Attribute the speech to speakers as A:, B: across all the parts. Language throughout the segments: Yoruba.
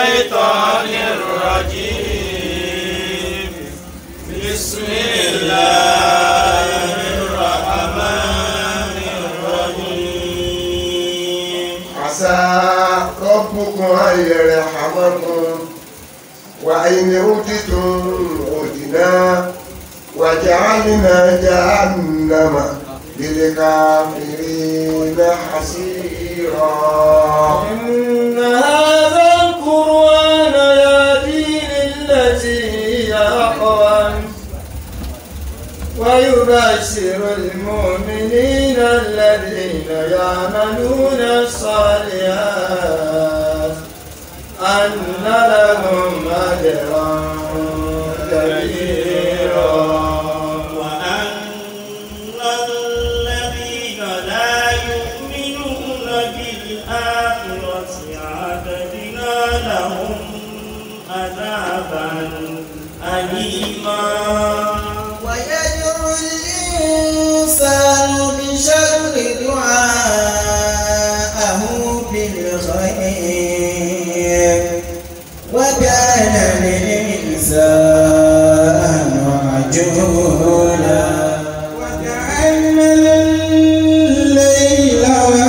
A: الشيطان الرجيم بسم الله الرحمن الرحيم
B: عسى ربكم أن يرحمكم وإن أوتيتم أوتنا وجعلنا جهنم للكافرين حسيرا
C: إن هذا القرآن يهدي للتي هي أقوم ويبشر المؤمنين الذين يعملون الصالحات أن لهم أجرا كبيرا
A: وأن الذين لا يؤمنون بالآخرة أعتدنا لهم عذابا أليما
D: ويدعو الإنسان بشر دعاءه بالخير وكان الإنسان عجولا وجعلنا الليل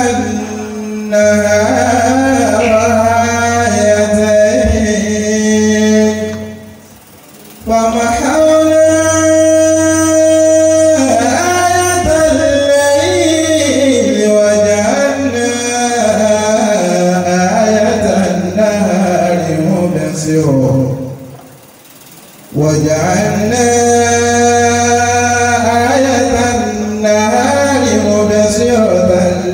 D: والنهار آيتين فمحونا آية الليل وجعلنا آية النهار مبصرا وجعلنا آية النهار مبصرة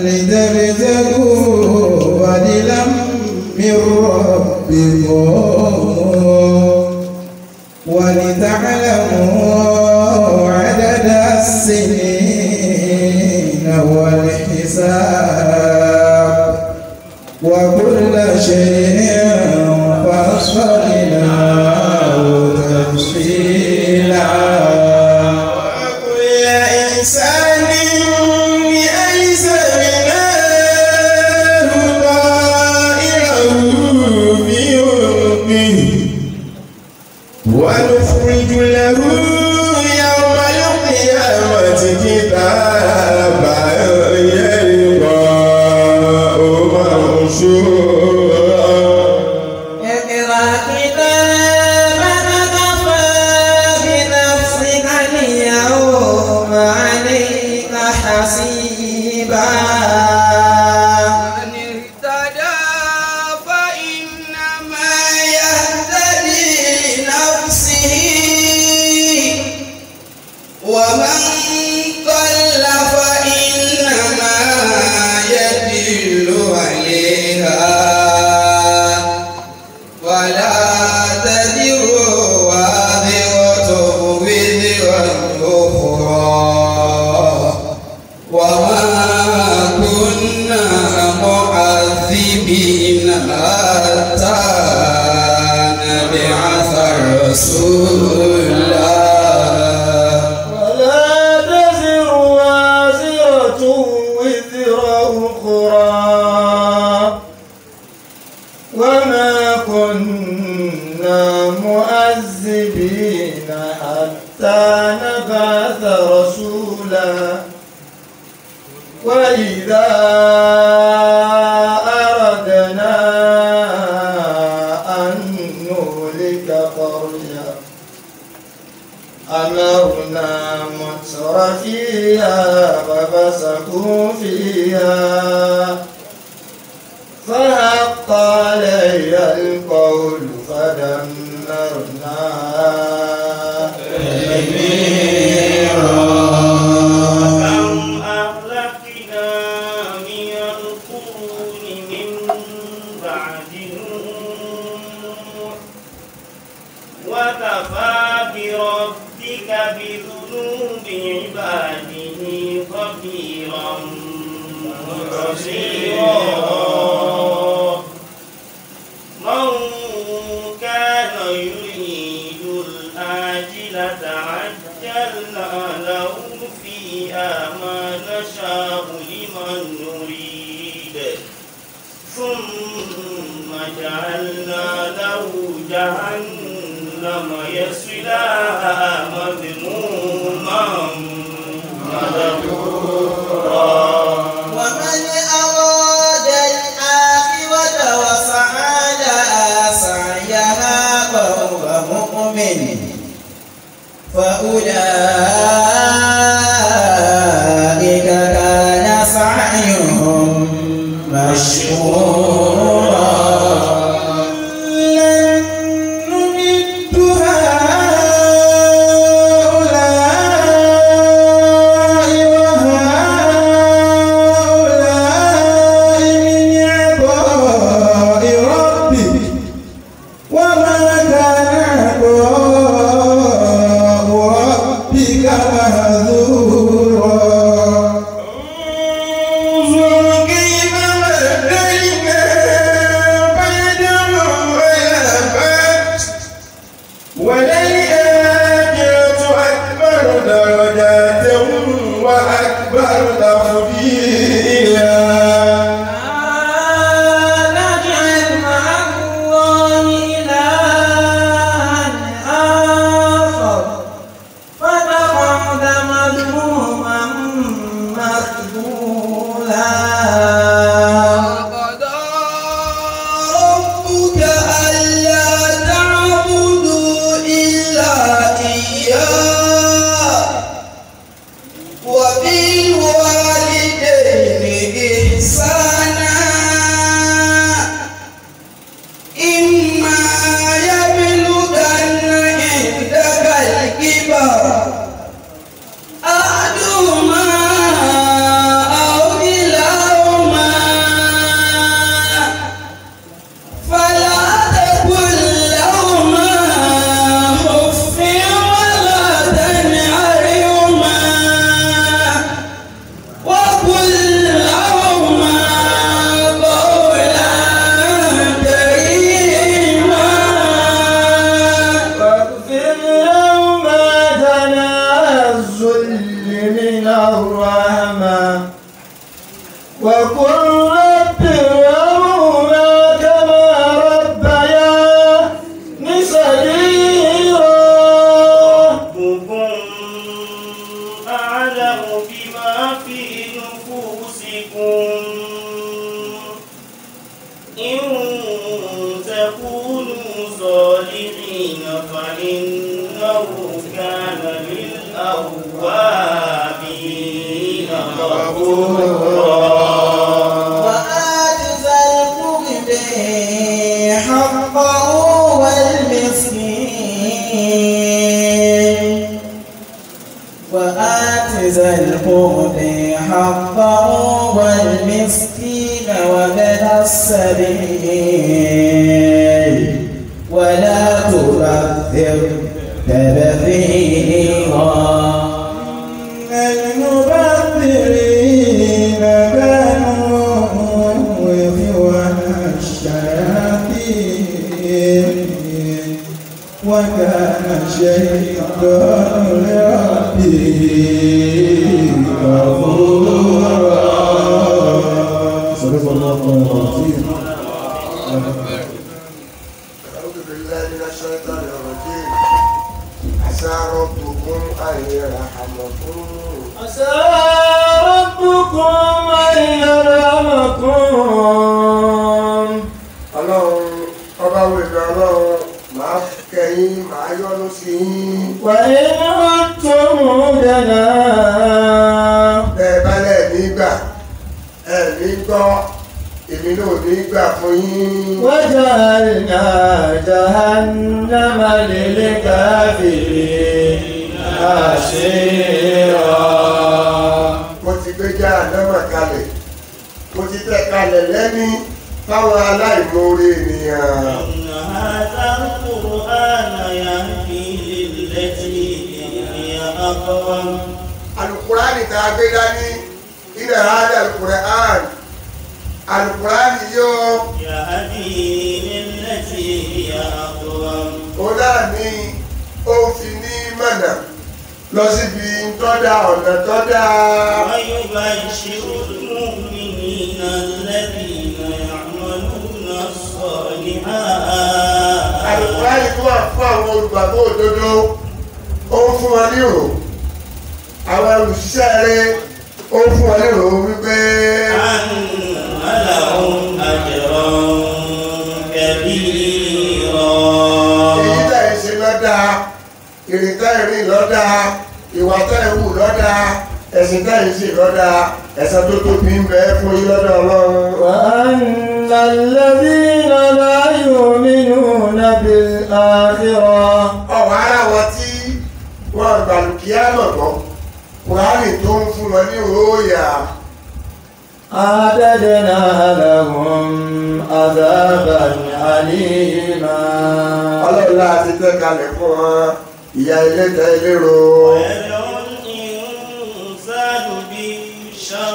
D: لتبتغوا فضلا من ربكم ولتعلموا عدد السنين والحساب وكل شيء فصلناه تفصيلا وكل إنسان بأيسرناه طائره في عنقه ونخرج له يوم القيامة كتابا يلقاه منشورا اقرأ كتابك كفى بنفسك اليوم عليك حسيبا من اهتدى فإنما يهتدي لنفسه ومن ضل فإنما يدل عليها ولا تزر وازرة وزر أخرى وما كنا معذبين حتى نبعث رسولا
C: ولا تزر وازرة وزر أخرى وما كنا مؤذبين حتى نبعث رسولا وإذا أردنا أن نهلك قرية أمرنا متر فيها ففسقوا فيها فحق علي القول فدمرناها
A: كم أهلكنا من القرون من بعد نوح وكفى بربك بذنوب عباده خبيرا بصيرا من كان يريد الآجلة عجلنا له فيها ما نشاء لمن نريد ثم جعلنا له جهنم يصلاها مذموما مدحورا
D: ومن أراد الآخرة وسعى لها سعيها وهو مؤمن فأولئك كان سعيهم مشكورا لن نمد هؤلاء وهؤلاء من عطاء ربك وما كان عطاء ربك مهذورا انظر كيف بدلنا بعدهم على بعد وللآخرة أكبر درجات وأكبر تفضيلا نجعل مع الله إلها آخر فتقعد مذموما مخذولا وقضى ربك ألا تعبدوا إلا إياه وبالوالدين إحسانا إما يبلغن عندك الكبر أحدهما أو كلاهما فلا تقل لهما أف ولا تنهرهما وقل لهما قولا كريما واغفر لهما تنازل من الرحمة وقل رب ارحمهما كما ربياني صغيرا
A: ربكم أعلم بما في نفوسكم إن تكونوا صالحين فإنه كان للأوابين غفورا
D: وآت ذا القرب حقه والمسكين وآت ذا القرب حقه والمسكين وابن السبيل ولا تبذر تبذيرا المبذرين كانوا إخوان الشياطين وكان الشيطان لربه كفورا صدق الله العظيم
B: أعوذ بالله من الشيطان الرجيم عسى ربكم أن يرحمكم
C: عسى ربكم أن يرحمكم
B: ọlọ́run ọba wèlé ọlọ́run máa kẹ́yìn máa yọ́nú sí yín
C: وإن عدتم دنا
B: bẹ́ẹ̀ balẹ̀ nígbà ẹ̀ ní gbọ́ èmi náà ní gbà fún yín
C: وجعلنا جهنم للكافرين حصيرا
B: mo ti gbé já àdámà kalẹ̀ mo ti tẹ̀ kalẹ̀ lẹ́ni fáwọn aláìmoore ènìyàn
A: إن هذا القرآن يهدي للتي هي أقوم
B: alukurani tá a gbé dání ilẹ̀ hádà alukurani alukurani yóò
A: يهدي للتي هي أقوم
B: ó náà ní ó fi ní mọ̀nà lọ síbi tọ́dá ọ̀nà tọ́dá
A: ويبشر المؤمنين الذين يعملون الصالحات
B: olùgbàgbọ́ òdodo ó ń fún wọn nírò àwọn olùṣiṣẹ́ rẹ̀ ó ń fún wọn nírò wípé
A: أن لهم أجرا كبيرا
B: èyí tẹ̀ ń ṣe lọ́dà ìrìn tẹ̀ ń rìn lọ́dà ìwà tẹ̀ ń wù lọ́dà ẹ̀sìn tẹ̀ ń ṣe lọ́dà ẹ̀san tó tóbi ń bẹ fún yín lọ́dọ̀ ọlọ́run.
C: وأن الذين لا يؤمنون بالآخرة
B: ọ̀wọ́ ara wọn tí wọ́n gbàlùkìá mọ̀ gbọ́ kùránì tó ń fún wọn ní òòyà
C: أعتدنا لهم عذابا أليما
B: ọlọ́run láti tẹ́ kalẹ̀ fún wọn ìyá ilé tẹ ilérò
A: ويدعو الإنسان بالشر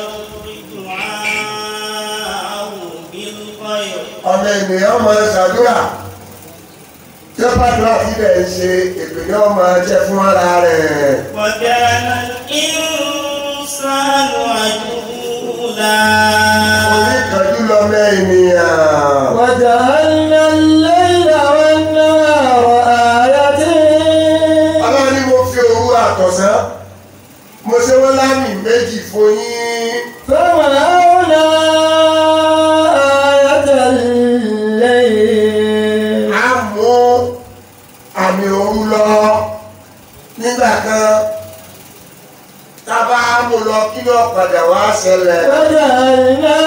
A: دعاءه بالخير
B: ọmọ ènìyàn máa ṣàdúrà tí ó bá dúrà sí rẹ̀ ń ṣe èpè ní ọmọ jẹ́ fún ara rẹ̀
A: وكان الإنسان عجولا
B: oníkanjú lọmọ ènìyàn
C: وجعلنا الليل والنهار آيتين
B: ọlọ́run ní mo fi òru àtọ̀sán mo ṣe wọ́n lámì méjì fún yín
C: فمنعنا آية الليل
B: a mú àmì òru lọ nígbà kan tábà mú lọ kí ló padà wá ṣẹlẹ̀
C: وجعلنا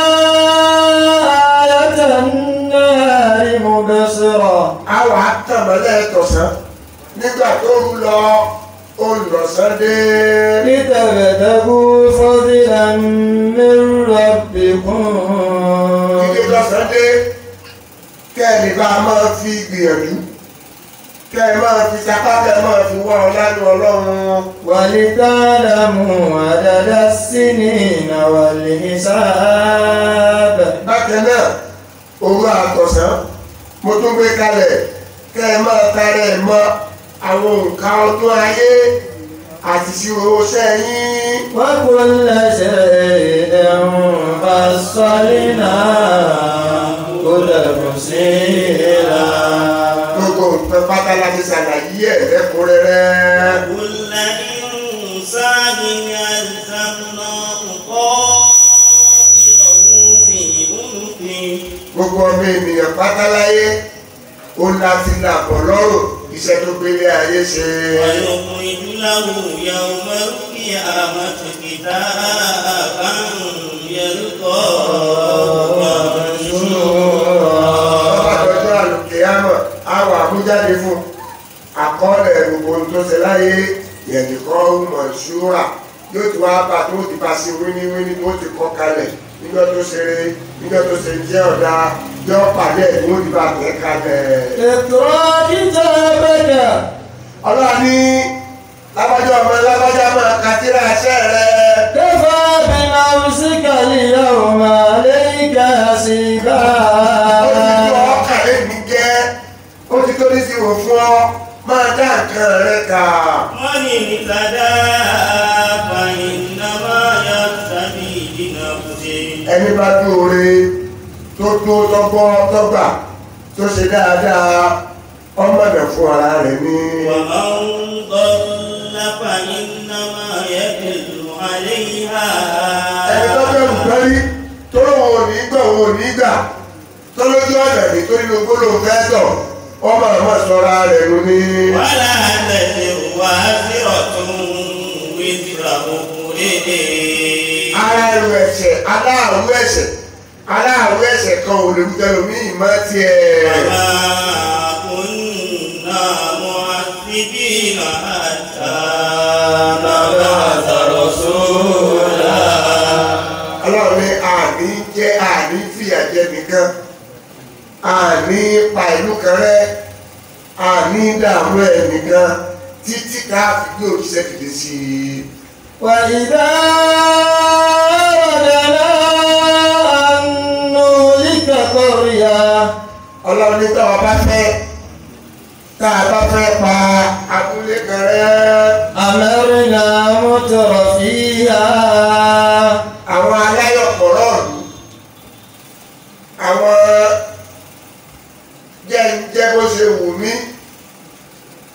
C: آية النهار مبصرة
B: a wà á tàn mọ́lẹ̀ tọ̀sán nígbà tó rú lọ olùlọ́sán dé
C: لتبتغوا فضلا من ربكم
B: ilé lọ́sán dé kẹ́ẹ̀lì bá máa fi gbìyànjú kẹ́ẹ̀ máa fi sapá kẹ́ẹ̀ máa fi wá ọlánú ọlọ́run
C: ولتعلموا عدد السنين والحساب
B: bákan náà òru àtọ̀sán mo tún gbé kalẹ̀ kẹ́ẹ̀ máa tarẹ̀ mọ́ àwọn nǹkan ọdún ayé àti ìṣirò sẹ́yìn
C: وكل شيء فصلناه تفصيلا
B: gbogbo nǹkan pátá láti ṣàlàyé ẹ̀ lẹ́kùnrẹ́rẹ́.
A: كل إنسان ألزمناه طائره في عنقه
B: gbogbo ọmọ ènìyàn pátáláyé ó láti làbọ̀ lọ́rùn iṣẹ́ tó gbélé ayé ṣe.
A: ويخرج له يوم القيامة كتابا يلقاه منشورا
B: ọba àdọ́jọ́ àlùkìyámọ̀ àwọn àmújáde fún àkọọ́lẹ̀ gbogbo ohun tó ṣe láyé yẹ̀nìkan mọ̀ ṣúra yóò ti wá bá tó ti bá sí wíníwíní tó ti kọ́ kalẹ̀ níjọ́ tó ṣeré níjọ́ tó ṣe jẹ́ ọ̀dà yọ pàdé ẹ̀ tó ti bá tẹ̀ kalẹ̀.
C: اقرأ كتابك
B: ọlọ́run ní lábájá ọmọ lábájá máa kàtírà iṣẹ́ rẹ̀.
C: كفى بنفسك اليوم عليك حسيبا
B: ó ti tó ọkàn lẹ́nu jẹ́ ó ti tó ní sí wò fún ọ máa dá nǹkan rẹ kà.
A: من اهتدى فإنما يهتدي لنفسه
B: ẹni bá dúore tó tó tọ́gbọ́ tọ́gbà tó ṣe dáadáa ọmọ rẹ̀ fún ara rẹ̀ ní.
A: ومن ضل فإنما يدل عليها
B: ẹni tó bẹ̀rù pẹ́rí tó lóun ò ní gbà òun ò ní gbà tó lójú ọ̀nà ní tó nínú gbólóhùn fẹ́ tọ̀ ọmọ àmọ́ sọ́ra rẹ̀ ló ní.
A: ولا تزر وازرة وزر أخرى
B: ara ẹrù ẹ̀ṣẹ̀ aláàrú ẹ̀ṣẹ̀ aláàrú ẹ̀ṣẹ̀ kan ò lè wúdẹ lómi ìmọ̀ tiẹ̀.
A: وما كنا معذبين حتى نبعث رسولا
B: ọlọ́run ní àní jẹ́ àní fìyà jẹ nìkan àní pa ìlú kan rẹ́ àní dààmú ẹ̀ nìkan títí ká fi gbé òṣìṣẹ́ dìde sí i.
C: وإذا أردنا أن نهلك قرية
B: ọlọ́run ní táwa bá fẹ́ tá a bá fẹ́ pa abúlé kan rẹ́
C: أمرنا متر فيها
B: àwọn aláyọ̀pọ̀rọ̀ ọ̀lú àwọn jẹ́ ń jẹ́ bó ṣe wù mí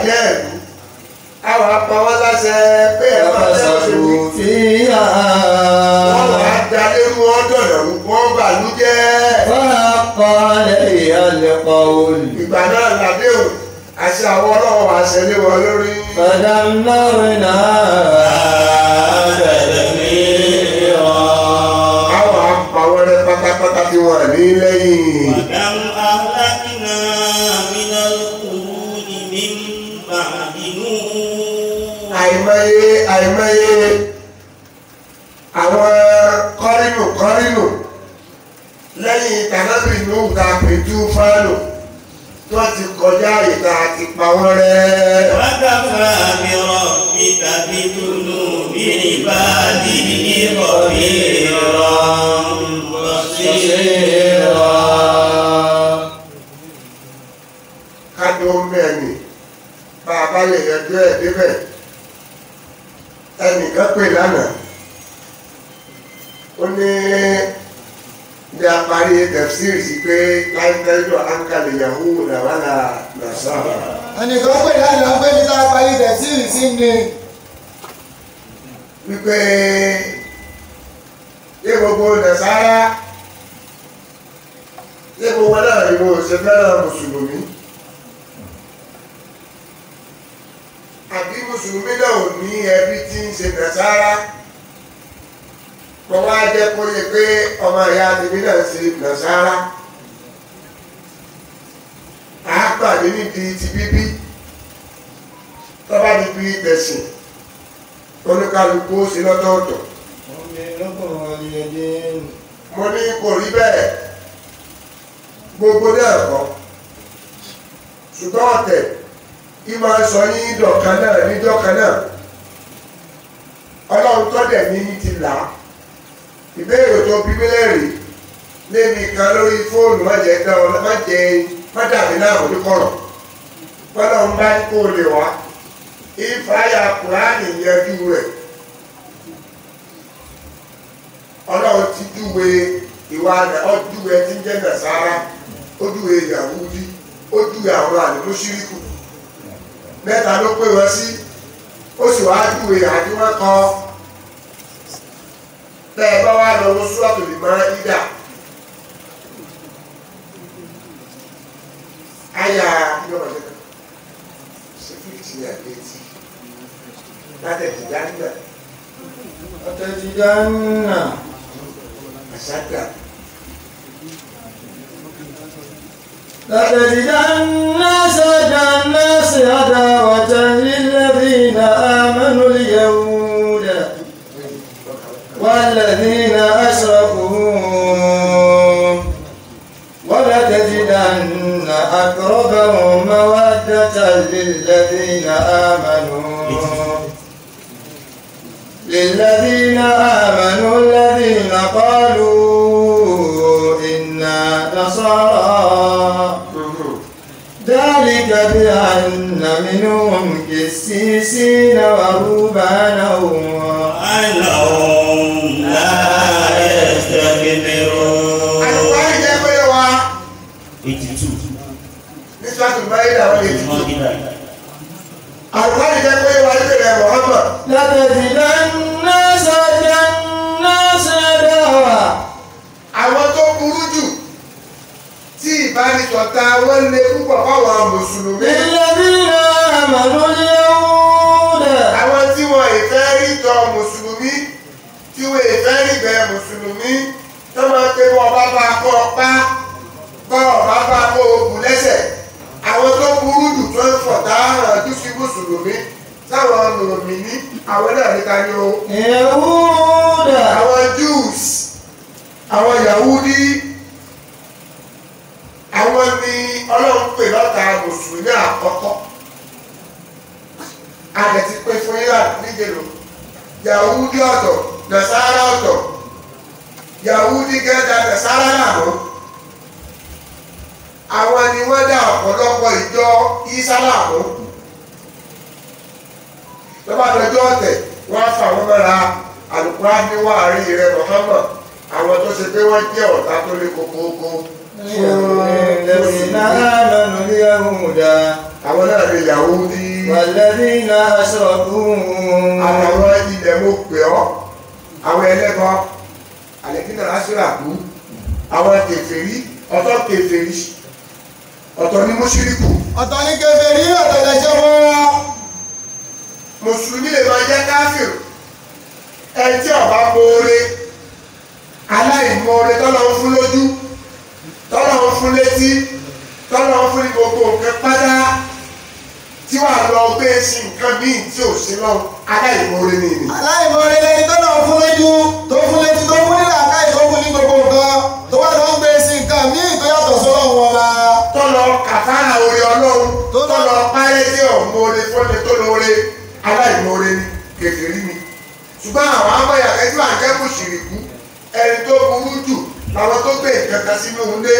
B: bàjẹ́ ìlú àwọn apá wọn láṣẹ pé ẹ máa tẹ́ òṣèlú
C: ففسقوا فيها
B: wọ́n wà á dalé mú ọ́dọ̀dọ̀ wọ́n bàlú jẹ́
C: فحق عليها القول
B: ìgbà náà làdéhùn àti àwọn ọlọ́wọ́ àṣẹlé wọn lórí
C: فدمرناها
B: àwọn apá wọn rẹ pátápátá tí wọn ní lẹ́yìn
A: وكم أهلكنا من القرون من بعد نوح
B: àìmọye àìmọye àwọn kọ́rínù kọ́rínù lẹ́yìn tànábì nù ta pẹ̀tù fánù tó ti kọjá ìta àti pa wọ́n rẹ́.
A: وكفى بربك بذنوب عباده خبيرا بصيرا
B: kájọ mẹ́rin bá a bá lè yẹjọ́ ẹ̀ débẹ̀ ẹnìkan pè lánàá ó ní bí a parí tẹ̀síìrì sí pé láìpẹ́jọ́ áńkàlẹ̀ yahoo làwálà nàṣàrà
E: ẹnìkan pè lánàá pé mi tá a parí tẹ̀síìrì sí ni
B: wípé yé gbogbo nàṣàrà yé gbogbo náà ni mo ṣe fẹ́ràn mùsùlùmí àbí mùsùlùmí náà ò ní ẹbí tí ń ṣe nàṣàrà mo wá jẹ́ kó yẹ pé ọmọ ìyá tèmi náà ṣe nàṣàrà àápàdé nídìí ti bíbí tọ́ba ní bí tẹ̀sìn oníkálukú ó sí lọ́tọ̀ọ̀tọ̀ mo ní kò rí bẹ́ẹ̀ gbogbo náà kọ́ ṣùgbọ́n ọ̀tẹ̀ kí máa sọ yín dọ̀kan náà níjọ́kan náà ọlọ́run tọ́dẹ̀ ní yín ti là á ìbéèrè tó bí mílẹ̀rì lémi kan lórí fóònù má jẹ́ dá ọ má jẹ́ má dàbí náà ní kọ̀rọ̀ ọlọ́run bá ní kó lè wá ìfàyà kùránì yẹjú rẹ̀ ọlọ́run ti júwe ìwà ọdúwe tí ń jẹ́ nàṣàrà ó júwe Yàhúdí ó júwe àwọn àlùmú ṣíríkù mẹ́ta ló pè wọ́n sí ó sì wá júwe àdúrà kan bẹ́ẹ̀ bá wà lọ́wọ́ sùrọ̀tù lè máa ìdá àyà yọ̀rọ̀ lẹ́nu ṣe fíìtì àgbẹ̀tì látẹ̀tì dáńdà
C: وتجدن
B: àṣàdà
C: لتجدن أشد الناس عداوة للذين آمنوا اليهود والذين أشركوا ولتجدن أقربهم مودة للذين آمنوا للذين آمنوا الذين قالوا إنا نصارى ذلك بأن منهم قسيسين ورهبانا
A: وأنهم لا يستكبرون
B: àlùfáà jẹ́ pé wa
A: 82
B: ní sọ́tù báyìí àwọn ètùtù
A: Mọ́gídà.
B: àlùfáà jẹ́ pé wa ní ìrẹ̀ Muhammad
C: لتجدن أشد الناس عداوة
B: àwọn tó burú jù tí ìbánisọ̀tà wọn lé púpọ̀ fáwọn mùsùlùmí
C: للذين آمنوا اليهود
B: àwọn tí wọn ìfẹ́ rí tọ mùsùlùmí tí wọn ìfẹ́ rí bẹ mùsùlùmí tó máa pé wọn bá bá kọ́ pa bá ọba bá kó ogun lẹ́sẹ̀ àwọn tó burú jù tó ń fọ̀tá hàn jù sí mùsùlùmí sáwọn mùmìnì àwọn náà níta ni o
C: يهود
B: àwọn Jews àwọn Yahudi àwọn ni ọlọ́run pè lọ́ta mùsùlùmí àkọ́kọ́ àdẹ̀tí pé fún yíyà níjẹ̀lò Yahudi ọ̀tọ̀ Nasara ọ̀tọ̀ Yahudi gẹ́gẹ́ Nasara làwọn àwọn ni wọ́n dá ọ̀pọ̀lọpọ̀ ìjọ Ìsálàmù lọ́ba dọjọ́ ọ̀tẹ̀ wọ́n á fà wọ́n mọ́ra Al-Qur'ani ní wàárí rẹ̀ Muhammad àwọn tó ṣe pé wọ́n jẹ́ ọ̀tá tó lé kókóókó
C: الذين آمنوا اليهود
B: àwọn náà ni Yahudi
C: والذين أشركوا
B: àtàwọn ilẹ̀ mo pè ọ́ àwọn ẹlẹ́bọ àlẹ́kínà aṣíràkú àwọn kèfèrí ọ̀tọ̀ kèfèrí ọ̀tọ̀ ní mùṣírìkù
E: ọ̀tọ̀ ní kèfèrí ọ̀tọ̀ lẹ́ṣẹ̀ wọn.
B: mùsùlùmí lè máa jẹ́ káfíìn ẹni tí ọba mọ̀ọ́rẹ́ aláìmọ̀ọ́rẹ́ tọ́lọ́ ń fún lójú tọ́lọ́ ń fún létí tọ́lọ́ ń fún ní gbogbo nǹkan pátá tí wàá lọ gbé sí nǹkan míì tí ò sí lọ aláìmọ̀ọ́rẹ́ ni ìní.
E: aláìmọ̀ọ́rẹ́ lẹni tó náà fún lójú tó fún létí tó fún nílà káì tó fún ní gbogbo nǹkan tó wá lọ ń gbé sí nǹkan míì tó yàtọ̀ sọ́lọ́ wọn bá.
B: tọ́lọ́ kàfárà orí ọlọ́run
E: Tó lọ-
B: tọ́lọ́ párẹ́ tí ọ̀mọ́ọ́rẹ́ fọ́lẹ́ tó lóore aláìmọ̀ọ́rẹ́ ni kèfèrí ni ṣùgbọ́n àwọn amọ̀yà ẹjọ́ àjẹkù ṣìrìkú ẹni tó burú jù làwọn tó gbé nǹkan kan sínú ilé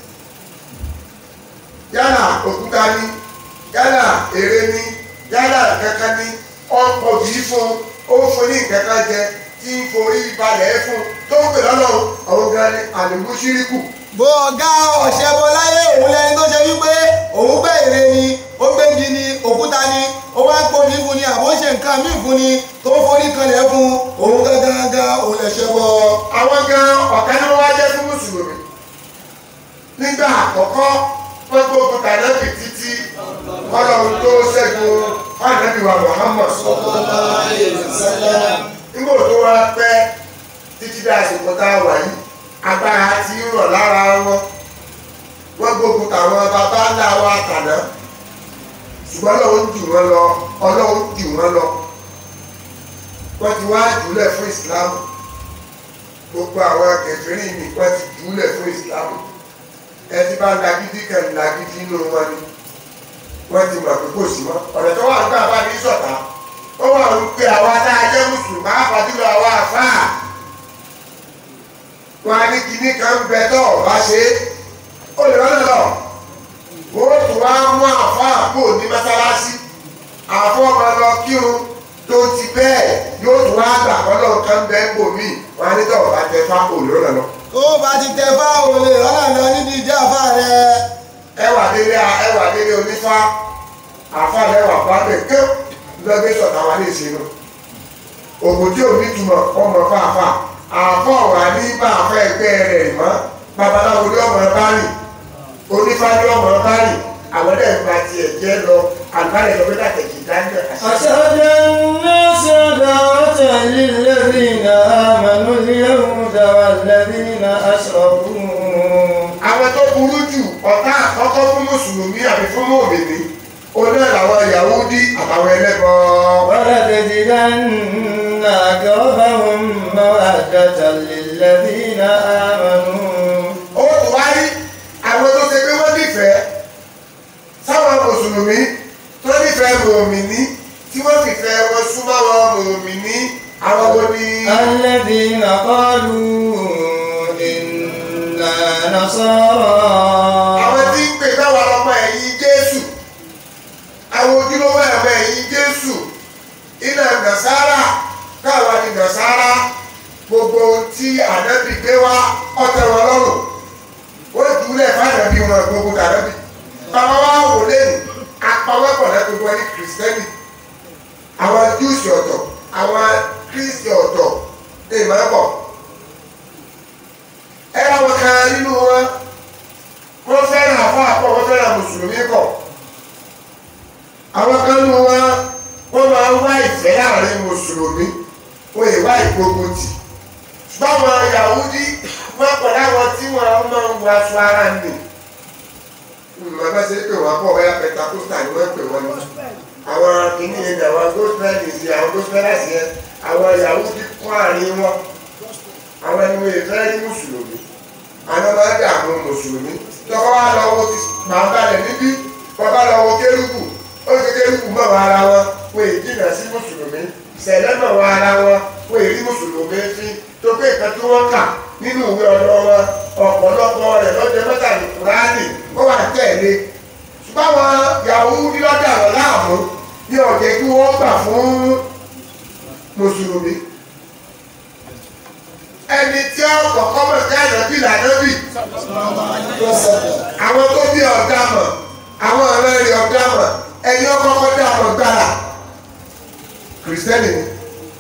B: yálà òkúta ní yálà èrè ní yálà kankan ní ọ̀pọ̀ yìí fún ó fún ní nǹkan kan jẹ tí ń forí balẹ̀ fún tó ń pè lọ́lọ́run àwọn gan ni àlùmú ṣíríkù
E: bó ọ̀gá ọ̀ṣẹ́ bọ láyé òun lẹni tó ṣe wípé òun gbẹ́ ère ni ó gbégi ni òkúta ni ó wá ń pòní fún ni àbó ṣe nǹkan míì fún ni tó forí kanlẹ̀ fún òun gángan òun lẹ̀ṣẹ̀ bọ.
B: àwọn gan ọ̀tá ni wọ́n wá jẹ́ fún mùsùlùmí nígbà àkọ́kọ́ wọ́n gbógun tànàbì títí ọlọ́run tó ṣẹ́gun fànàbì wa Muhammad nígbà tó wá pẹ́ títí dá àsìkò tá a wà yìí agbára ti ń rọ̀ lára wọn wọ́n gbógun tàwọn bàbá ńlá wa tàná ṣùgbọ́n ọlọ́run jù wọ́n lọ ọlọ́run jù wọ́n lọ wọ́n ti wá jùlẹ̀ fún ìsìlámù gbogbo àwọn kẹfìrí mi wọ́n ti jùlẹ̀ fún ìsìlámù ẹ ti bá lagídí kan lagídí inú wọn ni wọ́n ti mọ̀ pé kò sí mọ́ ọ̀nà tó wà nígbà bá ní sọ̀tà ó wà ń pe àwa tá a jẹ́ mùsùlùmí àfàdúrà àwa àfáà wọn á ní kinní kan ń bẹ tó ọba ṣe é ó lè rán lọ wọ́n tún wá mú àfáà kó ní mọ́sálásí àfọ́ ọmọ lọ kírun tó ti bẹ́ẹ̀ yóò tún wá gbà kọ́lọ́ kan bẹ́ẹ̀ bò mí wọn á ní tó ọba tẹ fá kó lè rán lọ.
E: tó bá ti tẹ fáwọn olè lọ́nà lọ níbi ìdí àfa rẹ.
B: ẹwà délé ẹwà délé onífá àfáà lẹwà bá bẹ ké lọgbẹ sọta wà ní ìsinú ògùn tí ò ní túmọ̀ ọmọ fáfá àfọ̀ wà ní bá àfẹ́ ẹgbẹ́ rẹ̀ mọ́ babaláwo ní ọmọ bá rìn onífá ní ọmọ bá rìn àwọn ẹ̀dẹ̀ gba tiẹ̀ jẹ́ lọ àlùbálẹ̀ lọ bí dàtẹ̀jì dáńdẹ̀
C: أشهد الناس عداوة للذين آمنوا اليهود والذين أشركوا
B: àwọn tó burú jù ọ̀tá àkọ́kọ́ fún mùsùlùmí àbí fún mòmìnì oná làwọn Yahudi àtàwọn ẹlẹ́bọ
C: ولتجدن أقربهم مودة للذين آمنوا
B: ó tún wá rí àwọn tó ṣe pé wọ́n nífẹ̀ẹ́ sáwọn mùsùlùmí tó nífẹ̀ẹ́ mòmìnì tí wọ́n fìfẹ́ wọn súnmọ́ wọn mòmìnì àwọn wo ni
C: الذين قالوا إنا نصارى
B: àwọn tí ń pè táwọn ọmọ ẹ̀yìn Jésù àwọn ojúlówó ẹ̀mọ ẹ̀yìn Jésù iná nàṣàrà káwa ni nàṣàrà gbogbo ohun tí ànábì gbé wá ọ̀tẹ̀ wọn lọ́rùn wọ́n jùlẹ̀ fàdàbí wọn gbogbo dànábì bàbá wa wò lẹ́nu apawọ́pọ̀ náà gbogbo ẹni kìrìsìtẹ́nì àwọn júùsì ọ̀tọ̀ àwọn kírísítì ọ̀tọ̀ ní ìmọ̀lẹ́pọ̀ ẹ àwọn kan nínú wọn wọ́n fẹ́ràn àfọ́ àpọ̀ wọ́n fẹ́ràn mùsùlùmí kọ̀ àwọn kan nínú wọn wọ́n máa ń wá ìfẹ́ láàrin mùsùlùmí wọ́n yìí wá ìgbógun tì báwọn Yahudi wọ́n pọ̀ láwọn tí wọ́n máa ń wọ aṣọ ara nì màá bá ṣe pé wọ́n pọ̀ báyà pẹtakústà ni wọ́n pè wọ́n ní àwọn kìíní yẹn ní àwọn gospelì sí àwọn gospelasi yẹn àwọn Yahudi kọ́ àárín wọn àwọn ẹni wọ́n yẹ fẹ́ rí mùsùlùmí àwọn máa ń dààmú mùsùlùmí tọ́kọ́ wá lọ wo ti máa balẹ̀ níbí bàbá lọ wo kérúkù ó ti kérúkù mọ̀ wá ara wọn wọ́n èyí jìnnà sí mùsùlùmí sẹ̀lẹ̀ mọ̀ wá ara wọn wọ́n èyí mùsùlùmí fi tó pé nǹkan tí wọ́n kà nínú ìwé ọ̀dọ́ wọn ọ̀pọ̀lọpọ̀ rẹ̀ lọ́jọ́ mẹ́tàlí kùránì ó wà tẹ̀lé ṣùgbọ́n àwọn Yahudi lọ́dà wọn láàmú ní ọ̀jẹ̀ kí wọ́n gbà fún mùsùlùmí ẹni tí ó kọ̀kọ́ mọ̀ sí ànábì lànábì àwọn tó bí ọ̀dà mọ̀ àwọn ọ̀rẹ́ rẹ̀ ọ̀dà mọ̀ ẹni ọkọ̀ọ̀kọ̀ dá ọmọ gbára kìrìsìtẹ́nì ni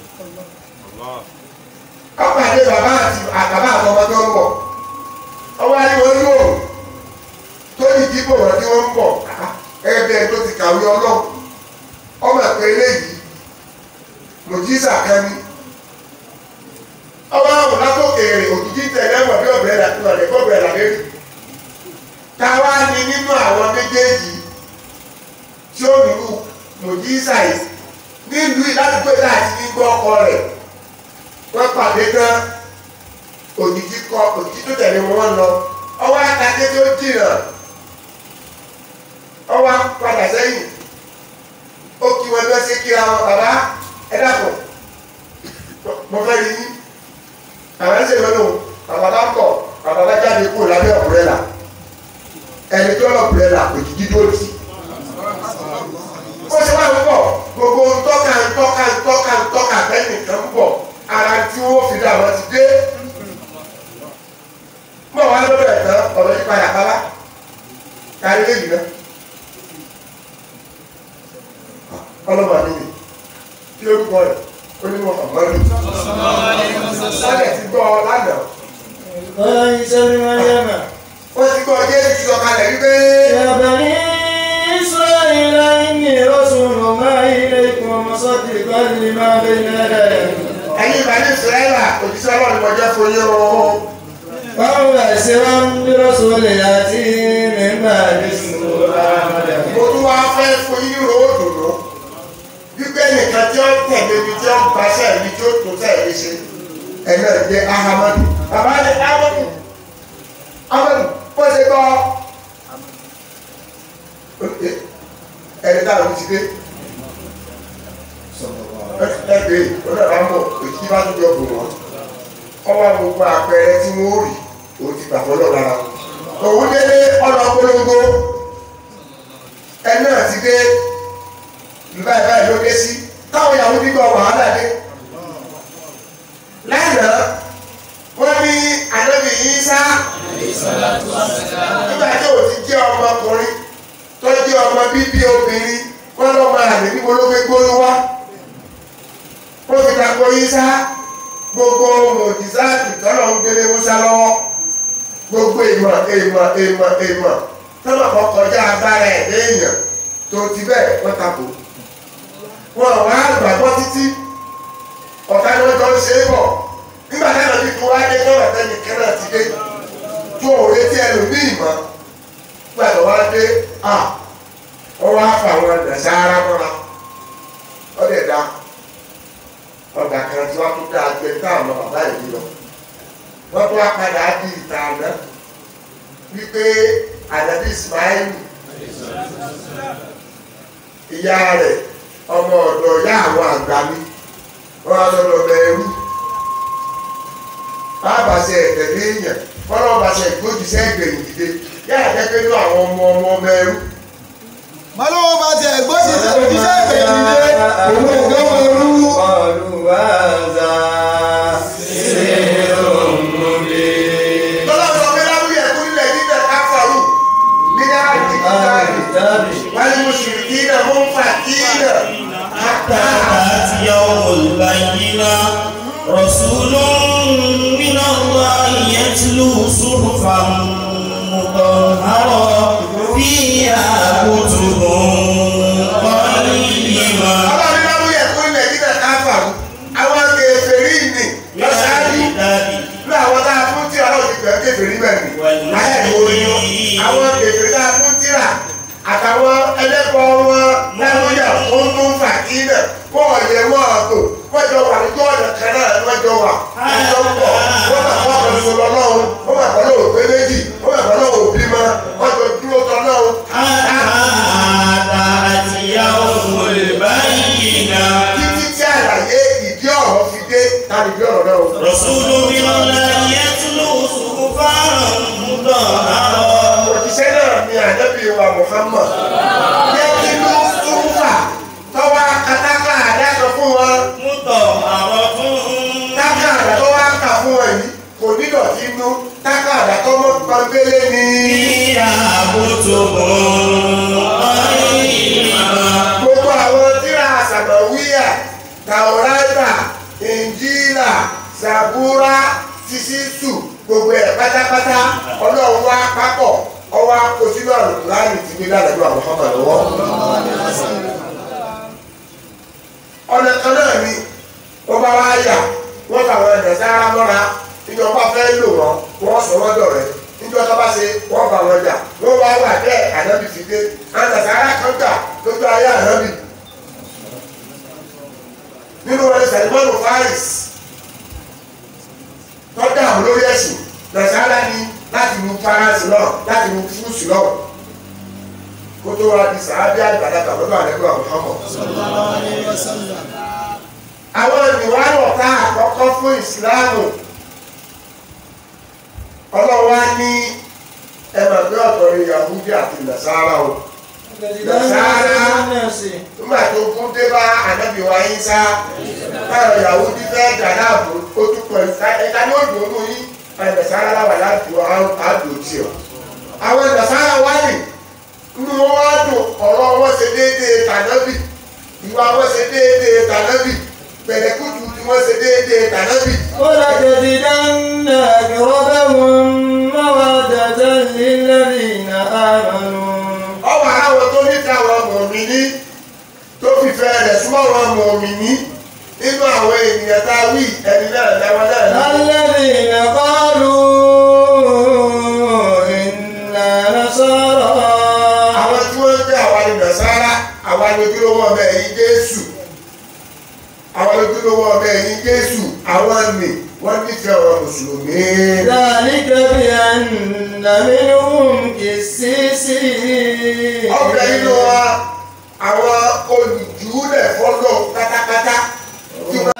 B: ọpàdé bàbá àti àbàbà àtọmọ tó ń bọ̀ ọwọ́ ayé wọn lò tó ní ìdìbò wọn tí wọ́n ń bọ̀ gẹ́gẹ́ bí ẹni tó ti kàwé ọlọ́run ọmọ ẹ̀pẹ́ eléyìí mòjísà kan ní ọwọ́ àwọn látòkèèrè òjijì tẹ̀lé wọn bí ọ̀bẹ rà lọ́dẹ kọ́bẹ rà lérí káwá ní nínú àwọn méjèèjì tí ó nílùú mòjísà yìí nílùú ìlàdúgbò láti ní gbọ́ ọkọ rẹ̀ wọ́n pàdé tán òjijì kọ òjijì tó tẹ̀lé wọn lọ ọwọ́ àtàkè tó jìnnà ọwọ́ padà sẹ́yìn ó kí wọn lọ sí kíra wọn bàbá ẹ dàpọ̀ mo fẹ́ rí yín àwọn ẹsẹ̀ lọ́nà bàbá bá kọ̀ bàbá bá jáde kúrò lábẹ́ ọ̀bùrẹ́là ẹni tó lọ ọ̀bùrẹ́là òjijì tó tì ó ṣe wá ń bọ̀ gbogbo ntọ́ka ntọ́ka ntọ́ka ntọ́ka bẹ́ẹ̀ nìkan ń bọ̀ ara tí wọ́n fi dà wọ́n ti dé mọ̀ wá lọ́dọ̀ ẹ̀ tán ọ̀rọ̀ yìí padà bá bá kárí léyìí náà ọlọ́mọ mi ni kí ló kọ́ ẹ̀ ó ní wọn àmọ́lù sọ́dẹ̀ ti gbọ́ ọ lánàá
C: قال عيسى بن مريم
B: wọ́n ti gbọ́ jésù ti sọ̀kalẹ̀ wípé
C: يا بني إسرائيل إني رسول الله إليكم مصدقا لما بين يدي
B: ẹ̀yin ìbàdí ìsirẹ́là òjíṣẹ́ ọlọ́run mo jẹ́ fún yín o
C: ومبشرا برسول يأتي من بعد اسمه أحمد
B: mo tún wá fẹ́ fún yín ro òdòdó wípé nìkan tí ó tẹ̀lé mi tí ó gbaṣẹ́ mi tí ó tó tẹ̀lé ṣe ẹ̀nà ìdè ahamadu bàbá ní ahamadu ahamadu bó ṣe gbọ́ ẹni táwọn ti dé ẹgbẹ́ onáà mọ̀ èyí bá tún jọ bò wọ́n ọwọ́ gbogbo àpẹẹrẹ tí wọ́n rí òun ti gbà fọlọ́ lára wọn òun délé ọ̀nà polongo ẹni náà ti dé nígbà ìbáyìí ló dé sí táwọn ìyàwó gbígbọ́ wàhálà dé lánàá wọ́n ní ànábì yìí sá nígbà tí ò ti jẹ́ ọmọkùnrin tó jẹ́ ọmọ bíbí obìnrin wọ́n lọ́ máa rìn níbo ló gbé gbóyún wá wọ́n fi tako yìí sá gbogbo mòdìsáàtì tọ́lọ̀ ń gbélé musa lọ́wọ́ gbogbo ìmọ̀ ìmọ̀ ìmọ̀ ìmọ̀ tọ́lọ̀ kan kọjá agbára ẹ̀ léèyàn tó ti bẹ́ẹ̀ wọ́n tako wọn wá gbàgbọ́ títí ọ̀tá ni wọ́n jọ ń ṣe é bọ̀ nígbà tí àwọn ibi wá dé tọ́lọ̀ tẹ́lẹ̀ kẹ́rẹ́ ti dé tó òun retí ẹlòmíì mọ́ gbàgbọ́ wá dé à wọ́n wá fà wọn dàṣà ara mọ́ra ọ̀dẹ̀ dá ọgbà kan tí wọ́n tún dá agbẹ táwọn bàbá yìí lọ wọ́n tún wá padà di ìta àná wípé àdàbí Ismail ìyá rẹ̀ ọmọ ọ̀dọ̀ ìyá àwọn àgbà mi wọ́n á lọ́dọ̀ bẹ̀rù bàbá ṣe ẹ̀tẹ̀lé èèyàn wọ́n lọ́wọ́ bá ṣe ìgbójúṣẹ́ ìgbẹ̀yìn dìde yára jẹ́ pé ní àwọn ọmọ ọmọ bẹ̀rù
E: mọ́lọ́wọ́ bá ti ẹ̀gbọ́n sì ti òjíṣẹ́ ìgbẹ̀yìn dé òun ògbọ́n wọn rú.
C: قالوا هذا سحر مبين
B: tọ́lá sọ pé láwùjọ ẹ̀kú nílẹ̀ níbẹ̀ káfàrú nígbà tí
C: أهل الكتاب
B: والمشركين منفكين
A: حتى تأتي يوم البينة رسول من الله يتلو صحفا مطهرة فيها كتب قيمة
B: ọlọ́run láwùjọ ẹ̀kú nílẹ̀ níbẹ̀ káfàrú àwọn kèfèrí ni lọ́sàájú ní àwọn tá a fún tí ọlọ́run ti bẹ̀rẹ̀ kèfèrí bẹ̀rẹ̀ láyé ìwòrán àwọn kèfèrí tá a fún tíra àtàwọn ẹlẹ́kọ̀ọ́ wọn láwùjọ fún tún fàkínà wọ́n yẹ wọ́n àtò wọ́n jọ wà lójú ọ̀nà kan náà ni wọ́n jọ wà wọ́n jọ pọ̀ wọ́n bá wọ́n kan sọ lọ́lọ́run wọ́n bá kọ́ lọ́wọ́ pé méjì wọ́n bá kọ́ lọ́wọ́ òbí ma wọ́n jọ dúró tọ́ lọ́run.
A: حتى تأتي يوم البينة
B: títí tí àlàyé ìdí ọ̀rọ̀ fi dé tàbí ìdí ọ̀rọ̀ náà.
A: رسول من الله يتلو صحفا مطهرة
B: òjíṣẹ́ náà ni ànábì wa Muhammad jẹ́ kí ló túnfà tọ́wọ́ katákà àdájọ fún wọn
A: مطهرة
B: tákà àdá tó wá kà fún wọn yìí kò ní dọ̀tí inú tákà àdá tó mọ́ pọ́nbélé ni.
A: فيها كتب قيمة
B: tàwọ́rátà ìnjílà sàbúrà sísísù gbogbo ẹ̀ pátápátá ọlọ́run wá pápọ̀ ọwọ́ akó sínú àlùkùránì tí gbé lálẹ́ àwọn Muhammad lọ́wọ́. ọ̀nà kan náà ni wọ́n bá wá yà wọ́n fàwọn ẹ̀dẹ̀ sára mọ́ra ìjọba fẹ́ lò wọ́n wọ́n sọ wọ́n dọ̀rẹ́ níjọ́ tó bá ṣe wọ́n bá wọn jà wọ́n wá wà bẹ́ẹ̀ ànábì ti dé àǹtà sára kan gbà lójú ayé ànábì nínú wọn sẹ̀lmọ́nù fáìs tọ́jà àwọn lórí ẹ̀sìn nàìjíríà ní láti lu faransé náà láti lu fúrúùsì náà kó tó wá di sàábí àgbàdàgbà lọ́dọ̀ àdẹ́gbà Muhammad. àwọn ìwárọ̀ tá àkọ́kọ́ fún ìsìláàmù ọlọ́wọ́ á ní ẹ̀mọ̀ pé ọ̀tọ̀ ni Yahudi àti Nasara o nígbà tó kún dé bá ànábì wa yín sá báyọ̀ Yahudi fẹ́ dà láàbò ó tún pọ̀ ẹ̀ka ní òdò mú yín Nasara láwà láti wọ àdó tí ọ. àwọn Nasara wá nì nínú wọn wá dùn ọ̀rọ̀ wọn ṣe déédéé tànábì ìwà wọn ṣe déédéé tànábì pẹ̀lẹ́kùtù tí wọ́n ṣe déédéé tànábì.
C: ولتجدن أقربهم مودة للذين آمنوا
B: ọwọ́ àwọn tó níta àwọn mọ̀mìnì tó fìfẹ́ rẹ̀ súnmọ́ àwọn mọ̀mìnì nínú àwọn ènìyàn tá a wí ẹni náà dáwọn náà ní.
C: الذين قالوا إنا نصارى
B: àwọn tí wọ́n jẹ́ àwa ni nàṣàrà àwa ni ojúlówó ọmọ ẹ̀yìn jésù àwa ni ojúlówó ọmọ ẹ̀yìn jésù àwọn ni wọ́n nífẹ̀ẹ́ àwọn mùsùlùmí.
C: ذلك بأن منهم قسيسين
B: ọbẹ̀ nínú wa àwọn olùjúlẹ̀ fọ́lọ́ pátápátá tí wọ́n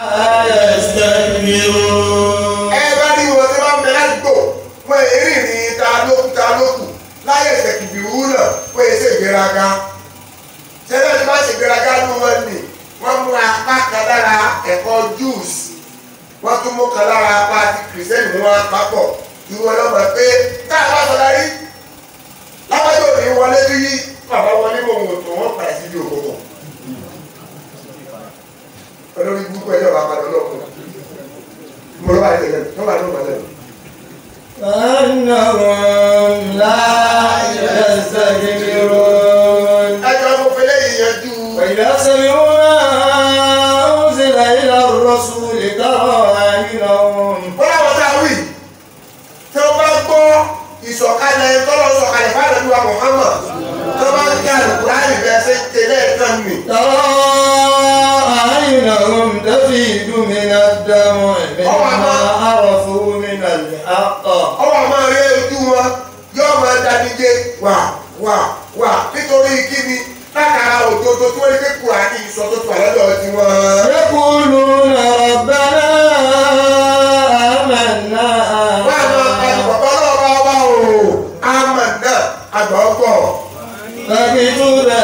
A: يستكبرون
B: ẹ bá rí wọn tí wọ́n bẹ ládùúgbò wọ́n èrè ní ta lókù ta lókù láyé ìṣèkìbì wúlọ̀ wọ́n èyí ṣe ìgbéraga tẹ́lẹ̀ tí wọ́n ṣe ìgbéraga ní wọn nì wọ́n mú apá kan lára ẹ̀kọ́ Jews wọ́n tún mú kan lára apá ti kìrìsìtẹ́nì mú wọn papọ̀ irú wọn lọ́mọ pé káà bá sọ darí lábájọ́ òní wọlé bí bàbá wọlé mọ̀ wò tó wọ́n padà sí ibi òkòkò olórí gbogbo ẹ̀yọ́ bàbá lọ́kùnrin mo lọ bá yẹ lẹ́nu tó bá lọ bá lẹ́nu.
C: فأنهم لا يستكبرون
B: ẹjọ́ mo fi léyìn yanjú.
C: وإذا سمعوا ما أنزل إلى الرسول ترى أعينهم
B: wọ́n láwọn tá a wí tí wọ́n bá gbọ́ ìsọ̀kalẹ̀ tọ́lọ̀ sọ̀kalẹ̀ fáwọn ìlú wa Muhammad tí wọ́n bá ń kí àlùkùránì bẹ́ẹ̀ ṣe ń tẹ̀lé ẹ̀kan mi.
C: ترى أعينهم تفيض من الدمع مما عرفوا من الحق
B: ọwọ́ máa rí ojú wọn yóò máa danije wà wà wà nítorí kíni látara òdodo tí wọ́n rí pé kùránì sọ tó tó àlọ́dọ̀ tí wọ́n.
C: يقولون ربنا آمنا
B: wọ́n á máa pariwo bàbá náà bá wà o àmọ̀ náà àgbọ̀gbọ̀.
C: فاكتبنا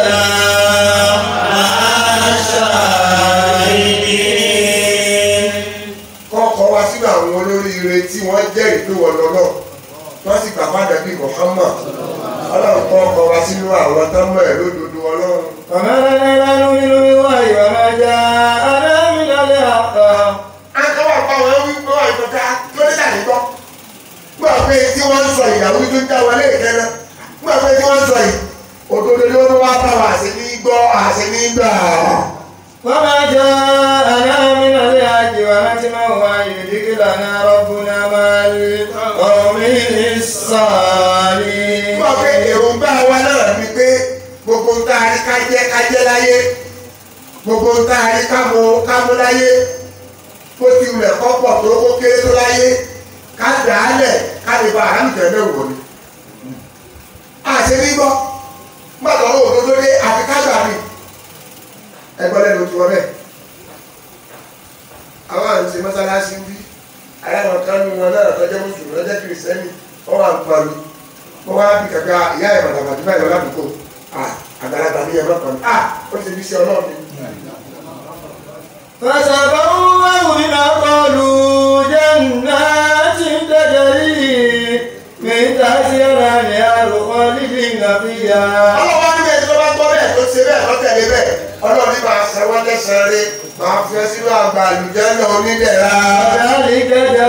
B: kọ́kọ́ wá sínú àwọn olóríire tí wọ́n jẹ́rìí pé wọ́n lọ náà wọ́n sì gbà padà bíi Muhammad ọlọ́run kọ́ ọkọ̀ wá sínú àwọn tó mọ̀ ẹ́ lódodo ọlọ́run.
C: وما لنا نؤمن بالله وما جاءنا من الحق
B: akọ́wà pa wọn wí pé wọ́n ìtọ́ta tó ní tàbí gbọ́. gbọ́ pé tí wọ́n ń sọ ìyàwó tó ń dá wọlé ìkẹ́nà gbọ́ pé tí wọ́n ń sọ yìí òdodo ni wọ́n wá bá wa àṣẹ ní gbọ́ àṣẹ ní gbà.
C: وما جاءنا من الحق ونسمع أن يدخلنا ربنا مع القوم الصالحين
B: gbọ́ pé èròǹgbà wa náà ni pé gbogbo ń tá a rí ká jẹ́ ká jẹ́ láyé gbogbo ń tá a rí ká mú ká mú láyé bó ti wulẹ̀ kọ́ pọ̀ tó kó kéré tó láyé ká dà á lẹ̀ ká lè ba àrámìtẹ̀ náà wò ni. àṣẹ ní gbọ́ gbàgbọ́ owó òdodo dé àfi ká gbà mí. ẹgbọ́n lẹ́nu tí wọ́n bẹ̀. àwọn àǹtí mọ́sálásí ń bí aláwọ̀ kan ní wọn náà tọ́jú mùsùlùmí lọ́jọ́ kìrìsìtẹ́nì wọ́n wà ń palu wọ́n wá bí kàkà ìyá ẹ̀ màdàmàdì báyìí lọ́dún àgbàlagbà ní ẹ̀rọ kan ah ó ti fi ṣe ọlọ́run ni.
C: فتبوأوا من قالوا جنات تجري من تحتها الأنهار خالدين فيها
B: ọlọ́wọ́ níbẹ̀ tí wọ́n bá gbọ́ bẹ́ẹ̀ tó ṣe bẹ́ẹ̀ lọ́tẹ̀lé bẹ́ẹ̀ ọlọ́run ní máa san wọ́n lẹ́sàn-án rẹ̀ máa fi ẹ sínú àgbà àlùjẹ́ náà onídẹ̀ra.
C: ذلك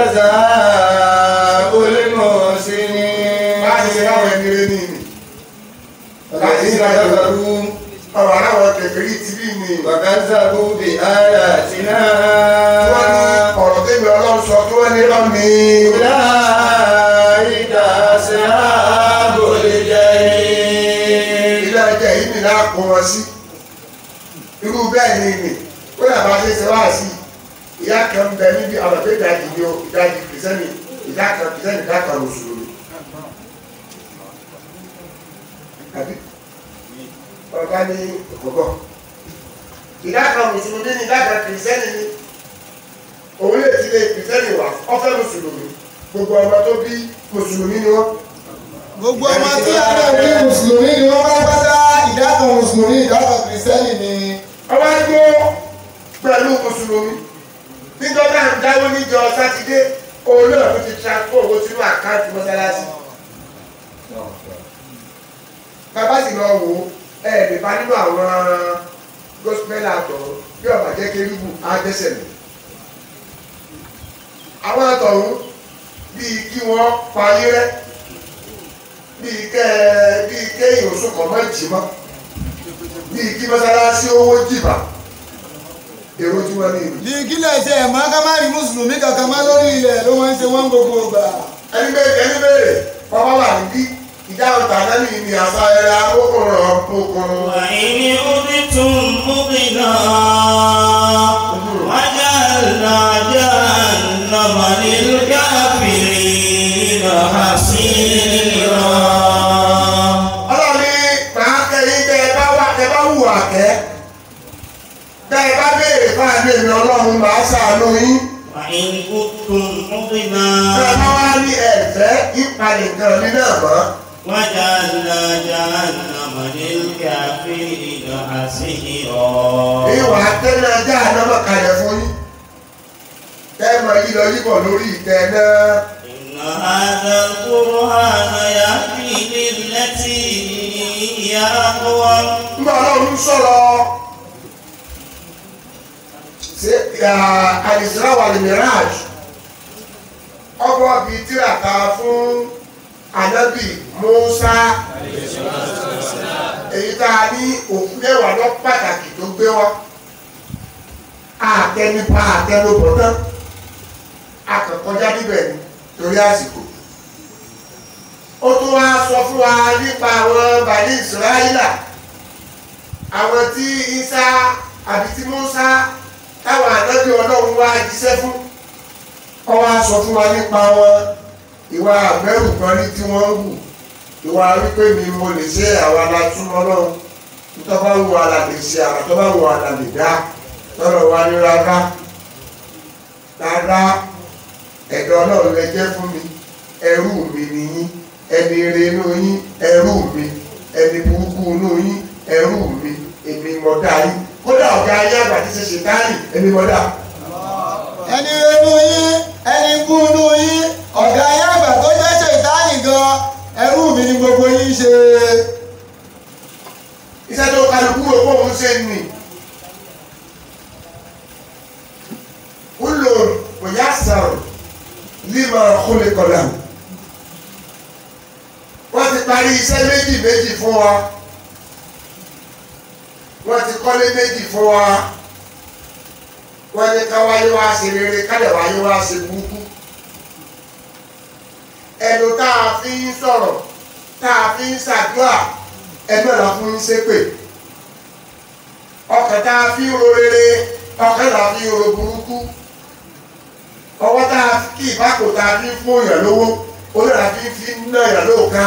C: جزاء المحسنين
B: láti ṣe káwọn ẹni rẹ ní ìní.
C: الذين كفروا
B: ọ̀rọ̀ aláwọ̀ kẹfẹ́rí ti bí ní.
C: وكذبوا بآياتنا
B: wọ́n ní ọ̀rọ̀ tẹ́mi ọlọ́run sọ kí wọ́n ní lọ́mí.
C: أولئك أصحاب الجحيم
B: ilé ẹjẹ yìí nìyá kó wọn sí. irú bẹ́ẹ̀ ni ìní ó yàrá bá ṣe ṣe wá sí i. ìyá kan bẹ níbi àwọn tó ìdajì ni o ìdajì kìrìsẹ́nì ìdá kan kìrìsẹ́nì ìdá kan mùsùlùmí. àbí ọ̀gá ní ọ̀gọ́. ìdá kan mùsùlùmí ni ìdá kan kìrìsẹ́nì ni òun lè ti lè kìrìsẹ́nì wà ọ̀fẹ́ mùsùlùmí gbogbo ọmọ tó bí mùsùlùmí ni wọ́n.
E: gbogbo ọmọ tí a náà bí mùsùlùmí ni wọ́n bá pátá ìdákan mùsùlùmí ìdákan kìrìsìtẹ́nì ni
B: ọwọ́ ẹgbẹ́ pẹ̀lú mùsùlùmí níjọba ń dáwọ́ níjọ sátidé òun náà ló ti transfer owó sínú àkáǹtì mọ́sálásí. bàbá sì lọ wò ó ẹ lè bá nínú àwọn gospel àtọ̀ bí ọ̀bà jẹ́ kérúbù á dẹ́sẹ̀ lọ. àwọn àtọ̀hún bíi kí wọ́n parí rẹ́ bíi kẹ́ bíi kéèyàn oṣù kan mọ́ ìjì mọ́ bíi kí mọ́sálásí owó jìbà èrò tí wọ́n ní ìlú.
E: bí kílẹ̀ ṣe ẹ̀ máa ká má rí mùsùlùmí kankan má lórí ilẹ̀ ló wọ́n ń ṣe wọ́n gbogbo ìgbà
B: ẹni bẹ́ẹ̀ ẹni bẹ́ẹ̀ bàbá wà níbí ìdáhùn tàná ní ìní àṣà ẹ̀rọ akókòrò ọ̀pọ̀kùnrin.
A: وإن أردتم مضنا وجعلنا جهنم للكافرين حصيرا
B: ọlọ́ni máa kẹ́yìn tẹ́ ẹ bá wà tẹ́ bá wù àkẹ́ tẹ́ ẹ bá béèrè fún àmì èmi ọlọ́run máa ṣàánú yín.
A: وإن كنتم مضنا
B: tẹ́ ẹ bá wá ní ẹ̀fẹ́ ìpalẹ̀ nǹkan mi náà mọ́.
A: وجعلنا جهنم للكافرين حصيرا
B: ìwà tẹ́lẹ̀ ajá ànámọ̀ kalẹ̀ fún yín. tẹ́ ẹ mọ yí lọ yíbọ̀ lórí ìtẹ́ náà.
A: إن هذا القرآن يهدي للتي هي أقوم
B: nígbà ọlọ́run sọ̀rọ̀ ṣe àìsíra wà ní mirage ọgbọ́n bíi tírata fún anabi musa èyí tá a ní òkú mẹ́wàá lọ pàtàkì tó gbé wá àtẹnipa àtẹnubọ̀ náà akọ̀kọjá níbẹ̀ ni torí àsìkò ó tún wá sọ fún wa nípa àwọn bàní ìsirayílà àwọn tí isa àbí tí musa táwọn ànábì ọlọ́run wá jíṣẹ́ fún ọ wá sọ fún wa nípa wọn ìwà àgbẹ̀rù kan rí tí wọ́n ń hù ìwà wípé mi mo lè ṣe àwọn alátúmọ̀ náà tó bá wù àlà lè ṣe àwọn tó bá wù àlà lè dá tọ́lọ̀ wá ní rárá rárá ẹ̀dọ̀ ọlọ́run lẹ jẹ́ fún mi ẹrú mi nìyí ẹni ire inú yín ẹrú mi ẹni burúkú inú yín ẹrú mi èmi mọ̀ dá yín kódà ọ̀gá ayé àgbà tí ṣe ṣe táyì èmi mọ̀ dá.
E: ẹni renú yín ẹni kú inú yín ọ̀gá ayé àgbà tó jẹ́ ṣètáàlì gan ẹrú mi ni gbogbo yín ṣe
B: iṣẹ́ tó kálukú rò pé òun ṣe nì. Kúlò kò yá sàrò límọ̀ kólé kọ̀dà. Wọ́n ti parí iṣẹ́ méjì méjì fún wa. Wọ́n ti kọ́lé méjì fún wa. Wọ́n ní ká wáyé wá ṣe rere kálẹ̀ wáyé wá ṣe burúkú. Ẹnu tá a fi ń sọ̀rọ̀ tá a fi ń ṣàdúrà ẹgbẹ́ la fún ń ṣépè ọkàn tá a fi ń ro rere ọkàn la fi ń ro burúkú ọwọ́ tá a kí ìbákò tá a fi ń fún èèyàn lówó orí la fi ń fi ń ná èèyàn lóòka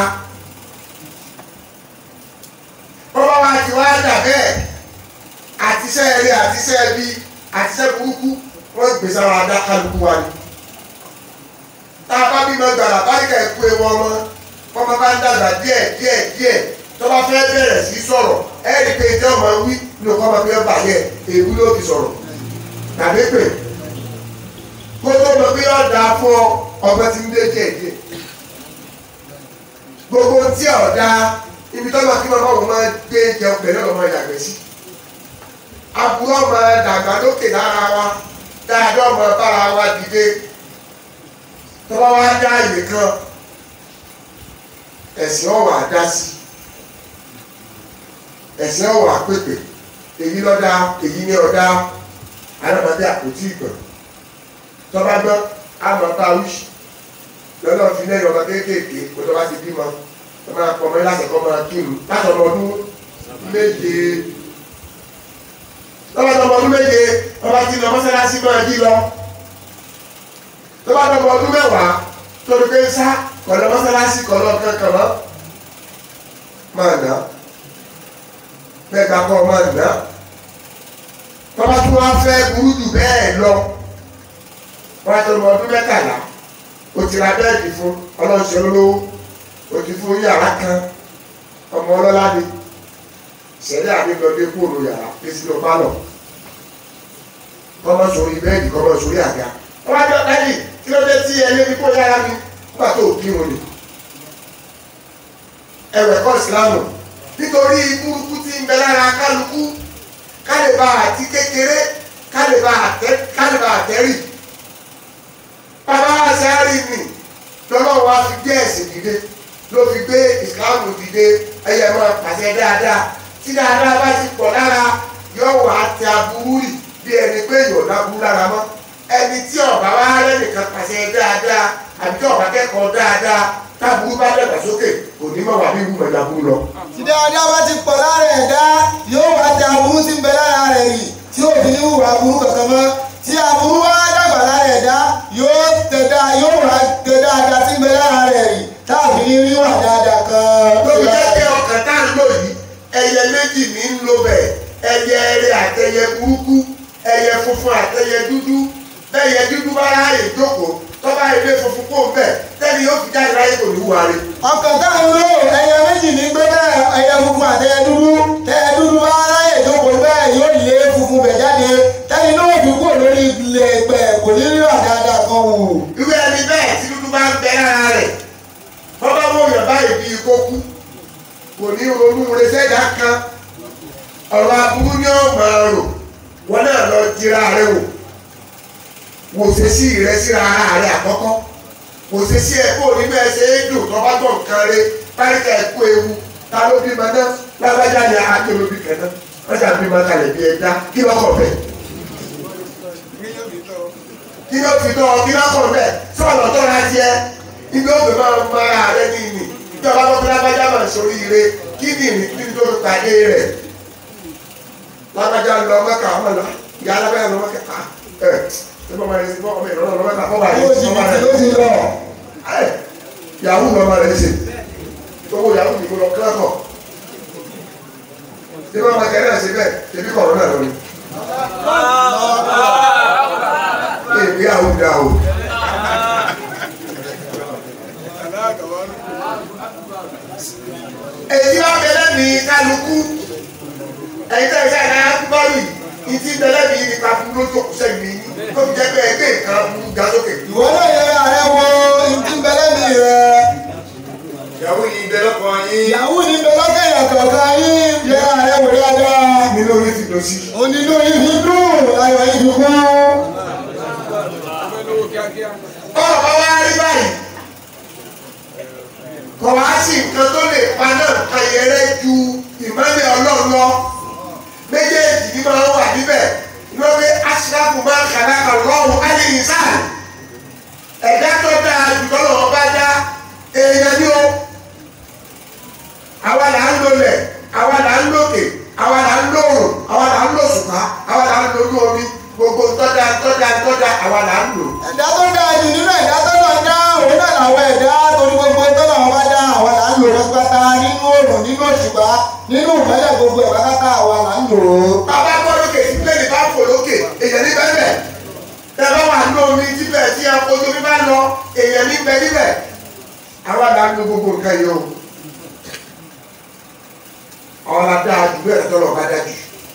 B: bọ́bá wa ti wá dà bẹ́ẹ̀ àtisẹ́ eré àtisẹ́ ẹbí àtisẹ́ burúkú wọ́n gbé sára adá kálukú wa ni tá a bá bímọ gbàrà báríkà ẹ̀kú ewu ọmọ ọmọ bá ń dàgbà díẹ̀ díẹ̀ díẹ̀ tó bá fẹ́ bẹ̀rẹ̀ sí sọ̀rọ̀ ẹ rí i pé ìjọ ọmọ wí ní ọkọ ọmọ fẹ́ bàyẹ̀ èwú ló fi sọ̀rọ̀ tàbí pé kó tó mọ pé ọ̀dà fún ọ ọgbẹ́ ti ń dé díẹ̀ díẹ̀ gbogbo tí ọ̀dà ibi tó máa kí wọn bá wọn máa gbé jẹun pẹ̀lú ọmọ ìyàgbẹ́ sí aburú ọmọ dàgbà lókè lára wa dáadáa ọmọ bára wa dìde tọ́wọ́ wá dá ìwé kan ẹ̀sìn ọ̀wà dá sí ẹ̀sìn ọ̀wà pèpè èyí lọ́dá èyí ní ọ̀dá alábàdé àpótí ìgbọ̀n tọ́ba gbọ́ àmọ́ bá wíṣì lọ́nà fi lẹ́yìn ọmọ kéékèèké kó tọ́ba ti bímọ tó máa pọ̀ mọ́ láti kọ́ máa kírun láti ọmọ ọdún méje tọ́ba tó ọmọ ọdún méje ọba ti lọ mọ́sálásí máa jí lọ tọ́ba tó ọmọ ọdún mẹ́wàá torí pé sá kọ̀lọ́ mọ́sálásí kọ̀lọ́ kankan mọ́ máa nà bẹ́ẹ̀ ká kọ́ máa nà tọ́ba tó wá fẹ́ burú jù bẹ́ẹ̀ lọ wọ́n á tó ọmọ ọdún mẹ́tàlá o ti ra bẹ́ẹ̀dì fún ọlọ́sẹ̀ olówó o ti fún yàrá kan ọmọ ọlọ́lá ni sẹ́dẹ̀ àdégbọ́dé kúrò yàrá èsì ló bá lọ kọ́mọ sórí bẹ́ẹ̀dì kọ́mọ sórí àga wọ́n á jọ lẹ́yìn kí ló dé tí ẹ lébi kó yára mi nígbà tó kí wọn ni ẹ̀wẹ̀ kọ́ ìsìlámù nítorí burúkú tí ń bẹ lára kálukú kálíbà àti kékeré kálíbà àtẹ́rì bàbá àṣàárì nì lọ́lọ́run wá fi gbé ẹ̀sìn dìde ló fi gbé ìsìláàmù dìde ẹyẹ máa pàṣẹ dáadáa tí dáadáa bá ti pọ̀ lára yóò wá tẹ aburú rì bí ẹni pé yóò láburú lára mọ́ ẹni tí ọ̀bá wá rẹ́ nìkan pàṣẹ dáadáa àbí tí ọ̀bá kẹ́kọ̀ọ́ dáadáa táburú bá dàgbà sókè kò ní mọ̀ wá bí wúmọ̀ ìdàbú lọ.
E: tí dáadáa bá ti pọ̀ lára ẹ̀dá yóò wá tẹ aburú tí ń bẹ lára rẹ̀ yìí tí ò fi ní hùwà aburú kankan mọ́ tí aburú wá dàgbà lára ẹ̀dá yóò tẹ dá yóò wá tẹ dáadáa tí ń bẹ lára rẹ̀ yìí táàbí ní rí wà dáadáa kan.
B: lóbi jẹ́ pé ọkàn tá à ń lò yìí ẹyẹ méjì ní ń lo bẹ̀ ẹyẹ eré àtẹyẹ burúkú ẹyẹ funfun àtẹyẹ dúdú bẹ́ẹ̀yẹ dúdú bá ráàyè jókòó tọ́ba ilé funfun kó ń bẹ̀ tẹ́ni yóò fi jáde láyé kò ní wúwa rẹ̀.
E: ọkàn táwọn lò ẹyẹ méjì ní gbé bẹ́ẹ̀ ẹyẹ funfun àtẹyẹ dúdú tẹyẹ dúdú bá ráyè jókòó bẹ́ẹ̀ yóò lé funfun bẹ̀ jáde tẹ́ni náà fi kúrò lórí ilẹ̀ ẹgbẹ́ kò ní rí wà dáadáa kan wò.
B: irú ẹni bẹ́ẹ̀ tí dúdú bá ń bẹ lára rẹ̀ bọ́bá wò yàn báyìí bí ikó kú kò ní ronú resẹ́dá kan ọ̀rọ̀ aburú ni ó máa rò wọn náà lọ jira rẹ wò wò ṣe sí rẹ síra ara rẹ àkọ́kọ́ wò ṣe sí ẹ kó o ní bẹ́ẹ̀ ṣe é dùn tó bá gbọ̀ nǹkan rẹ páríkà ẹ kó ewu ta ló bí ma náà lágbájá ni àáké ló bí kẹ́ná wọ́n ṣàbí ma kalẹ̀ bí ẹja kí lọ́kọ̀ bẹ́ẹ̀ kí ló fi tọ́ kí lọ́kọ̀ bẹ́ẹ̀ sọ̀rọ̀ tó ra jẹ́ ibi ó fẹ́ máa ń mara rẹ ní ìní ìjọba tó fi lágbájá máa ń sórí ire kí ni ìní kí ni tó fi pàdé rẹ̀ lágbájá lọ mẹ́ka ọmọ lọ ìyá alábẹ́yà lọ mẹ́ka ẹ̀ ẹ̀ bọ́ máa ń sin bọ́ ọmọ ìrọ̀lọ́ lọ mẹ́ka fọ́ báyìí
E: yóò sì
B: ọmọ
E: ló
B: rẹ̀
E: ti lọ.
B: ẹ̀ yahoo lọ́mọ rẹ̀ ṣe owó yahoo nìkó lọ kílákọ̀ tí wọ́n máa kẹ́rẹ́ ṣe bẹ́ẹ̀ ṣebí kọ̀ọ̀rọ̀ náà lọ ni. èmi yahoo dá o. èyí wá bẹ̀rẹ̀ ní kálukú ẹ̀yin tẹ́ ẹ ṣe àdáyà kúbárì ìdí bẹ̀rẹ̀ ní ipa fún lójú òkúṣẹ́ mi tó fi jẹ́ pé ẹgbẹ́ ìkan fún ga sókè.
E: ìwọ náà yẹ ààrẹ wo ìdí bẹlẹ́mì rẹ
C: ìyàwó yìí bẹ lọ́kọ̀ yín.
E: ìyàwó ní bẹlọ́kẹ́ ìyàkọ̀ọ̀kan yín yẹ ààrẹ wò dáadáa
B: mi lórí ti lọ sí.
E: onílò yìí dùn ayọ̀ yìí dùn fún.
B: ọ̀rọ̀ bá wá rí báyìí kọ̀ wá sí nǹkan tó lè pa náà kan yẹrẹ ju ìmọ̀lẹ̀ ọlọ́run lọ méjèèjì ni máa ń wà níbẹ̀ lórí aṣíláàbù máa ń kàrà ọlọ́run alẹ́ ìsáà ẹ̀dá tó dáa jùlọ lọ́wọ́ bá dá èèyàn ní o àwa là ń lolẹ̀ àwa là ń lòkè àwa là ń lòrùn àwa là ń lòṣùpá àwa là ń lolú omi gbogbo tọ́jà tọ́jà tọ́jà àwa là ń lò.
E: ẹ̀dá tó dáa jù nínú ẹ̀dá tó lọ dá òun náà làwọn ẹ̀dá torí gbogbo tó lọ́wọ́ bá dá àwa là ń lò lọ́gbàtà nínú òòrùn nínú òṣùpá nínú ìmọ́lẹ̀ gbogbo ẹ̀ pátákà àwa là ń lò ó.
B: bàbá gbọ́ lókè tí pléènì bá fò lókè èèyàn ní bẹ́ẹ̀ bẹ́ẹ̀ tẹ́lẹ̀ wà ní omi síbẹ̀ tí ojú mi bá lọ èèyàn ní bẹ́ẹ̀ níbẹ̀ àwa là ń lo gbogbo nǹkan yìí o àwọn la dáa jù bẹ́ẹ̀ tọ́lọ̀ bá dájú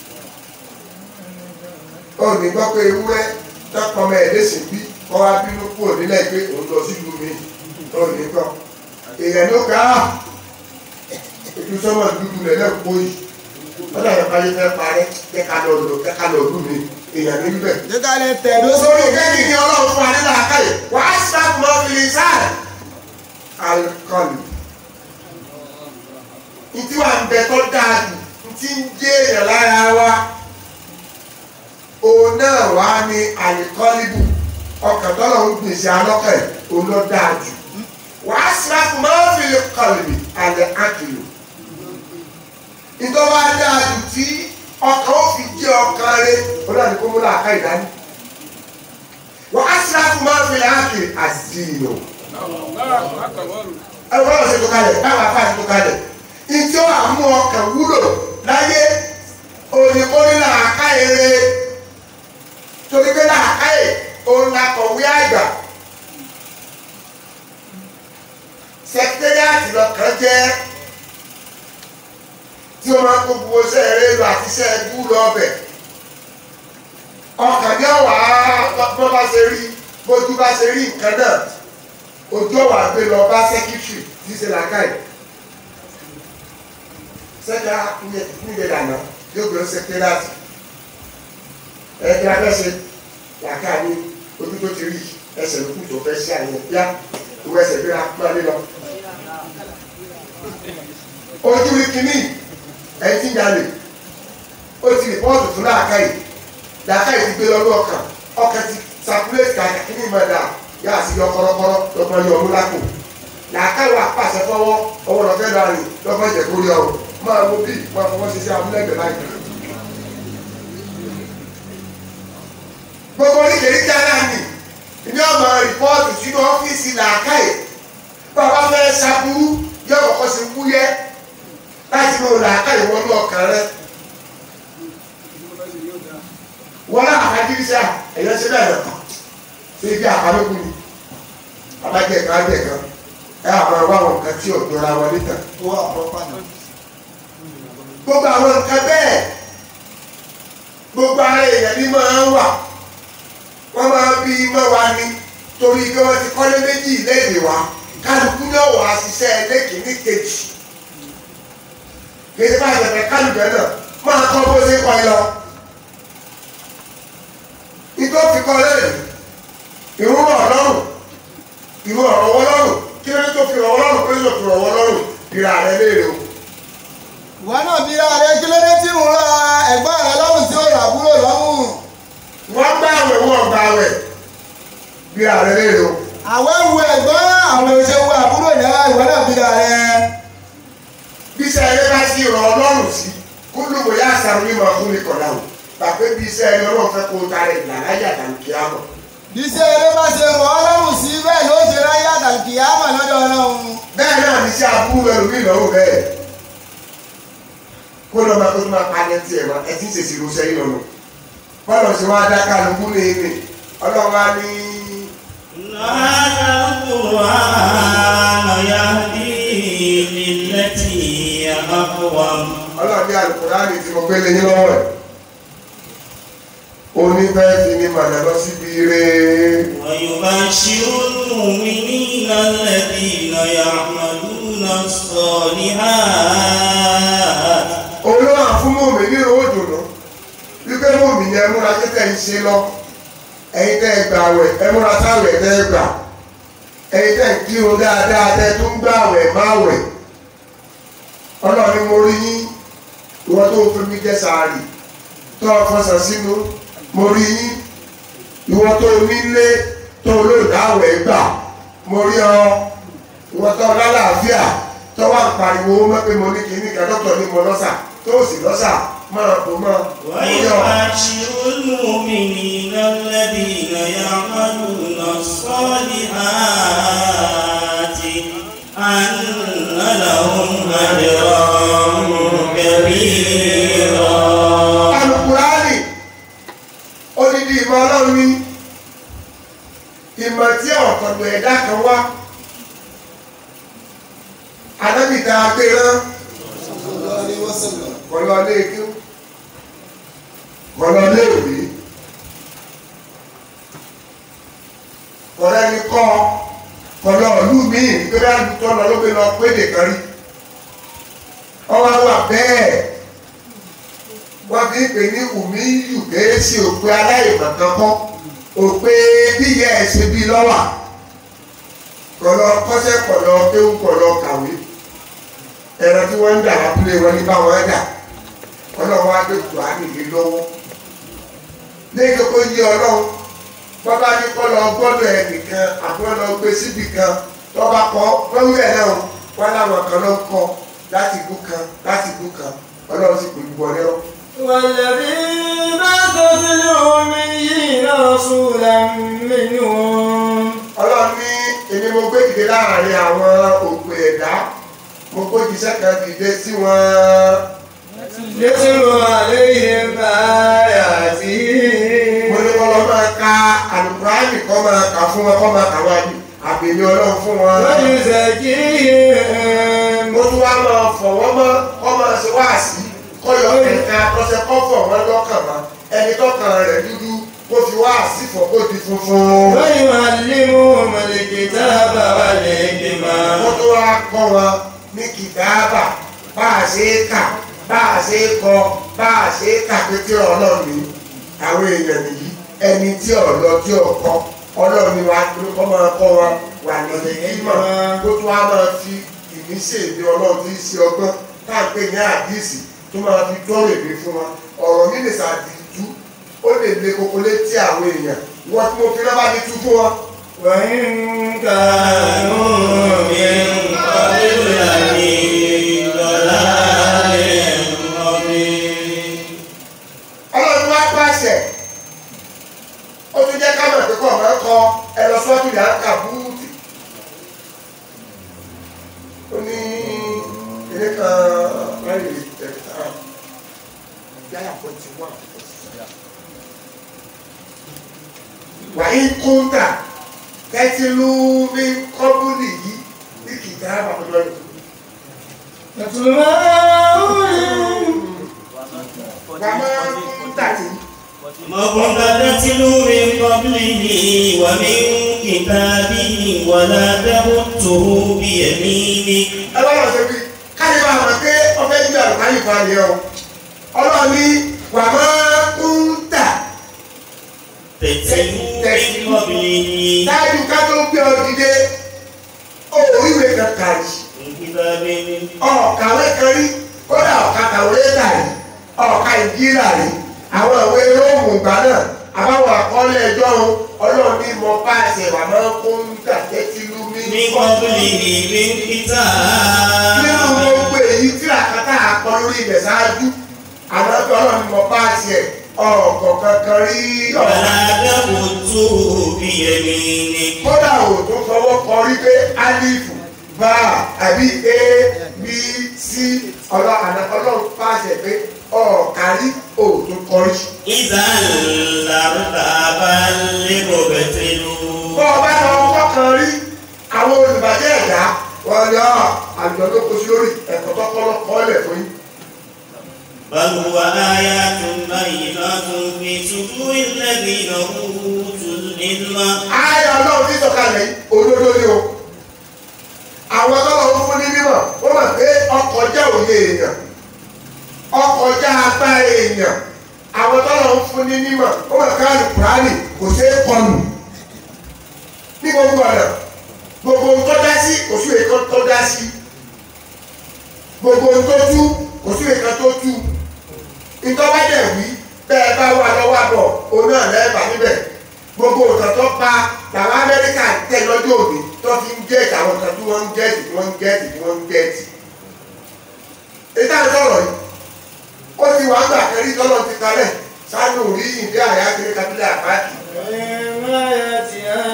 B: ó ní gbọ́ pé ewúrẹ́ tọkọmọ ẹ̀ lẹ́sìn bí kọ́ wá bínú kúrò nílẹ̀ pé òun lọ sí ìlú mi ó ní gbọ́ èèyàn ló ká ètò sọ́mọ̀ dúdú rẹ̀ lẹ́kọ̀ọ́ yìí wọ́n dàgbà báyé fẹ́ parẹ́ jẹ́ ká lọ lò jẹ́ ká lọ lù mí èèyàn ní bíbẹ̀.
E: jẹ́ ká lè tẹ̀dó
B: sórí
E: sórí
B: kẹ́kì ní ọlọ́run fún adé làákàyè wàá sáàpù mọ́ fìlì sáà alikọ́lù. Ìtí wà ń bẹ tó dáa jù ntí ń jẹ́ èèyàn lára wa òun náà wá ní alikọ́lìbù ọkàn tọ́lọ̀ ń gbèsè alọ́kàn ẹ̀ òun ló dáa jù wàá sáàpù mọ́ fìlì kọ́lù alẹ́ àkìlù. Ìtọ́wá dáa jù tí ọkàn ó fi jẹ́ ọkàn rẹ̀ ó náà ní kó mú làákà ìdání. Wàá sáàpù mọ́ fìlì àkìlù àzìnà ẹwọ́n ọ̀sẹ̀ tó kalẹ̀ báwa fà tó kalẹ̀ ìjọ àmú ọkàn wúlò láyé òyìnbóni làákà èrè torí pé làákà è òun la kọ̀wé àgbà sẹkítẹ́rìàtì lọ́kàn jẹ́ tí o máa kó gbogbo iṣẹ́ eré lọ àti iṣẹ́ ẹgbú lọ ọbẹ̀ ọkàn ní ọ̀wà bọ́ bá ṣe rí bójú bá ṣe rí nǹkan náà ojú ọ̀wà gbé lọ bá sẹ́kítírì tí ṣe làákàyè sẹ́ka nílẹ̀ lànà yóò gbé sẹ́kítẹ́rìàtì ẹ̀ẹ́dẹ́ abẹ́sẹ̀ làákàyè ní ojú tó ti rí ẹsẹ̀ lókù tó fẹ́ sí àyẹ̀ bíá ìwé ẹsẹ̀ gbéra máa lé lọ. ojú rí kínní ẹ̀ ti ń jalè ó ti rìpọ́ọ̀tù fún làákàyè làákàyè ti gbé lọ́dún ọkàn ọkàn ti sàkúlẹ̀tì kàkà kínní máa dà yà sí yọ kọ́rọ́kọ́rọ́ lọ́gbọ́n yọ ọmú lápò làákàyè wà pàṣẹ fọwọ́ ọwọ́ lọ́fẹ́ lọ rìn lọ́gbọ́n jẹ̀ kórè ọ̀rọ̀ máa mú bí máa fọwọ́ ṣe sí amúlẹ̀gbẹ̀ báyìí. gbogbo oríkèéríkèé aláàmì ní ọmọ rìpọ́ọ̀tù sínú ọ́fíìsì làákàyè bàbá fẹ́ ṣàbúrú yọ kọ́kọ́ sí wúyẹ́ láti mú làákàyè wọnú ọkàn rẹ. wọ́n náà àkájírísà ẹ̀yọ́ ṣe bẹ́ẹ̀ lọ́kàn ṣé ibi àpamẹ́kù ni abájẹ́ kan abẹ́ kan ẹ àwọn àwọn àwọn nǹkan tí ò jọra wọn níta.
E: tó wà pọ́pá náà.
B: gbogbo àwọn nǹkan bẹ́ẹ̀ gbogbo ara èèyàn ní máa ń wà wọ́n máa bí mọ́ wa ní torí pé wọ́n ti kọ́lé méjì léde wa kálukú náà wà á ṣiṣẹ́ lẹ́kìnní kejì kejì bá bẹ̀rẹ̀ kálukú náà máa kọ́ bó ṣe kọ́ ẹ lọ. nítorí fi kọ́ lẹ́yìn ìrún ọlọ́run ìrún ọ̀rọ̀ ọlọ́run kí ló dé tó fi ọ̀rọ̀ ọlọ́run pé yóò fi ọ̀rọ̀ ọlọ́run ìrà rẹ léèrè o.
E: ìwọ náà bí ra rẹ kí ló dé tí mo ra ẹ̀gbọ́n rẹ lọ́rùn tí ó rà àbúrò lọ́rùn.
B: wọ́n gbá àwẹ̀ wọ́n gbá àwẹ̀ ìrà rẹ léèrè o.
E: àwẹ̀ wu ẹ̀gbọ́n àwọn oṣù wo àbúrò náà ìwọ náà bí ra rẹ.
B: bí iṣẹ́ eré bá sí ìrọ̀ ọlọ́run sí kúlù kò yá àṣàrò mímọ fún mi kọ̀dà o tàbí bí iṣẹ́ ẹni ọlọ́run fẹ́ kó tarẹ̀ ìlà láyà tàbí kí á mọ̀.
E: bí iṣẹ́ eré bá ṣe rọ̀ ọ́ lọ́rùn sí bẹ́ẹ̀ ló ṣe ráyé àtàkì àmọ̀ lọ́dọ̀ ọlọ́run.
B: bẹ́ẹ̀ náà ní iṣẹ́ aburú ẹlòmíì lọ́wọ́ bẹ́ẹ̀ kó lọ́ máa tó tó máa palẹ̀ tiẹ̀ wá ẹ ti ń ṣèṣì ló sẹ́yìn lọ́nà bọ́lá ṣe wá dá kálukú ní ìní ọlọ́run wá ní
A: هذا القرآن يهدي للتي هي أقوم
B: ọlọ́run ní Al-Kùránì tí mo gbé lé yín lọ́wọ́ ẹ̀ onífẹ́ fi ní màdà lọ síbi rẹ̀
A: ويبشر المؤمنين الذين يعملون الصالحات
B: olóhà fún mòmí ní owó dùnú wípé mòmí ni ẹmúra tẹ́tẹ́ ń ṣe lọ ẹ̀yin tẹ́ ẹ gbà wẹ̀ ẹmúra táwẹ̀ tẹ́ ẹ gbà ẹ̀yin tẹ́ ẹ kírun dáadáa tẹ́ ẹ tún gbà wẹ̀ má wẹ̀ ọlọ́run mo rí yín ìwọ tó fi mí jẹ́ sàárì tó o fọsàn sínú mo rí yín ìwọ tó nílé tó olóòdáwẹ̀ gbà mo rí ọ ìwọ tó lálàáfíà tó wà pariwo mọ́pẹ́ mo ní kíní kan dọ́kítọ̀ ní mo lọ́sà tó sì lọ́sà máa bò máa mo rí ọ.
A: ويبشر المؤمنين الذين يعملون الصالحات أن لهم أجرا كبيرا
B: alukurani odidi ìmọ̀ ọlọ́run ní ìmọ̀ tí ọ̀tọ̀dọ̀ ẹ̀dá kan wá anábìta agbéràn kọlọ léèkú kọlọ léèwé kọlọ ẹni kọ́ kọlọ ìlú míì nítorí àlùtọ́ lọ ló gbé lọ péde kan rí ọwọ́ wà bẹ́ẹ̀ wọ́n fi ń pè ní ùmíyù kèésì òpè aláìmọ̀kan kọ́ òpè bíyẹ ẹ̀sìn bíi lọ́wà kọ̀lọ́ kọ́sẹ́ kọ̀lọ́ kéwù kọ̀lọ́ kàwé ẹran tí wọ́n ń dà lábúlé wọn ní báwọn dà ọlọ́run á gbé kùránì lé lọ́wọ́ lẹ́yìn kó yí ọlọ́run bọ́bá ní kọ́ lọ gbọ́dọ̀ ẹnìkan àbúrò lọ gbé síbì kan tọ́ba kọ́ lọ́wọ́ ẹ̀ náà wọ́n láwọn kan lọ kọ́ láti ìlú kan láti ìlú kan ọlọ́run sì pè wọlé ọ́.
C: والذي بعث في الأميين رسولا منهم
B: ọlọ́run ní èmi mo gbé dìde láàrin àwọn òpè ẹ̀dá mo gbé jíṣẹ́ kan dìde sí wọn.
C: يتلو عليهم آياته
B: mo ní kọ́ lọ máa ka àlùkùránì kọ́ máa kà fún wọn kọ́ máa kà wá ní àbèmí ọlọ́run fún wọn.
C: ويزكيهم
B: mo tún wá máa fọ̀ wọ́n mọ́ kọ́ máa ṣe wáàsí kọ́ yọ ẹ̀ka tọ́sẹ̀ kọ́ fọ̀ wọ́n lọ́kàn mọ́ ẹni tọ́kàn rẹ̀ dúdú kó fi wáàsí fọ̀ kó di funfun.
C: ويعلمهم الكتاب والحكمة
B: mo tún wá kọ́ wọn ní kìdáàbà bá a ṣe é kà bá a ṣe é kọ bá a ṣe é kà pé tí ọlọ́run ní àwọn èèyàn nìyí ẹni tí ọ̀lọ́ tí ọ̀kọ́ ọlọ́run ni wà á kọ́ máa kọ́ wọn wà lọ́lẹ̀ ìmọ̀ kó tún wá máa fi ìmísí èdè ọlọ́run tí í ṣe ọgbọ́n tá à ń pè ní àdìsí tó máa fi tọ́rọ̀ èdè fún wọn ọ̀rọ̀ mi lè ṣàdìjú ó lè le koko létí àwọn èèyàn wọ́n tí mo fi lọ́ba ní tú fún wọn.
C: وإن كانوا من قبل لفي ضلال مبين
B: ọlọ́run wá pàṣẹ ó tún jẹ́ ká mọ̀ pé kọ́ máa ń kọ ẹ̀rọ sọ́ọ̀tù yà ń kà búùtì ó ní ilé kan mẹ́rin tẹ̀lifà yàrá pọ̀jù wà wàyí kúńtà tẹ́tìlú ní kọ́bùlì yìí ní kìtà àbàkọ́jọ́ yìí.
C: يتلو عليهم
B: wàá kúńtà tì í.
A: ما كنت تتلو من قبله ومن كتابه ولا تمته بيمينك
B: ọlọ́run ṣe bí káyọ̀ bá wọn pé ọfẹ́ gbé àlùkáyì falẹ̀ ọ ọlọ́run ní wà máa ń tà
A: تتلو من قبله
B: dájú ká tó gbé ọ dìde òwúrìwé kankan yìí
A: من كتابه
B: ọ̀kàwé kan rí kódà ọ̀ka kàwé tà rí ọ̀ka ìjírà rí àwọn ìwé róòmù ìgbà náà àbáwọn àkọọ́lẹ̀ ẹjọ́ ọlọ́run ní mọ páàsì wà máa ń tà tẹ́tìlú mi
A: من قبله من كتاب
B: nínú gbogbo èyí tí àkàtà àkọ lórí ilẹ̀ ṣáájú àmọ́ bí ọlọ́run mọ páàsì ẹ̀ ọ̀kọ̀ kankan rí ọ̀rọ̀
A: ولا تمته بيمينك
B: kódà ò tó fọwọ́ kọ rí pé alifu bá àbí a b c ọlọ́ àná ọlọ́run pàṣẹ pé ọ̀kárí ò tó kọ rí.
A: إذا لارتاب المبتلون
B: bọ́ ọ bá lọ kọ́kàn rí àwọn olùbàjẹ́ ẹ̀dá wọn ni ọ àjọ ló kó sí lórí ẹ̀kọ́ tó kọ́ lọ́kọ́ lẹ̀ fún yín.
A: بل هو آيات بينات في صدور الذين أوتوا العلم
B: ayé ọlọ́run tí sọ̀kalẹ̀ yìí olódó ni o àwọn tọ́lọ̀ ń fún ní mímọ̀ ó mọ̀ pé ọkọ̀ jẹ́ òye èèyàn ọkọ̀ jẹ́ agbára èèyàn àwọn tọ́lọ̀ ń fún ní mímọ̀ ó mọ̀ pé àlùkùránì kò ṣeé kọlù ní gbogbo ọ̀nà gbogbo ohun tó dá sí kò sí èèkan tó dá sí gbogbo ohun tó tú kò sí èèkan tó tú ìtọ́wá dẹ̀ wí bẹ́ẹ̀ bá wà lọ́wọ́ àbọ̀ òun náà lẹ́ẹ̀bà níbẹ̀ gbogbo òtàn tó pa làwọn amẹ́ríkà ń tẹ̀ lọ́jọ́ òní tó fi ń gẹ̀ẹ́tì àwọn kan tí wọ́n ń gẹ̀ẹ́tì tí wọ́n ń gẹ̀ẹ́tì tí wọ́n ń gẹ̀ẹ́tì. ìta sọ̀rọ̀ yìí ó ti wà gbà kẹrí tọ́lọ̀ ti kalẹ̀ sánú rí ìdí àyà kiri kabilẹ̀ àpáàkì.
C: وإما يأتيها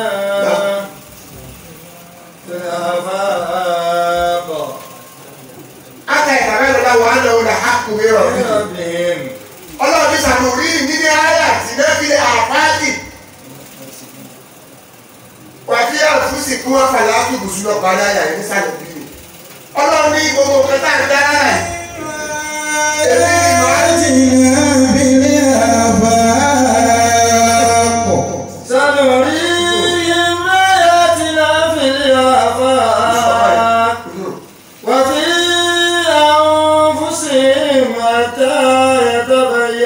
C: في الآفاق
B: aka ìtàwé lọ́la wà á lọ́wọ́ la hákù mi rọ̀ mí.
C: بربهم
B: ọlọ́run ti sànù rí ìdí àyà tí náà fi àpáàkì. wàtí àfúsì kí wọ́n fà láàbù bùsùn náà parí àyà yìí nísàlẹ̀ bí mi. ọlọ́run ní gbogbo kẹta ń dára rẹ̀. èmi ni màá ti
C: سنريهم آياتنا في الآفاق وفي أنفسهم حتى يتبين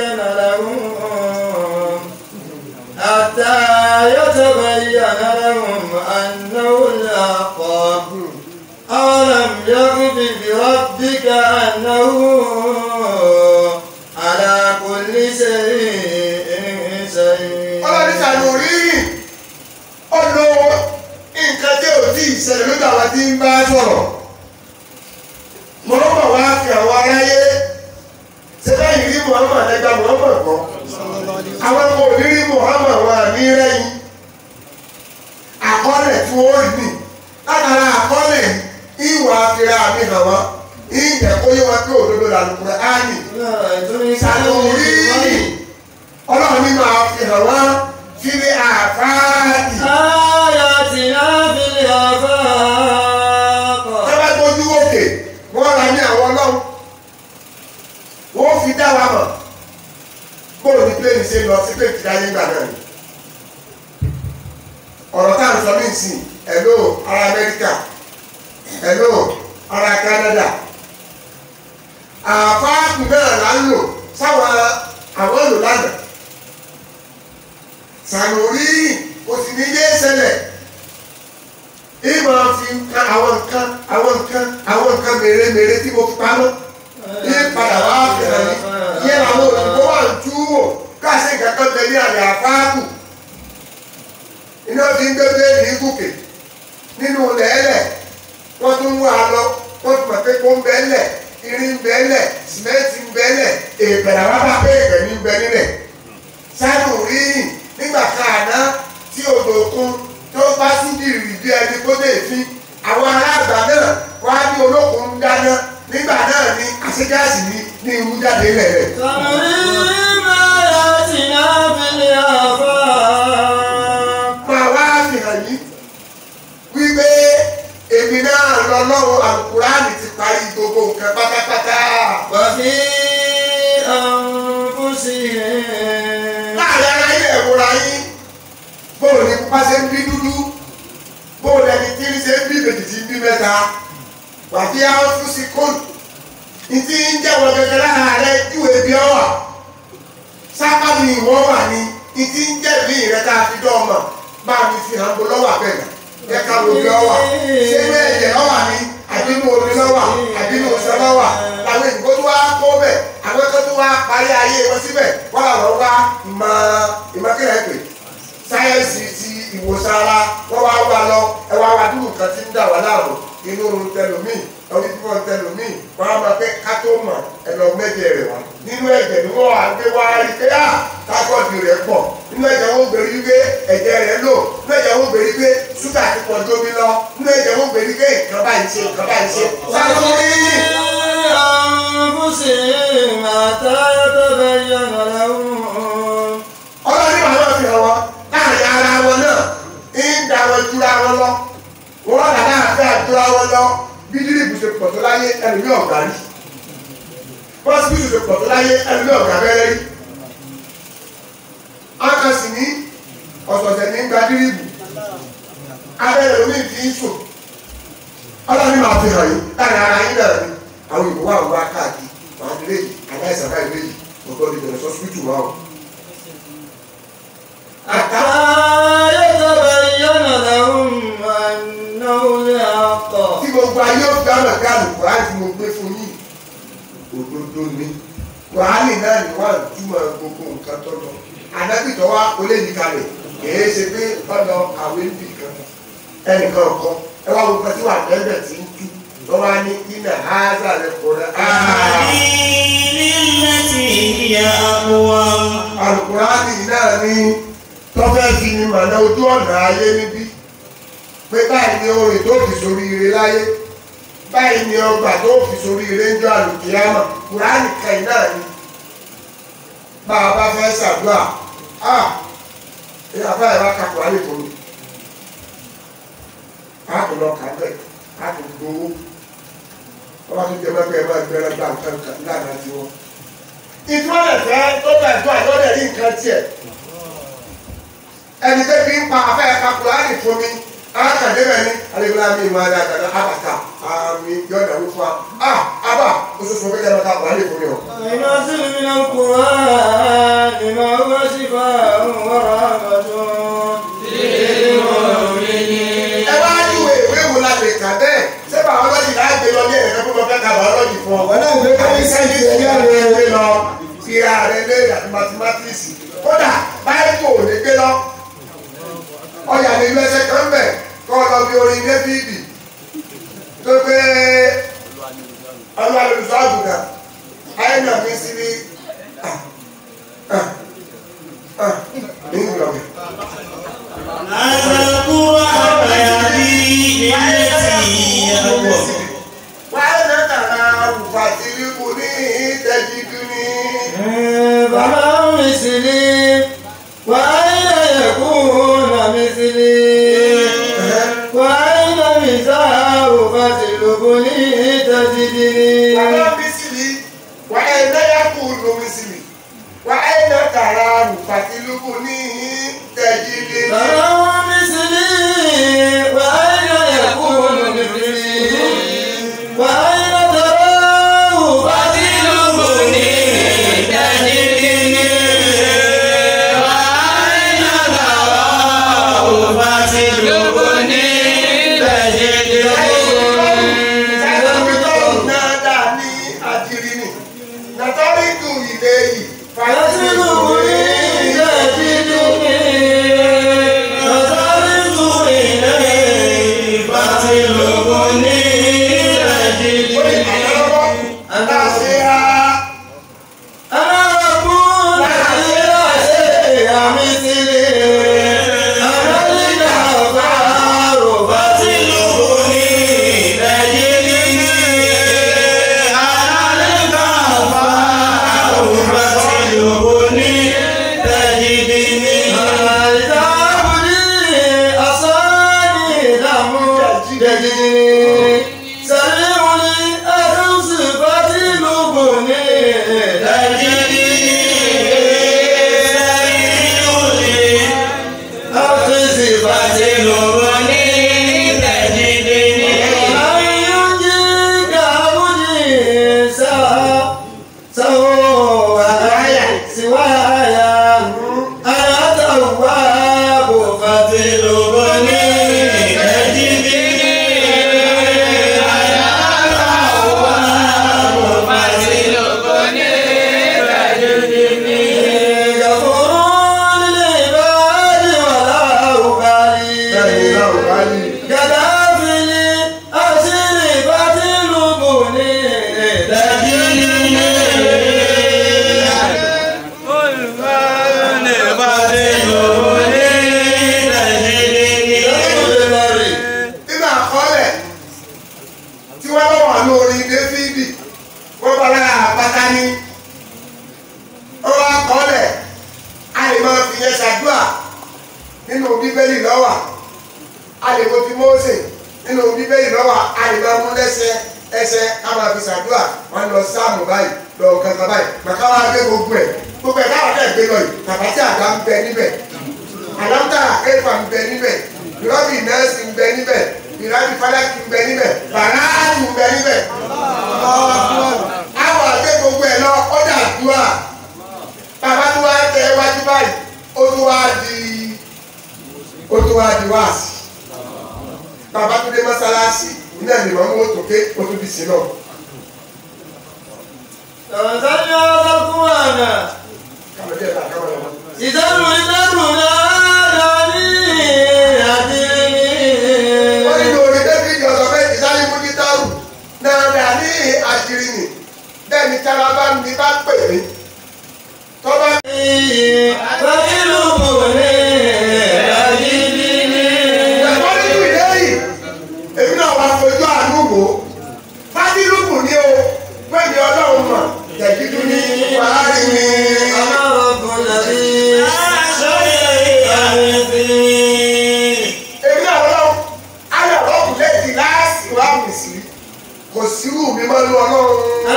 C: أولم يكف بربك أنه على كل شيء شهيد
B: ọlọ́run ṣàlù rírì ọ̀nà nǹkan tí ò tí ì ṣẹlẹ̀ lójú àwọn tí ń bá sọ̀rọ̀ Muhammad wá fi àwọn aráyé ṣe báyìí rí Muhammad ẹgbà Muhammad kọ́ àwọn ọmọ òrírí Muhammad wà ní rẹ́yìn àkọọ́lẹ̀ tí wọ́n rí nì látara àkọọ́lẹ̀ ìwà àfihàn àmì hàn wọ́n ìjẹ́ kó yé wọn pé òdodo làlùkùrẹ́ áàyè ṣàlù rírì ọlọ́run ní máa fi hàn wọ́n fílé àfáàdì
C: آياتنا في الآفاق
B: tọ́lá gbójú òkè wọ́n ra ní àwọn ọlọ́run wọ́n fi dá wa mọ̀ bóòlù ní pléènì ṣe lọ sí pléènì dáyé ńgbà náà ni ọ̀rọ̀ tá à ń sọ ní ìsìn hello ará Amẹ́ríkà hello ará Canada àfáàkù náà là ń lò sáwọn àwọn lò lánàá sànùrí kò sì ní yé ṣẹlẹ̀ ìmọ̀ fi nǹkan àwọn nǹkan àwọn nǹkan àwọn nǹkan mèremère tí mo fi pamọ́ ní padà wá fẹ̀rẹ̀ ní yẹ àwọn òyìnbó wà ń tú wò káàsì nǹkan kan bẹ ní àlẹ́ àfáàkù iná fi ń gbé bẹ́ẹ̀lì gòkè nínú lẹ́lẹ̀ wọ́n tún wà lọ wọ́n tún mọ̀ pé kó ń bẹ́ẹ̀lẹ̀ irin ń bẹ́ẹ̀lẹ̀ sìmẹ́ǹtì ń bẹ́ẹ̀lẹ̀ èèpẹ̀lẹ̀ wá bá pé èèpẹ̀ ní ń bẹ nílẹ̀ sánú rí nígbà káàná tí odò òkun tó bá sí bìrì bí ẹni kó dé fi àwọn aláàgbà náà wá ní olókun ń dáná nígbà náà ní àṣegáàsì ní ní irú jáde ilẹ̀ rẹ̀.
C: سنريهم آياتنا في الآفاق
B: máa wá fìhàn yìí wípé èmi náà lọ lọ́wọ́ àlùkùránì ti parí gbogbo nǹkan pátápátá.
C: وفي أنفسهم
B: láàrin ara yín ẹ̀wòrán yín bóòlù ní pupa ṣe ń bí dúdú bóòlù ẹni tí ń ṣe ń bí méjì tí ń bí mẹ́ta wàbí àwọn fún sí kóòlù ìtí ń jẹ́wọ́ gẹ́gẹ́ lára rẹ ìwé bí ọ wà sápá ni ìwọ wà ní ìtí ń jẹ́ bí rẹ tá a fi dọ́ ọmọ bá mi fi hàn bó lọ́wọ́ àbẹ̀gà yẹ ká wo bí ọ wà ṣé ní ẹ̀jẹ̀ lọ́wà ní àbínú omi lọ́wà àbínú oṣù lọ́wà làwọn ènìyàn tó wá kó bẹ̀ àwọn tó tó wá parí ayé wọn síbẹ̀ wọ́n làwọn wá ìmọ̀ ìmọ̀kẹ́rẹ́ pè sáyẹ́nsì ti ìwòsàn ara wọ́n wá wá lọ ẹ wá wá dúró nǹkan tí ń dà wá láàrú inú oorun tẹlómìn orí fífọ́ tẹlómìn wọ́n á máa pẹ́ ká tó mọ̀ ẹ lọ mẹ́jẹ rẹ̀ wá nínú ẹ̀jẹ̀ ni wọ́n wá gbé wá rí pé á tákọ́ọ̀dù rẹ̀ pọ̀ nínú ẹ̀jẹ̀ wọn gbèrí pé ẹ̀jẹ̀ rẹ̀ lò nínú ẹ̀jẹ̀ wọn gbèrí pé ṣúgà ti pọ̀ jómi lọ nínú ẹ̀jẹ̀ wọn gbèrí pé nǹkan báyìí ṣe nǹkan báyìí ṣe sáré
C: أنفسهم حتى يتبين لهم
B: ọlọ́run ní àwọn fi hàn wọn láàrin ara wọn náà ń da wọn jura wọn lọ wọn là láàfin àjura wọn lọ bí dírìbù ṣe pọ̀ tó láyé ẹlòmí ọ̀gá rí bọ́sibítù ṣe pọ̀ tó láyé ẹlòmí ọ̀gá bẹ́rẹ́ rí akasi ní ọ̀sọ̀ọ̀sẹ̀ ní gba dírìbù abẹ́rẹ́ omi fi ń sùn ọlọ́run máa fi hàn yín láàrin ara yín náà ni àwọn ìbò wà wá káàkiri màá nílé yìí aláìsàn báyìí lé yìí ọ̀tọ̀ lè bẹ̀rẹ̀ sọ́sibítù wa o.
C: حتى يتبين لهم أنه الحق
B: tí gbogbo ayé ó dáná ká lùkùrá tí mo gbé fún yín òdodo ni wàhálì náà ni wọ́n túmọ̀ gbogbo nǹkan tó lọ adábìtọ̀ wa kò lè yí kalẹ̀ kìí ṣe pé ọ̀dọ̀ àwé ń bì kan ẹnìkan kan ẹ wá gbogbo tí wà bẹ́ẹ̀ tí ń tú lọ́wọ́ á ní iná áásà rẹ̀ kò rẹ̀
A: التي هي أقوم
B: alùkùránì náà ní tọ́fẹ́ fi ni màná ojú ọ̀nà ayé níbí pé báyìí ni orin tó fi sórí ire láyé báyìí ni ọgbà tó fi sórí ire ń jọ àlùkìyámà kùránì kẹ́yìn náà ni bá a bá fẹ́ ṣàdúrà á ẹ àbá ẹ̀ bá ka kùránì fún mi á kò lọ kà bẹ́ẹ̀ á kò gbowó wọ́n bá tún jẹ́ mẹ́fẹ́ ẹ máa gbẹ́rẹ́ gbà nǹkan kan láàrin àti wọn ìtumọ̀lẹ̀ fẹ́ tó bẹ̀ tó àjọ́dẹ̀ rí nǹkan tiẹ̀ ẹni tẹ́ fi ń pa afẹ́ kakùránì fún mi alákàdé bẹ̀ ní alẹ́gbẹ̀lá mi ìmọ̀ adé àkàdá abàtà àmì yọ̀dà wí fún wa ah abà oṣooṣù fún kẹ́kẹ́ mẹ́ta kùránì fún mi o.
C: ينزل من القرآن ما هو شفاء ورحمة
B: ẹ wá níwèé ìwé wo la lè kà bẹ́ẹ̀ ṣé bàọ́lọ́jì láàgbé lọ ní ẹ̀rẹ́ fún ọ̀fẹ́ ka bàọ́lọ́jì fún ọ.
E: Wọ́n náà gbé kẹ́mísírì
B: Àti
E: ẹ̀yà
B: kẹ́mísírì
E: rẹ̀.
B: gbé lọ kíra rẹ̀ lé àti mathematics. Kódà báyìí kò lè gbé lọ. Ọyà lè lu ẹsẹ̀ kan bẹ̀ kọ́ ọ lọ bí orin Dẹ́fídì. Tó pé ọlọ́run olùsọ àgùntàn àyẹ̀nà mi sí ní ní ìgbàgbé.
A: هذا القرآن يهدي للتي هي أقوم
B: wàhálà tàrà àrùfàtìlíkù ní ìtẹ̀jìdúní.
C: فما مثلي وأين يكون مثلي وأين مثال فتلبني تجدني
B: Wàhálà mísìlì wàhálà yàkù ló mísìlì wàhálà tàrà àrùfàtìlíkù ní ìtẹ̀jìdúní.
C: فما مثلي وأين يكون مثلي وأين تراه
A: فتلبني تجدني وأين تراه فتلبني تجدني
B: Nàtọ́ríkù ilé yìí, fàyẹ́sìlú
C: فتلبني تجدني
A: نظرت إليه فتلبني تجدني
C: أنا رب لا شيء مثلي أنا الجبار
A: فتلبني تجدني أنا الغفار فتلبني تجدني
C: تعبدي أصاني لم تجدني سلمني أرز فتلبني أخذ فتلبني أن ينجيك عبدي سوا سوايا سوايا أنا تواب فتلبني غفور للعباد ولا أبالي جدافني أسر فتلبني تجدني
B: nínú àkọọ́lẹ̀ tí wọ́n bá wà lórí Dáfídì wọ́n bá lára àpáta ní ọwọ́ àkọọ́lẹ̀ a lè máa fi yẹn ṣàdúrà nínú bíbélì lọ́wà a lè wo ti Mósè nínú bíbélì lọ́wà a lè máa mú lẹ́sẹ̀ ẹsẹ̀ ká máa fi ṣàdúrà wọn lọ sáàmù báyìí lọ kankan báyìí màkà wá gbé gbogbo ẹ̀ gbogbo ẹ̀ káwọn náà gbé lọ yìí tàbátì àgbà ń bẹ níbẹ̀ àlọ́tà ẹ̀fà ń bẹ níbẹ̀ ìrọ́bì nẹ́ẹ̀sì ń bẹ níbẹ̀ ìrọ́bì fálákì ń bẹ níbẹ̀ bàráàlì ń bẹ níbẹ̀. àwọn àgbẹ̀ gbogbo ẹ̀ lọ ọ̀dà àdúrà bàbá tó wá tẹ wájú báyìí ó tó wá di ó tó wá di wáàsì bàbá tó dé mọ́sálásí iná ni màmú ó tó ké ó tó di sí náà.
C: تمثلنا القرآن
B: kàmá díẹ̀ bá kàmá lọ́wọ́.
C: ìdánù ìdánù náà ní àdínní.
B: wọ́n nínú orin david ọ̀sọ̀ pé ìsáré mú gítàrù náà dà ní àṣírí nì bẹ́ẹ̀ ni tára bá ń bí bá pè mí tọ́ba ẹ̀fọ́ nínú ilé yìí èmi náà wá fojú àánú wò ó fádìlùkù ní o pẹ̀lú ọlọ́run mọ̀ tẹ̀gídú ní wàhálì mi. èmi náà lọ́wọ́ ayọ̀ lọ́kùn lẹ́ẹ̀dì láàsì wà mí sí kò sírù mi máa lu ọlọ́run.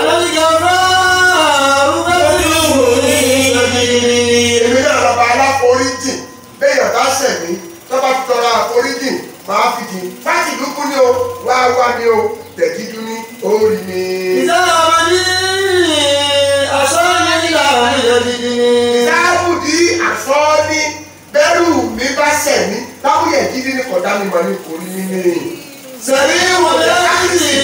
B: èmi náà lọ́ba aláforíjì béèyàn bá ṣẹ̀ mí tọ́ba fi tọrọ àforíjì máa fi jì fáàtì lukú ni o wá wá ni o tẹ̀gídú ní orí mi. sáàbùdí àsọ́ọ́ní bẹ́rù mi bá ṣẹ̀ mí láwùyẹ̀ jíjí ní kọ̀dá mi mọ̀ ní orí mi ní.
C: Sẹ̀rí wọlé láti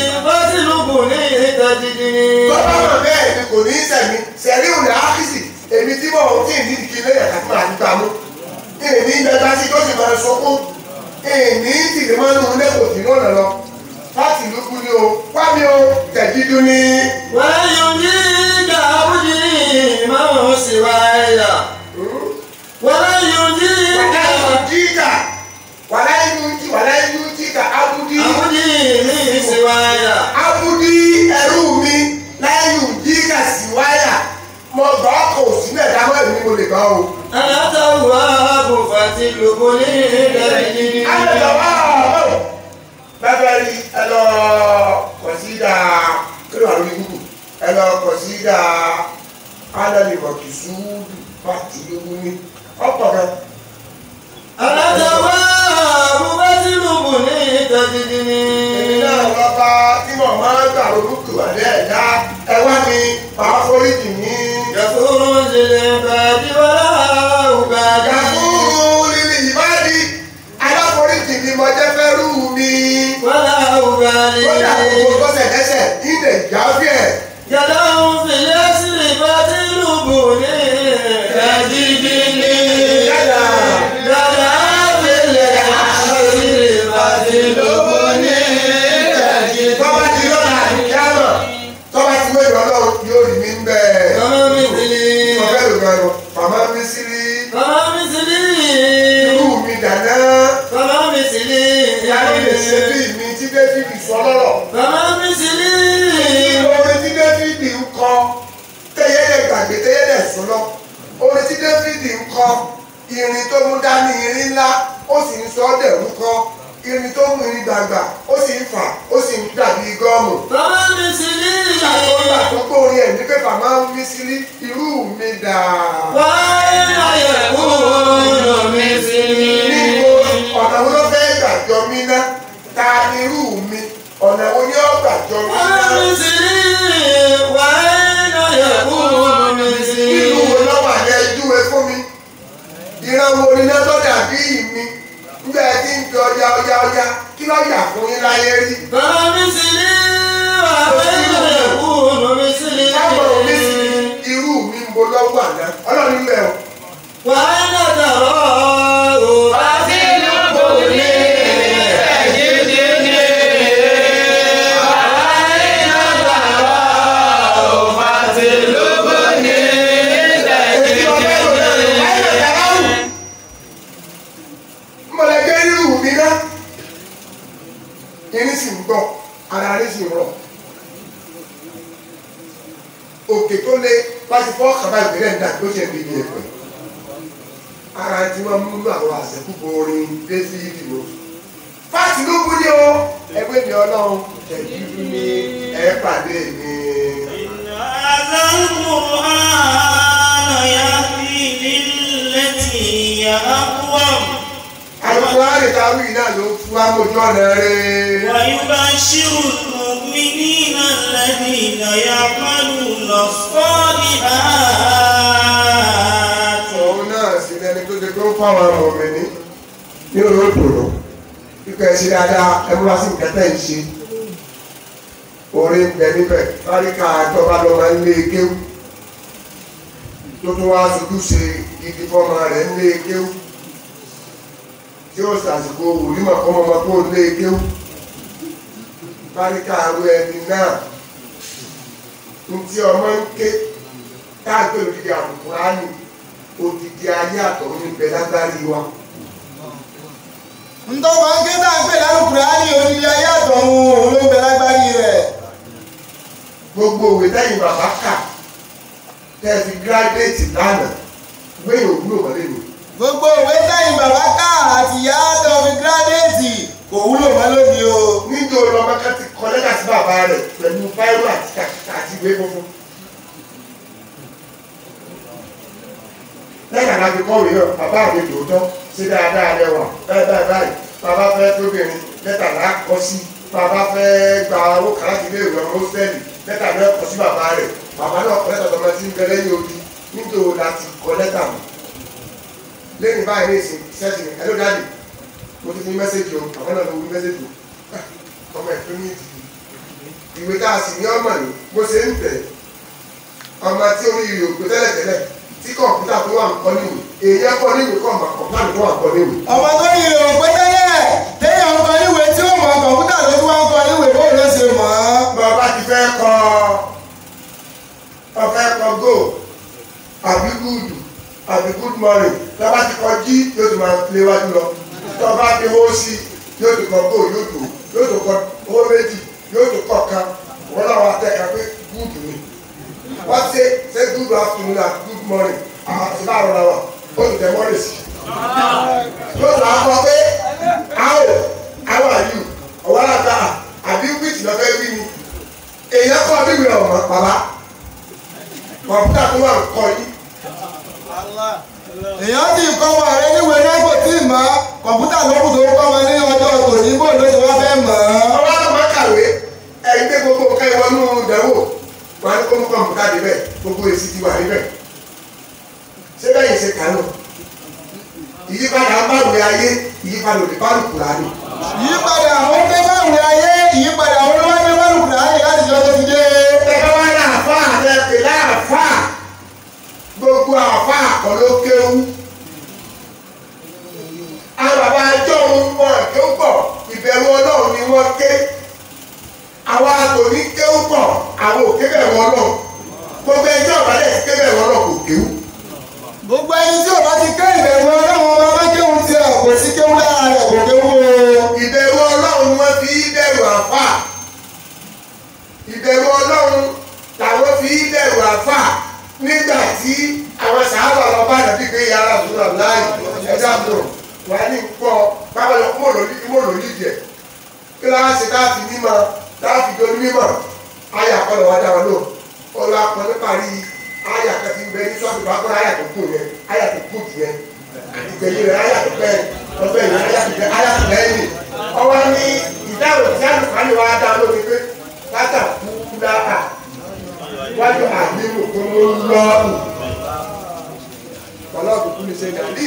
B: ni o wá mi o tẹ̀jídú ni.
C: ويجيك عبدي ما سواي ويجيك
B: wàlá jíkà wàlá inú jí wàlá inú jíkà abudi
C: عبدي من سواي
B: abudi ẹrú mi láyù jíkà sí wáyà mo gbọ́ kò sí mẹ́ta mọ́ èmi ni mo lè gbọ́ o.
C: أنا تواب فتلقني تجدني
B: alẹ́lọ́wọ́ bẹ́ẹ̀ rí ẹ lọ kọ̀sídà kílò àrùn ìgbùkù ẹ lọ kọ̀sídà alẹ́lẹ́mọ̀kì sùúrù pàtì lógún ní ọ̀pọ̀ kan.
C: أنا تواب فتلقني تجدني
B: èmi náà lọ bá tí mo máa ń gbà orúkọ àdé ẹ̀dá ẹ wá mi máa foríjì ní.
C: غفور للعباد ولا أبالي
B: Gàfúrú lílì ìbádí aláforíjì ni mo jẹ́ fẹ́rù mi.
C: ولا أبالي
B: Kódà gbogbo gbọ́sẹ̀ lẹ́sẹ̀ ilẹ̀ ìjáfẹ́.
C: يدعو في الأسر فتلقني تجدني
B: Yàrá.
C: يدعو في الأسر فتلقني تجدني
B: Tọ́ba ti lọ́la àdìyámọ̀. Tọ́ba ti wé ìrọ̀lọ́ yóò rí mi ń bẹ̀.
C: فما مثلي
B: Ọ̀fẹ́ ló gan lọ. Màmá mi sí rí.
C: فما مثلي
B: Irú mi dáná.
C: فما مثلي
B: Yàrá lè ṣe bí mi tí David sọ lọ́rọ̀.
C: فما مثلي
B: Orin tí David ń kọ. Tẹ́yẹ́dẹ̀ gbàgbé tẹ́yẹ́dẹ̀ sọ́lọ́. Orin tí David ń kọ. Irin tó mú dání irin ńlá. Ó sì ń sọ ọ́ dẹ̀rú kọ́. Irin tó mú irin gbàgbà. Ó sì ń fà. Ó sì ń dàbí gọ́ọ̀mù.
C: فما مثلي
B: Àtọ́gbà tó gbórí ẹ̀ ní pépà máa ń mí sílí irú mi dà.
C: وأين يكون مثلي
B: Níbo ọ̀nà wo ló fẹ́ gbàjọ mí ná? Ta irú mi? Ọ̀nà wo ni ó gbàjọ mí ná?
C: وما مثلي وأين يكون
B: Irú wo
C: مثلي
B: lọ́wọ́ àlẹ́ júwe fún mi? Ìran wo ni náà tó dàbí mi? Nígbà tí ń fi ọjà ọjà ọjà kí ló yà fún yín láyé rí?
C: فما مثلي وأين يكون
B: Káàbọ̀ mi sì
C: مثلي
B: irú mi ń bo lọ́wọ́ àná. Ọlọ́run ń bẹ̀ ọ́.
C: وأين تراه فتلقني تجدني وأين تراه فتلقني
B: Èyí ọ̀fẹ́ lò lẹ́nu, láyé lè dára wù. Mọ̀lẹ́gbẹ́ irú mi ná. Irin sì ń gbọ́, ara rí sì ń rọ̀. Òkè tó lé láti fọ́ kàbá ìbílẹ̀ ń dà tó ṣe ń bí ẹ̀pẹ̀. Ara tí wọ́n mú àwọn àṣẹkùbọ̀ orin Désìrì lò. Fáàtì ló bú ní o, ẹgbẹ́ mi ọlọ́run, ẹ̀jú ní ẹ̀ pàdé mi.
A: هذا القرآن يهدي للتي هي أقوم
B: Àlùkò àrètàwí náà ló fún amójú ọ̀nà rẹ̀.
A: ويبشر المؤمنين الذين يعملون الصالحات
B: òun náà sì lẹni tó ṣe pé ó fáwọn ọmọ mi ní ní olóòtú lọ kíkọ ẹ ṣe dáadáa ẹ múra sí nǹkan tẹ́ ń ṣe orí ń bẹ níbẹ̀ fáríkà àjọba lọ máa ń lé kéwú tó tún wá sojú ṣe igi fọmọ rẹ̀ ń lé kéwú tí ó ṣàṣìkò wòlímọ̀ kọ́mọ ọmọ tó ń lé kéwú fáríkà àrò ẹni náà ntí ọmọ ń ké káàkiri òdìdí àbùkù ránì odidi ayé àtọ̀run níbẹ̀ lágbárí wa.
E: ntọ́wọ́ akéde àgbẹ̀ lálùkùránì odidi ayé àtọ̀run òun ló ń bẹ lágbárí rẹ̀.
B: gbogbo òwe lẹ́yìn bàbá kà tẹ́ ẹ fi gíráduétì lánàá gbẹ̀yìn òwúlò wọlé mi.
E: gbogbo òwe sẹ́yìn bàbá ká àti ìyá tó fi gírádẹ́ẹ̀tì kò wúlò mọ́ lónìí o.
B: níjó lọ́mọ kan ti kọ lẹ́tà sí bàbá rẹ̀ pẹ̀lú báírò àti kàkà àti ìwé funfun. lẹ́yìn àná fi kọ́wé náà bàbá mi tòótọ́ ṣe dáadáa lẹ́wà báyìí báyìí báyìí bàbá fẹ́ tóbìnrin lẹ́tà náà kọ́ sí bàbá fẹ́ gba owó kàláàtì ilé ìwé ọmọ hòsítẹ́ẹ̀lì lẹ́tà náà kọ́ sí bàbá rẹ̀ bàbá náà kọ́ lẹ́tà tọmọ tí ń bẹ lẹ́yìn odi níjó láti kọ́ lẹ́tà mọ́ lẹ́yìn báyìí ní ìsìn sẹ́sìn ẹ̀ló dáàdì mo ti fi mẹ́sẹ̀jì o àwọn náà ló wí mẹ́sẹ̀jì o ọmọ ẹ̀fọ́ ní ìdí ìwé tá a sì ní ọmọ ní bó ṣe ń tẹ̀ ọmọ tí orí ìrì òkú tẹ́lẹ̀tẹ́lẹ̀ tí kọ̀ǹpútà tó wà ń kọ́ níwèé èèyàn kọ́ níwèé kọ́ ọmọ kọ̀ǹpútà tó wà ń kọ́ níwèé.
E: ọmọ tó yẹ òun pé tẹ́lẹ̀ téèyàn ń kọ níwèé tí ó mọ̀ mọ̀ kọ̀ǹpútà ló tún wá ń kọ níwèé bóun ló ṣe mọ̀ ọ́.
B: bàbá ti fẹ́ kọ ọ̀fẹ́ kọ go àbí good àbí good morning bàbá ti kọ jí yóò ti máa léwájú lọ tọ́ba ti hó sí yóò ti kọ go yóò tó yóò tó kọ owó méjì yóò tó kọ kan wọ́n náà wá tẹ̀ka pé good ni wọ́n ṣe ṣe good afternoon and good morning àti báwo la wà ó ti tẹ̀ mọ́lẹ̀ sí yóò tó akọ pé how how are you ọ̀wọ́n àgbà àbí wíìtì lọ́fẹ́ wí ni èèyàn kọ́ bíbí ọ̀mọ́ bàbá kọ̀ǹpútà tó wà ń kọ́ yìí
E: èèyàn ti kọ́ ọmọ rẹ níwèé náà kò tí ì mọ̀ kọ̀ǹpútà ló kù tó kọ́ ọmọ ní ọjọ́ tòní bóun ló ṣe wá fẹ́ mọ̀ ọ́.
B: ọba tó máa kàwé ẹ̀yin pé gbogbo nǹkan ìwọ́nú ìdánwò wọn á ní kó mú kọ̀ǹpútà níbẹ̀ gbogbo èsì ti wà níbẹ̀ ṣé bẹ́ẹ̀ ṣe kà náà ìyípadà ń bá ìwé ayé ìyípadà òdì bá lùkù láàánú
E: ìyípadà àwọn tó bá wù ayé ìyípadà àwọn tó bá dé bá lùkùnà ayé láti jọ tó ti dé.
B: ẹ̀ka wá ní àfáà rẹ̀ pè láàfáà gbogbo àfáà kọ́ ló kéwú àwọn bàbá ẹjọ́ òun wọn kéwú pọ̀ ìbẹ̀rù ọlọ́run ni wọ́n ké àwa tòní kéwú pọ̀ àwọn òkè bẹ̀rù ọlọ́run gbogbo ẹjọ́ ìbàdàn ké bẹ̀rù ọlọ́run kò kéwú.
E: gbogbo ẹni tí ò bá ti ké ìbẹ̀rù ọlọ́run ọba bá kéwù tí ẹ kò sí kéwù lára rẹ̀ kò kéwù o.
B: ìbẹ̀rù ọlọ́run ni wọ́n fi bẹ̀rù àfáà ìbẹ̀rù ọlọ́run làwọn fi bẹ̀rù àfáà nígbà tí àwọn sàárà lọ bá dàbí pé yàrá àdúrà láàyè ẹja àbúrò wà ní pọ̀ báwọn lọ kó lòlí jẹ kí láwọn ṣe káàfin mímọ káàfin tó ní mímọ ayà kọlọ wá dáwọn lò ọlọ akọ níparí ayà kẹfì bẹ ní sọ́ọ̀tù bá kọ́ ayà tó kù yẹn ayà tó kù jù yẹn ìgbẹ̀yìn rẹ̀ ayà tó bẹ́ẹ̀ lọ́bẹ̀ yẹn ayà tó bẹ́ẹ̀ ayà tó bẹ́ẹ̀ ni ọwọ́ ní ìdáhùn tí àlùfáàní wa dá lórí pé látàkú láà wájú àdéhùn tó mú lọ́ọ̀nù ọlọ́ọ̀dù kú ní sẹ́yìn àdí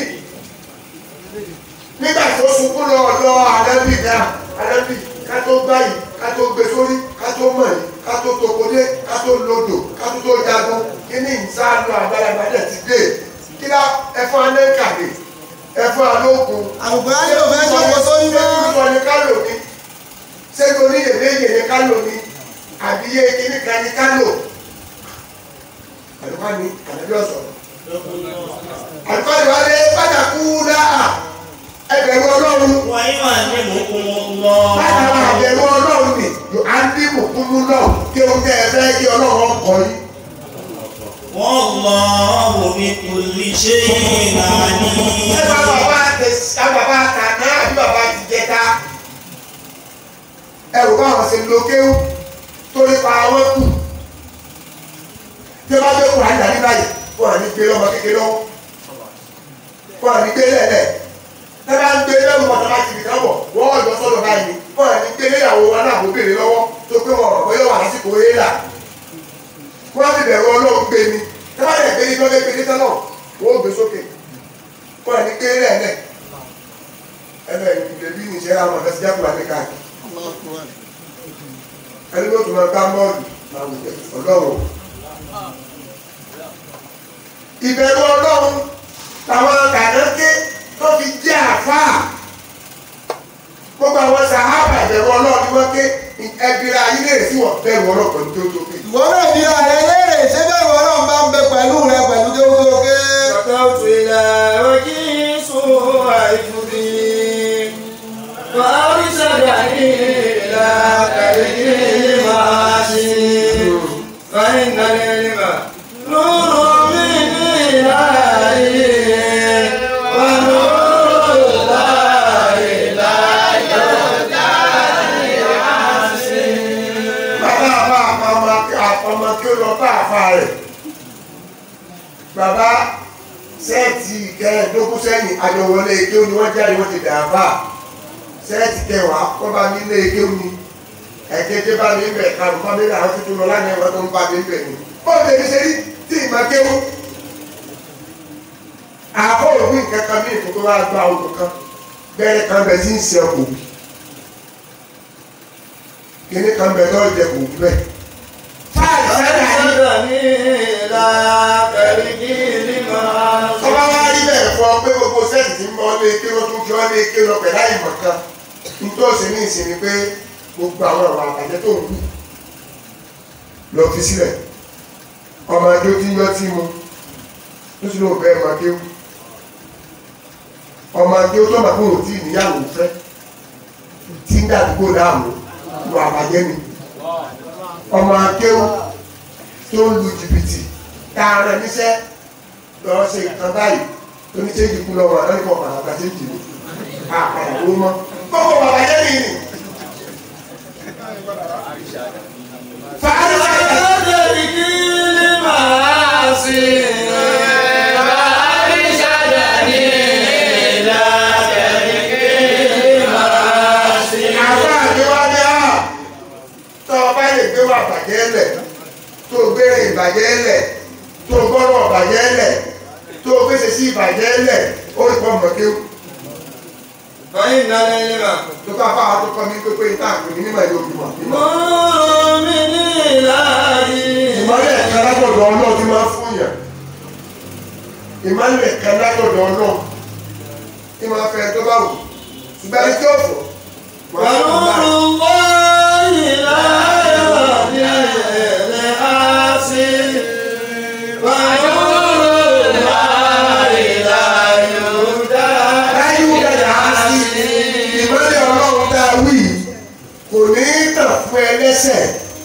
B: nígbà tó sunkún lọ ọ̀dọ̀ àdẹ́bì náà àdẹ́bì ká tó gbáyì ká tó gbé sórí ká tó mọ̀ yìí ká tó tokodé ká tó lodò ká tó tó jagun kí ní ìsáàlù àgbàlagbà dẹ̀ ti dé kí lá ẹfọn anẹ́kàdé ẹfọn alókun
E: àgùkọ́ ayé ò fẹ́ sọ́kò sórí
B: ṣé
E: mọ́.
B: kí wọ́n ní ká lò ní ṣé torí èméjì ní ká lò ní àbíyé kíní kan ní ká lò àlùkò ní àlùkò ọ̀sọ̀rọ̀ àlùkọ́ni wa lé pàtàkù dáa ẹgbẹ̀rún ọlọ́run
A: ويعلمكم
B: látara
A: الله
B: àbẹ̀rù ọlọ́run ni yóò á ń dín mùkúmú náà kí o tẹ́ ẹ fẹ́ kí ọlọ́run ọkọ̀ yìí.
A: والله بكل شيء
B: ẹ bá
A: عليم
B: bàbá tẹ ẹ bàbá kàná àbí bàbá ti jẹta ẹ rò bá àwọn ṣe lo kéwú torí pa àwọn kù tí wọ́n bá gbé kùrà nígbà nígbà yìí wọ́n à ní gbé lọ́mọ kékeré lọ́wọ́ wọ́n à ní gbé lẹ́lẹ̀ tẹ́ bá ń gbé lẹ́nu mọ́tò láti fi kán bọ̀ wọ́n lọ sọ́dọ̀ báyìí wọ́n à ní gbé léyàwó wọn náà kó béèrè lọ́wọ́ tó pé wọn ọ̀rọ̀ bóyá wà lásìkò éèlà wọ́n á fi bẹ̀rù ọlọ́run gbé ni tẹ́ bá dẹ̀ gbé ní tọ́lé gbé ní tẹ́lọ̀ wọ́n ó gbé sókè wọ́n à ní gbé lẹ́lẹ̀ ẹ̀fẹ̀ ìdèbí nìṣẹ́ àwọn ọ̀fẹ́ sí jákùlá ní káàkiri ẹni tó tún máa gbá bọ́ọ̀lù máa wù jẹ́ ọlọ́run. ìbẹ̀rù ọlọ́run làwọn kànáńké tó fi jẹ́ àfáà gbogbo àwọn sàhábà ìbẹ̀rù ọlọ́run ni wọ́n ké ẹbíra ayé lè sí wọn bẹ̀rù ọlọ́run pẹ̀lú tó tó pé.
E: ìwọ náà bí ààrẹ léèrè ṣé bẹ́ẹ̀ wọ́n náà bá ń bẹ pẹ̀lú rẹ pẹ̀lú tó tó ké.
C: شكوت إلى وجهي سوء حفظي وأرشدني إلى طريق المعاصي فإن العلم نور من إلهي ونور الله لا
B: bàbá àbá àpamọ́ kí ó lọ bá àfa rẹ̀ bàbá sẹ́ẹ̀tì kẹẹ̀ẹ́dógún sẹ́yìn àjọwọlé ike ni wọ́n jáde wọ́n ti dà àfà sẹ́ẹ̀tì kẹwàá kọ́ bá mi lé ike ni ẹ̀kẹ́jẹ́ bá mi bẹ̀ kàrún kọ́ mi làwọn tuntun lọ lánàá ẹ̀wọ̀n tó ń bá mi bẹ̀ ni bọ́ọ̀lù èmi ṣe rí tí ì máa kéwú àbọ̀ òbí nǹkan kan ní ìfowópamọ́ wa gba odò kan bẹ́ẹ̀ kan bẹ̀ tí ń ṣe ọkọ̀ òbí kíní kan bẹ̀ tó jẹ kò wú bẹ́ẹ̀. fáàlì sábà ní
C: أرشدني إلى طريق المعاصي
B: ọba wa rí bẹ́ẹ̀ fọ pé gbogbo sẹ́ẹ̀tì tí ń bọ́ lé ké wọ́n tún fi ọ́ lé ké lọ pẹ̀lú àyìnbọn kan nítòsí ní ìsinmi pé gbogbo àwọn ọ̀rọ̀ àbàjẹ́ tó ń wù lọ fi sílẹ̀ ọmọ adé tí ń yọ tí mu tó sì lóun fẹ́ máa kéwù ọmọ adé tó máa kó òtí ìníyàwó fẹ́ tí ń dàdúgbò láàmú lu àbàjẹ́ ni ọmọ akéwù tó ń lu jìbìtì tààrà níṣẹ́ lọ ṣe nǹkan báyìí tó ní ṣéjì kú lọ́wọ́ àlọ́nìkọ̀ pàtàkì àti ìjìnlẹ̀ àpàdà ló mọ́ gbogbo bàbá jẹ́ nìyí ni. fàájì àwọn àgbéwájú à tó o bá lè gbé wà bàjẹ́ lẹ̀ tó o gbé ìbàjẹ́ lẹ̀ tó o gbọ́rọ̀ bàjẹ́ lẹ̀ tó o gbèsè sí ìbàjẹ́ lẹ̀ ó rí pọ́ mọ̀kéwù
C: فإن العلم
B: tó bá bá wa tó kọ́ mi pépé ìta àpè ní mímọ̀ yóò bímọ.
C: نور من إلهي
B: ìmọ̀lẹ̀ kan látọ̀dọ̀ ọlọ́run ti máa ń fún yàn ìmọ̀lẹ̀ kan látọ̀dọ̀ ọlọ́run tí máa fẹ́ tó bá wù ṣùgbọ́n ẹni tí ó fò wọ́n á fún
C: ونور
B: báyìí.
C: الله لا يهدي لآسي ونور الله لا يهدى
B: láyé wúdà dà á sí ìmọ̀lẹ̀ ọlọ́run tá a wí kò ní í tàn fún ẹlẹ́sẹ̀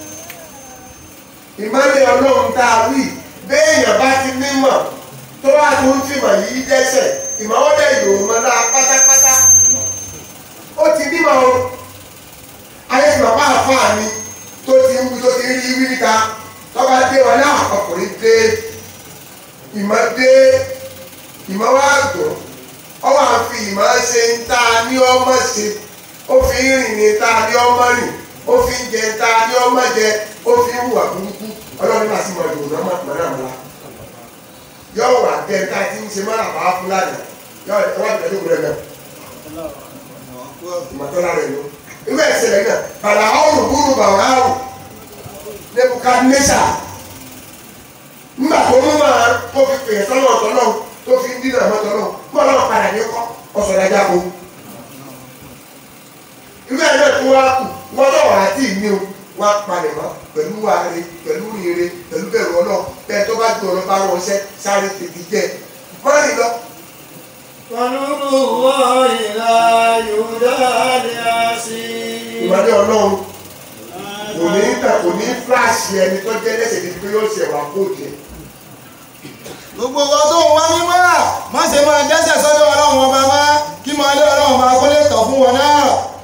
B: ìmọ̀lẹ̀ ọlọ́run tá a wí béèyàn bá ti nímọ̀ tó wà tó ń fìmọ̀ yìí dẹ́sẹ̀ ìmọ̀wọ́dẹ̀ yòó mọ́ náà pátápátá ó ti nímọ̀ o ayé ti bàbá àfáà ni tó ti ń wí tó ti ń rí wí níta tọ́ba dé wọn náà ọkùnrin dé ìmọ̀ dé ìmọ̀ wá gbọ́ ọwọ́ àfi ìmọ̀ ṣe ń ta ní ọmọ ṣe ó fi ń rìn ní ta ní ọmọ rìn ó fi ń jẹ ta ní ọmọ jẹ ó fi ń hùwà burúkú ọlọ́run náà sì mọ ìdòwò náà mọ̀ náà mọ́ra yóò wà tẹ ta ti ń ṣe mọ́ra bá fúlàní yóò ẹ wá tẹ̀lé òkúrẹ́ náà ìmọ̀tọ́lá rẹ̀ ló ìwé ìṣẹ̀lẹ̀ náà bàlá ọ̀rùn búrú bàwọ̀ áwù nebukadnesa nígbà tó mú máa tó fi pè é sọ́nà ọ̀tọ̀ náà tó fi ń dínà mọ́tọ́ náà mọ́ náà padà ní kọ́ ọ̀sọ̀dájà kó ìwé ẹ̀ náà tó wá kù wọ́n tó wà á tì ní o wọ́n á palẹ̀ mọ́ pẹ̀lú wàhálẹ̀ pẹ̀lú rere pẹ̀lú bẹ̀rù ọlọ́ bẹ́ẹ̀ tó bá gbé ọlọ́ bá wọn ṣẹ́ sáré tètè jẹ́ mọ́rin lọ
C: ونور الله لا يهدى لآسي
B: ìmọ̀lẹ́ ọlọ́run kò ní tà kò ní fúláṣì ẹni tó jẹ́ lẹ́sẹ̀ níbi pé yóò ṣe wà kó jẹ
E: gbogbo ọkọ tó ń wá mímọ́ má ṣe máa dẹ́sẹ̀ sọ́dọ̀ ọlọ́run ọba má kí máa lé ọlọ́run ọba kó lè tọ̀ fún wọn náà.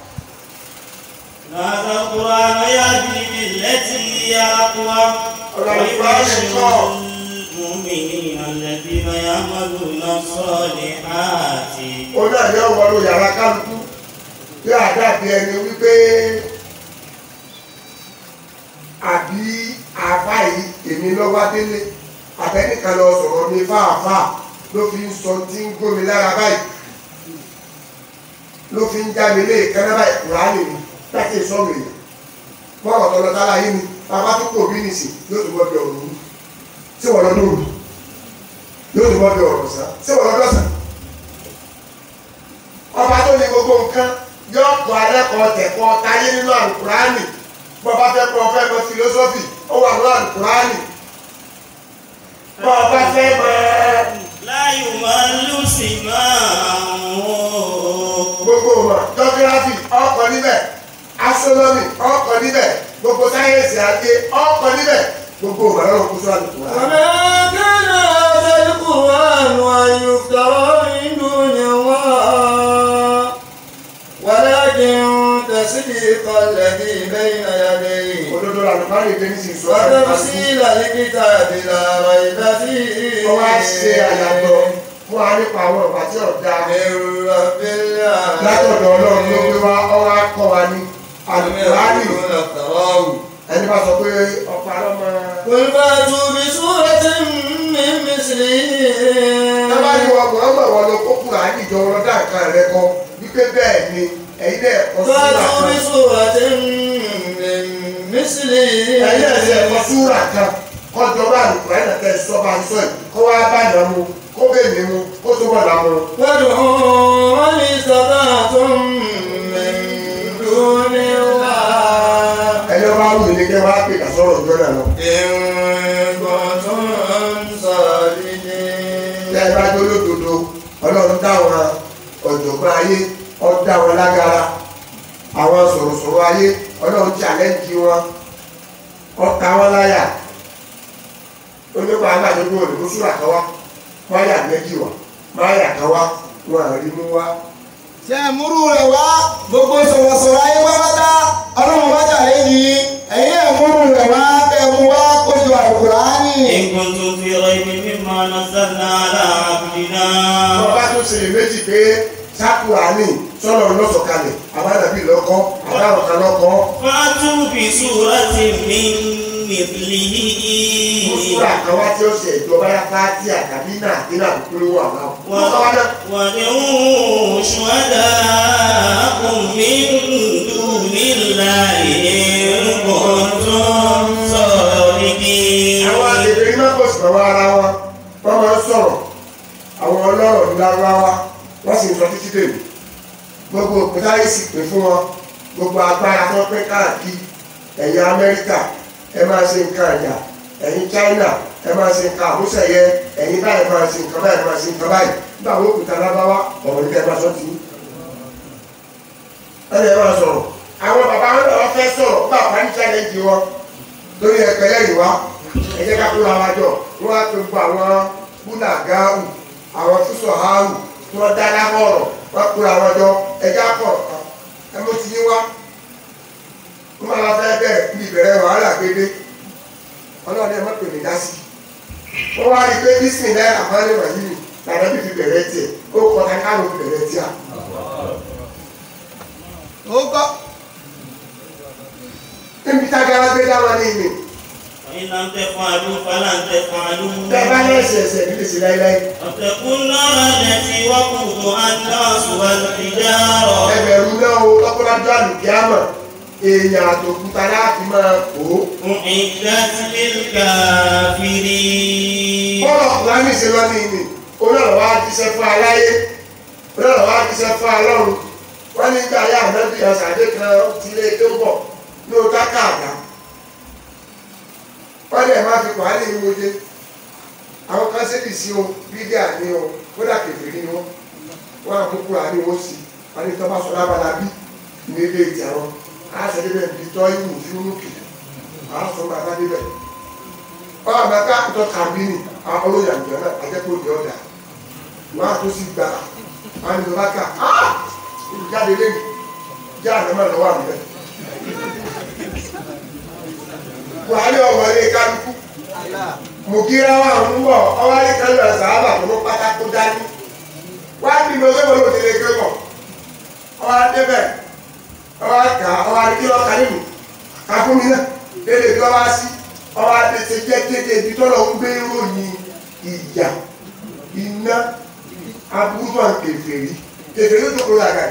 A: هذا القرآن يهدي بالتي هي أقوى ويبشر المؤمنين الذين يعملون الصالحات
B: ó náà yọ wọlé yàrá kálukú bí àdàbí ẹni wípé àbí àbá yìí èmi lọ́wọ́ délé àbẹ́nìkan lọ sọ̀rọ̀ mi fáàfáà ló fi ń sọ tí ń gómi lára báyìí ló fi ń já mi lé ìkànnà báyìí kùránì mi láti sọ̀rọ̀ èèyàn bọ́ọ̀rọ̀ tọ́lọ tára yìí ni bàbá tó kò bí nìsín yóò tó bọ́ bí ọ̀rọ̀ òru tí wọ́n lọ lóru yóò tó bọ́ bí ọ̀rọ̀ sá tí wọ́n lọ lọ́sàn ọba tó ní gbogbo nǹkan yóò kọ́ alẹ́kọ̀ọ́ tẹ̀kọ́ táyé nínú àlùkùránì bọ́ba fẹ́ kọ́ fẹ́ kọ́ fìlósọ́fì ó wà nínú àlùkùránì bọ́ba fẹ́ máa
A: لا يمل سماعه
B: gbogbo ọmọ jọgírafì ọkọ̀ níbẹ̀ astronomy ọkọ̀ níbẹ̀ gbogbo sáyẹ́nsì ajé ọkọ̀ níbẹ̀ gbogbo ọmọ lọ́wọ́ kó sọ́wọ́n àlùkùránì.
C: وما كان هذا القرآن أن يفترى من دون الله ولكن تصديق الذي بين يديه
B: òdodo àlùkùránì ìgbé ní sísọ àlùkùránì
C: وتفصيل الكتاب لا ريب فيه
B: ó wá ṣe àyàtọ̀ fún wa nípa àwọn ọ̀pá tí ọ̀dà
C: من رب
B: látọ̀dọ̀ ọlọ́run ló gbé wá ọwọ́ akọ́ wa ní àlùkùránì
C: يقولون افتراه
B: ẹni bá sọ pé ọ̀pá lọ́mọ.
C: قل فاتوا بسورة من مثله
B: tábà ní wọn kò ọmọ wọn lọ kó kùránì jọ wọn dá nǹkan rẹ kọ wípé bẹ́ẹ̀ ni ẹ̀yin náà kọ súrà
C: فاتوا
B: kan
C: بسورة من مثله
B: ẹ̀yin náà ṣe ẹ̀kọ́ súrà kan kọjọ bá àlùkùránì náà tẹ̀ sọ bá ń sọ yìí kó wá bá yàn mu kó bẹ́ẹ̀ mi mu kó tó bọ̀ dà mu.
C: وادعوا من استطعتم من دون الله
B: ẹni ọba wù ní kẹ́ wá pè ká sọ̀rọ̀ ọjọ́ náà lọ.
C: إن كنتم صادقين
B: tẹ́ ẹ bá tó lódodo ọlọ́run dáwọn ọ̀jọ̀gbọ́n ayé ọ̀dá wọn lágara àwọn sọ̀rọ̀sọ̀rọ̀ ayé ọlọ́run challenge wọn ọ̀ka wọn láyà onípa agbàdúgbò òdìbò súrà kan wá máyà méjì wá máyà kan wá wọn àrí mú wá.
E: ṣe múrú rẹ̀ wá gbogbo sọ̀rọ̀sọ̀rọ̀ ayé pápátá ọlọ́run bá jà lẹ́yìn ẹ̀yìn ẹ̀ múrú rẹ̀ wá bẹ́ẹ̀ mú wá kójú àlùkùránì.
A: إن كنتم في ريب مما نزلنا على عبدنا
B: wọ́n bá tún ṣe méjì pé sákùránì sọ́nà lọ́sọ̀kalẹ̀ àbádàbí lọ́kọ́ àbáwọn kan lọ́kọ́
A: فأتوا بسورة من مثله
B: súrà kan wá tí ó ṣe ìjọba yá fáátì àtàbí náà kí náà kúrò wà náà. wọ́n sọ wá náà.
A: وادعوا شهداءكم من دون الله إن كنتم صادقين
B: àwọn àgbègbè iná kò sì lọ́wọ́ ara wọn wọ́n máa ń sọ̀rọ̀ àwọn ọlọ́rọ̀ ní lárúbáwá wọ́n sì ń sọ títí dèmí gbogbo òkúta yìí sì pè fún wọn gbogbo agbára tó pín káàkiri ẹ̀yin amẹ́ríkà ẹ máa ṣe nǹkan ẹ̀yà ẹ̀yin china ẹ máa ṣe nǹkan àmúṣẹ̀yẹ ẹ̀yin báyìí máa ṣe nǹkan báyìí máa ṣe nǹkan báyìí nígbà wo òkúta lárúbáwá ọ̀rọ̀ nígbà ẹ máa sọ tì í ẹni ẹ máa sọ̀rọ̀ àwọn bàbá wọn náà fẹ́ sọ̀rọ̀ bá àpá ní challenge wọn lórí ẹgbẹ́ lẹ́yìn wa ẹ jẹ́ ká kúrò àwọn àjọ wọ́n á tó gbọ́ àwọn búnà gáàrù àwọn fúsọ̀ háàrù tí wọ́n dá lábọ̀rọ̀ wọ́n kúrò àwọn àjọ ẹ jẹ́ àkọ̀rọ̀ kan ẹ mú ti yín wá wọ́n máa fẹ́ bẹ̀rẹ̀ bí ìbẹ̀rẹ̀ wàhálà gbédé ọlọ́run ẹ má pè mí dá sí wọ́n wá rí i pé bísí náírà máa ń wà yìí lànà bí fi bẹ̀rẹ̀ tiẹ̀ ó kọ́ ká káàró fi bẹ̀rẹ̀ tiẹ̀
E: ó kọ́
B: níbi tágara gbé dáwọn ní ìmì
A: وإن لم تفعلوا فلن تفعلوا
B: bẹ́ẹ̀ bá ní ẹsẹ̀ ẹsẹ̀ níbi sí láíláí
A: واتقوا النار التي وقودها الناس والحجارة
B: ẹgbẹ̀rún náà o lọ́kọ́lájọ́ àlùkìámọ̀ èèyàn àtòkúta láti máa kó
A: أعدت للكافرين
B: bọ́ọ̀lù ọ̀kùnrin ṣe lọ ní ìní onáàlọ́ wá jíṣẹ́ fún aláyé onáàlọ́ wá jíṣẹ́ fún alọ́run wọ́n ní gbà yá ànábì ọ̀sàdé kan ti lé tó bọ̀ ní o káká àdá wọ́n lè má fi pàálí ìwòye àwọn kan ṣèlì sí o bídíà ní o kódà kèfèrí ni wọ́n wọ́n àkókò àní wọ́n sì wọ́n ní tọ́ bá sọ lábala bí ní ilé ìjà wọn á ṣe débẹ̀ bí tọ́ ìwù fún kì á sọ bàbá débẹ̀ wọ́n àgbà ká àtọ́ kàbínì àwọn olóyè àgbẹ̀ náà àjẹpọ̀ ní ọ̀dà wọ́n á tó sì gbà wọ́n á ní lọ́ba ká á olùjáde lẹ́nu jẹ́ àgbẹ̀mọ̀ lọ́wọ́ àgbẹ̀ buhari ọ̀wọ́lé kálukú mùkírá wà ń bọ̀ ọwọ́lé kálukú àṣàbà tó ló pátákó dání wá bí mo sọ́wọ́ ló ti lè gbé bọ̀ ọwọ́ débẹ̀ ọwọ́ kà ọwọ́ kí lọ́ọ́ kárí mi ká fún mi náà lédè tí wọ́n wá sí ọwọ́ adéṣe jẹ́ kéde ibi tó lọ ń gbé ròyìn ìyà iná aburú tó ń kèfèrí kèfèrí tó kúrò àgàdì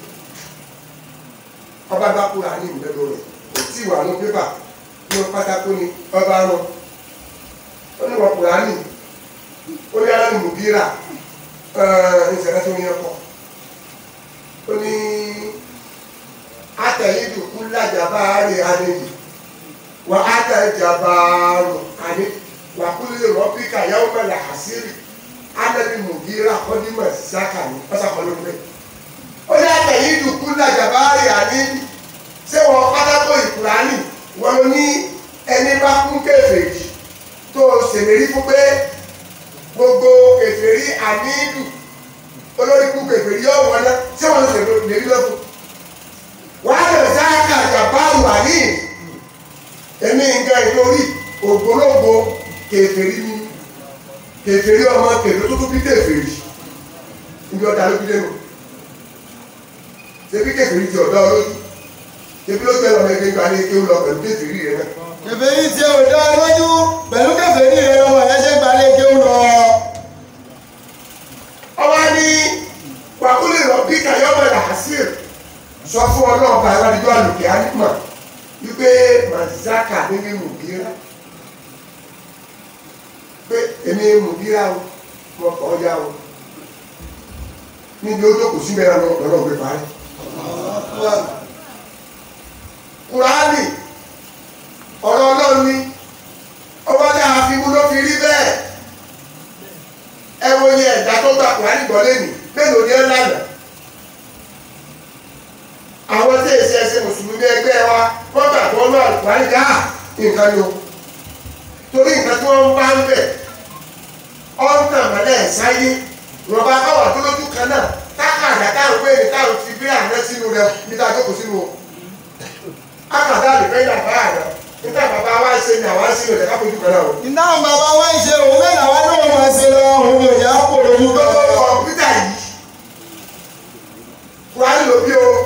B: ọba bá kúrò àní ìmúlẹ́dọ̀ rẹ̀ kò tí ì wà ní pépà ní pátákó ni ọba rán ó ní wọn kùránì ó ní aláàánú mùbírà ìṣẹ̀lẹ̀ tó ní ẹ̀kọ́ ó ní àtẹ̀yìndù kú lájàbá rè àníyì wà àtẹ̀jàbá rò àní wà kú lè rọ́píkà yàwó mẹ́lẹ̀ àṣírí ánẹ́bí mùbírà kọ́dímọ̀ sáka ní pátákó ló ń bẹ̀ ó ní àtẹ̀yìndù kú lájàbá rè àníyì ṣé wọn pátákó ìkùránì wọn ní ẹni bá kún kèfèrí tó ṣèlérí fún pé gbogbo kèfèrí àníìlù olórí kún kèfèrí yóò wọn náà tí wọn ṣèlérí lọ́fún wàá lè sáàkà jàbáàrù àní èmi nǹkan ìlórí ògbólógbò kèfèrí ni kèfèrí ọmọ kèfèrí tó tún bí kèfèrí níbi ọ̀dà ló bí lẹ́nu ṣebí kèfèrí ti ọ̀dọ́ olójú ṣebí ló gbẹ lọ́mọ ẹgbẹ́ gbalẹ̀ kí ó lọ pẹ̀lú kèfèrí rẹ náà.
E: kèfèrí tí ò dá lójú pẹ̀lú kèfèrí rẹ̀ lọ́wọ́ ẹ̀ ṣe gbalẹ̀ kí ó lọ.
B: ọba ní wàkúlẹ̀ lọ bí kàyọ́mọ̀ làásìr sọ fún ọlọ́ọ̀bà aládìjọ́ àlùkè ánímọ̀ wípé màzáka níbi mùbírà pé èmi mùbírà o mo kọ́ ya o níbi ó jókòó sí mẹ́ra lọ́rọ̀ gbé parí kùránì ọ̀rọ̀ ọlọ́run ni ọba tí a fi mú ló fi rí bẹ́ẹ̀ ẹ wo iye ẹ̀dá tó gba kùránì gbọ́ lẹ́nu mélòó ni ẹ lànà àwọn tí èsì ẹsẹ mùsùlùmí ẹgbẹ́ wa wọ́n gbà tó lọ kùránì ká nǹkan ni o torí nǹkan tí wọ́n bá ń bẹ̀ ọ̀ǹtàn mọ́lẹ̀ sáyé rọ̀bà káwà tó lójú kan náà káàkàdá káwọn wéèrè káwọn ti gbé àná sínú rẹ níta jókòó sínú o akàdá lè fẹ́ yàrá àná níta bàbá wa ṣe ni àwa sínú rẹ káfojú kan náà o.
E: iná bàbá wa ń ṣe òun mẹ́ta wá náà máa ṣe lọ òun ò yá kó lójú
B: gbogbo
E: bẹ́ẹ̀.
B: kọ̀ǹpútà yìí kùránì ló bí o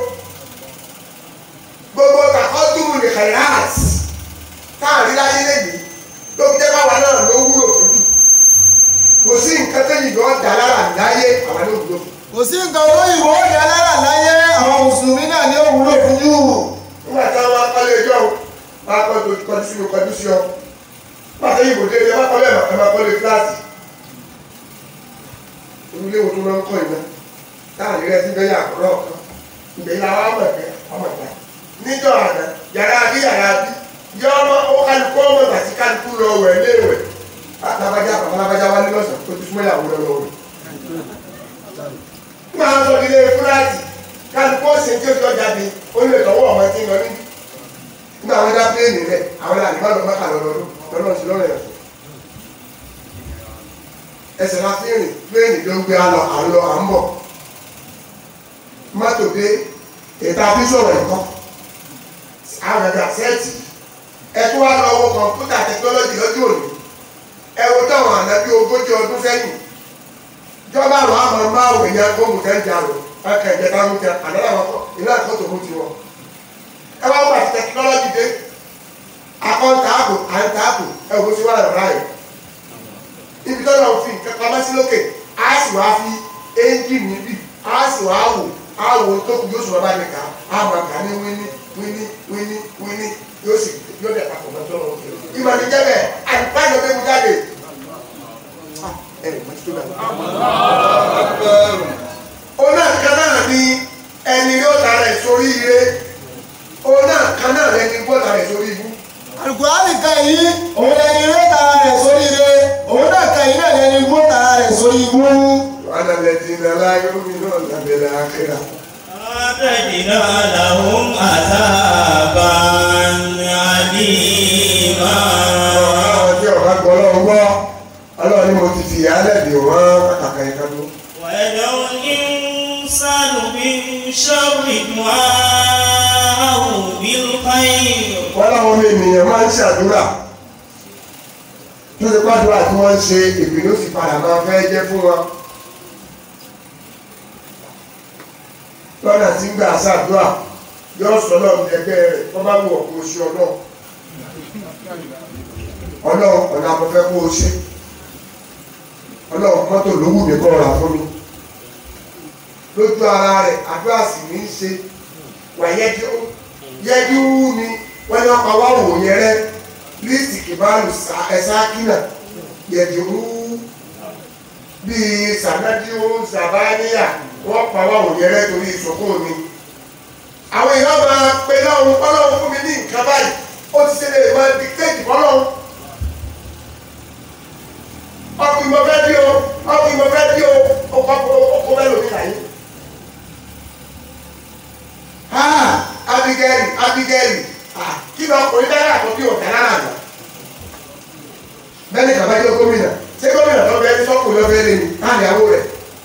B: gbogbo kàkọ́dúró ní kàyáàt káàrí láyé lẹ́yìn ló fi jẹ́ báwa náà ló wúlò fojú kò sí nǹkan tẹ́yìn lọ́ọ́ dà lára láyé àwa ló wúlò fún.
E: kò sí nǹkan tó ìwọ ó yà lára láyé àwọn mùsùlùmí náà ní òwúrò fún jù.
B: nígbà táwọn akọ́lé ẹjọ́ máa kọ́ tó kọjú sí mi kọjú sí ọ máa tẹ́yìn ìbò déédéé máa kọ́lé ẹ̀ máa kọ́lé fúláàtì onílé wo tó máa ń kọ́ ìná táwọn ilé ẹtí bẹ́ẹ̀ yà kọ́rọ́ kan ìgbẹ́ ilé àwọn ọmọ ẹ̀fẹ́ ọmọ ìgbà níjọ́ àná yàrá bí yàrá bí yọ ọmọ ó kálukú ọmọ ìgbà tí kálukú lọ wẹ̀ léwẹ̀ lábàjá bàbá lábàjá wálé lọ́sàn tó ti súnmọ́ ìyàwó lọ lọ wẹ̀. nígbà wọn sọ ilé fúláàtì kálukú ọ̀sẹ̀ tí ó ti ọjà bí ó lè tọwọ́ ọmọ tí ń lọ níbi nígbà wọn dá pléènì rẹ àwọn làní má lọ mọ́kà lọ́dọọdún lọ́nà sí lọ́rọ̀ ẹ̀sùn ẹsẹ̀ la fi rìn pléènì ló ń gbé alọ à ń lọ à ń bọ̀ mọ́tò dé ètò àbísọ̀rọ̀ ẹ̀kọ́ àwọn ẹ̀dá sẹ́ẹ̀tì ẹ̀tọ́ wa lọ wọ kọ̀ǹpútà tẹkinọ́lọ́jì lọ́jọ́ òní ẹ wo táwọn àná bí ogójì ọdún sẹ́yìn jọba àwọn àmọ́ máa wò ní agbóhùn kẹ́ńjà rò ọkẹ́ ìjẹta ń jẹ àná làwọn kọ ìlú àkọ́tò mú tiwọn ẹ wá wà tẹkinọ́lọ́jì dé akọ́ntààbò àǹtààbò ẹ wò sí wàhálà ráyè ibi tó lọ́wọ́ fi nǹkan pamọ́ sí lókè á sì wá fi ẹ́ńjìnì níbí á sì wá wò á wò tó kù yóò sọ̀rọ̀ bá mi kà á máa kà ní wíní wíní wíní wíní yóò sì yóò dẹ̀ papọ̀ mọ́ tó lọ́wọ́ fi ìmọ̀ ní jẹ́ bẹ́ẹ̀ àyíká yóò gbé mi jáde. ẹ ẹ mọ̀ títí bẹ́ẹ̀. ọ̀nà kan náà ni ẹni yóò tara ẹ̀ sórí ire ọ̀nà kan náà lẹni yóò tara ẹ̀ sórí ibú.
E: àlùkùránì kan yìí òun lẹni ilé tara rẹ̀ sórí ire òun náà kan yìí náà lẹni igbó tara rẹ̀ sórí igbó.
B: وأنا الذين لا يؤمنون بالآخرة
A: أعتدنا لهم عذابا أليما
B: àwọn tí ọ̀gá gbọ́ lọ́wọ́ gbọ́ ọlọ́run ni mo ti fi ìyálẹ̀ dè wọ́n kàkà ìka tó.
A: ويدعو الإنسان بالشر دعاءه بالخير
B: wọ́n láwọn ọmọ ènìyàn máa ń ṣàdúrà tó ti pàdúrà tí wọ́n ń ṣe ìpinnu sì padà máa fẹ́ jẹ́ fún wọn. lọ́nà tí ń gbà ṣàdúrà yóò sọ lọ́run ẹgbẹ́ rẹ̀ tó bá wù ọ̀pọ̀ oṣù ọlọ́run ọlọ́run ọ̀nà àmọ́fẹ́ kó o ṣe ọlọ́run mọ́tò ló wù mí kọ́ ra fún mi lójú ara rẹ̀ àdúrà sì ní í ṣe wàyẹ́dí ó yẹ́dí wú ni wọ́n ní wọ́n pa wá wò yẹn rẹ́ líìsì kìbáàlù ẹ̀sákínà yẹ̀dí wú bíi sànádíó sàbáníyà wọ́n pa wá wò yẹn rẹ́ torí ìsọ̀kún mi àwọn èèyàn máa pe lọ́run ọlọ́run fún mi ní nǹkan báyìí ó ti ṣe lè máa dictate fọlọ́run ọkùnrin mo fẹ́ bí o ọkùnrin mo fẹ́ bí o ọkọ̀ ọkọ̀ bẹ́ẹ̀ lómi láyé. Ah, Abigail Abigail ah, kí lọ ọkùnrin dára àtọ́ bí ọ̀tá lára àná. Bẹ́ẹ̀ni kàbá jẹ́ gómìnà ṣé gómìnà tó bẹ́ẹ̀ ní sọ́kùnrin lọ́bẹ̀ẹ́ lé ní láàrin àwọ̀ rẹ̀.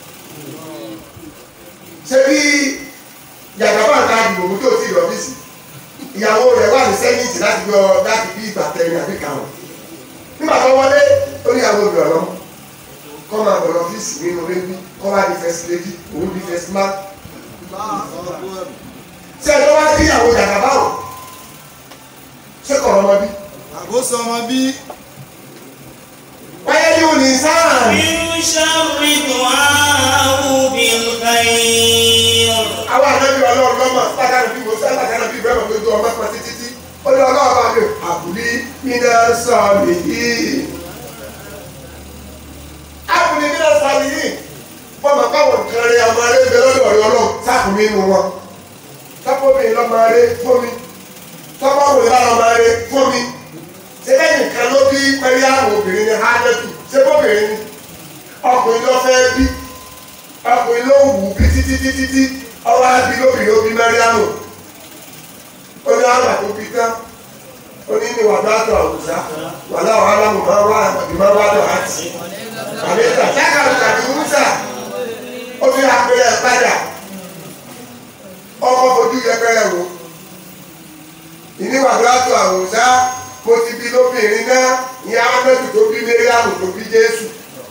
B: Ṣé bí yàgàbá ta dìbò mú tó ti rọ̀bìsì ìyàwó rẹ̀ wà ní sẹ́yìntì láti gbọ́ láti bí ìgbà tẹ̀yìn àbí kàwọn. Nígbà tó wọlé ó ní àwọn obìnrin ọ̀lọ́ kọ́ máa bọ̀ lọ́fíìsì nínú rẹ́bí kọ́ wá di first lady òun di first man ṣé ẹ lọ́wọ́ sí ìyàwó jàkàbá o ṣé kọ̀ ọmọ bí.
E: àkóso ọmọ bí
B: wáyé yóò ní sáà.
A: بالشر دعاءه بالخير
B: àwọn ànábì ọlọ́run lọ́mọ pàtàkì bí mo sẹ́ pàtàkì bí bẹ́ẹ̀ mọ̀ pé tó ọmọ pọ̀ títí tí ó ní ọlọ́run bá mi àbúlí nínú sọ mi yìí. àbúlí nínú sọ mi yìí fọmọ káwọn nǹkan rẹ ọmọ rẹ ń bẹ lọ́dọ̀ ọ̀rẹ́ ọlọ́run sáàkùn mi nù wọn. sápò mi lọ́mọ rẹ fún mi títí títí ọwọ́ á bí lóbìnrin ó bí mẹ́ríàmù ó ní àwọn àti òbí tán ó ní ní wàdà àtọ̀ àwùjá wàdà wàhálà mọ̀ máa wá àbí máa wá dọ̀ àti àbẹ́tà jákàlù tàbí wúsà ó fi àpẹẹrẹ padà ọkọ̀ fojú yẹpẹrẹ wò ìní wàdà àtọ̀ àwùjá mo ti bí lóbìnrin náà ìyá amẹ́tù tó bí mẹ́ríàmù tó bí jésù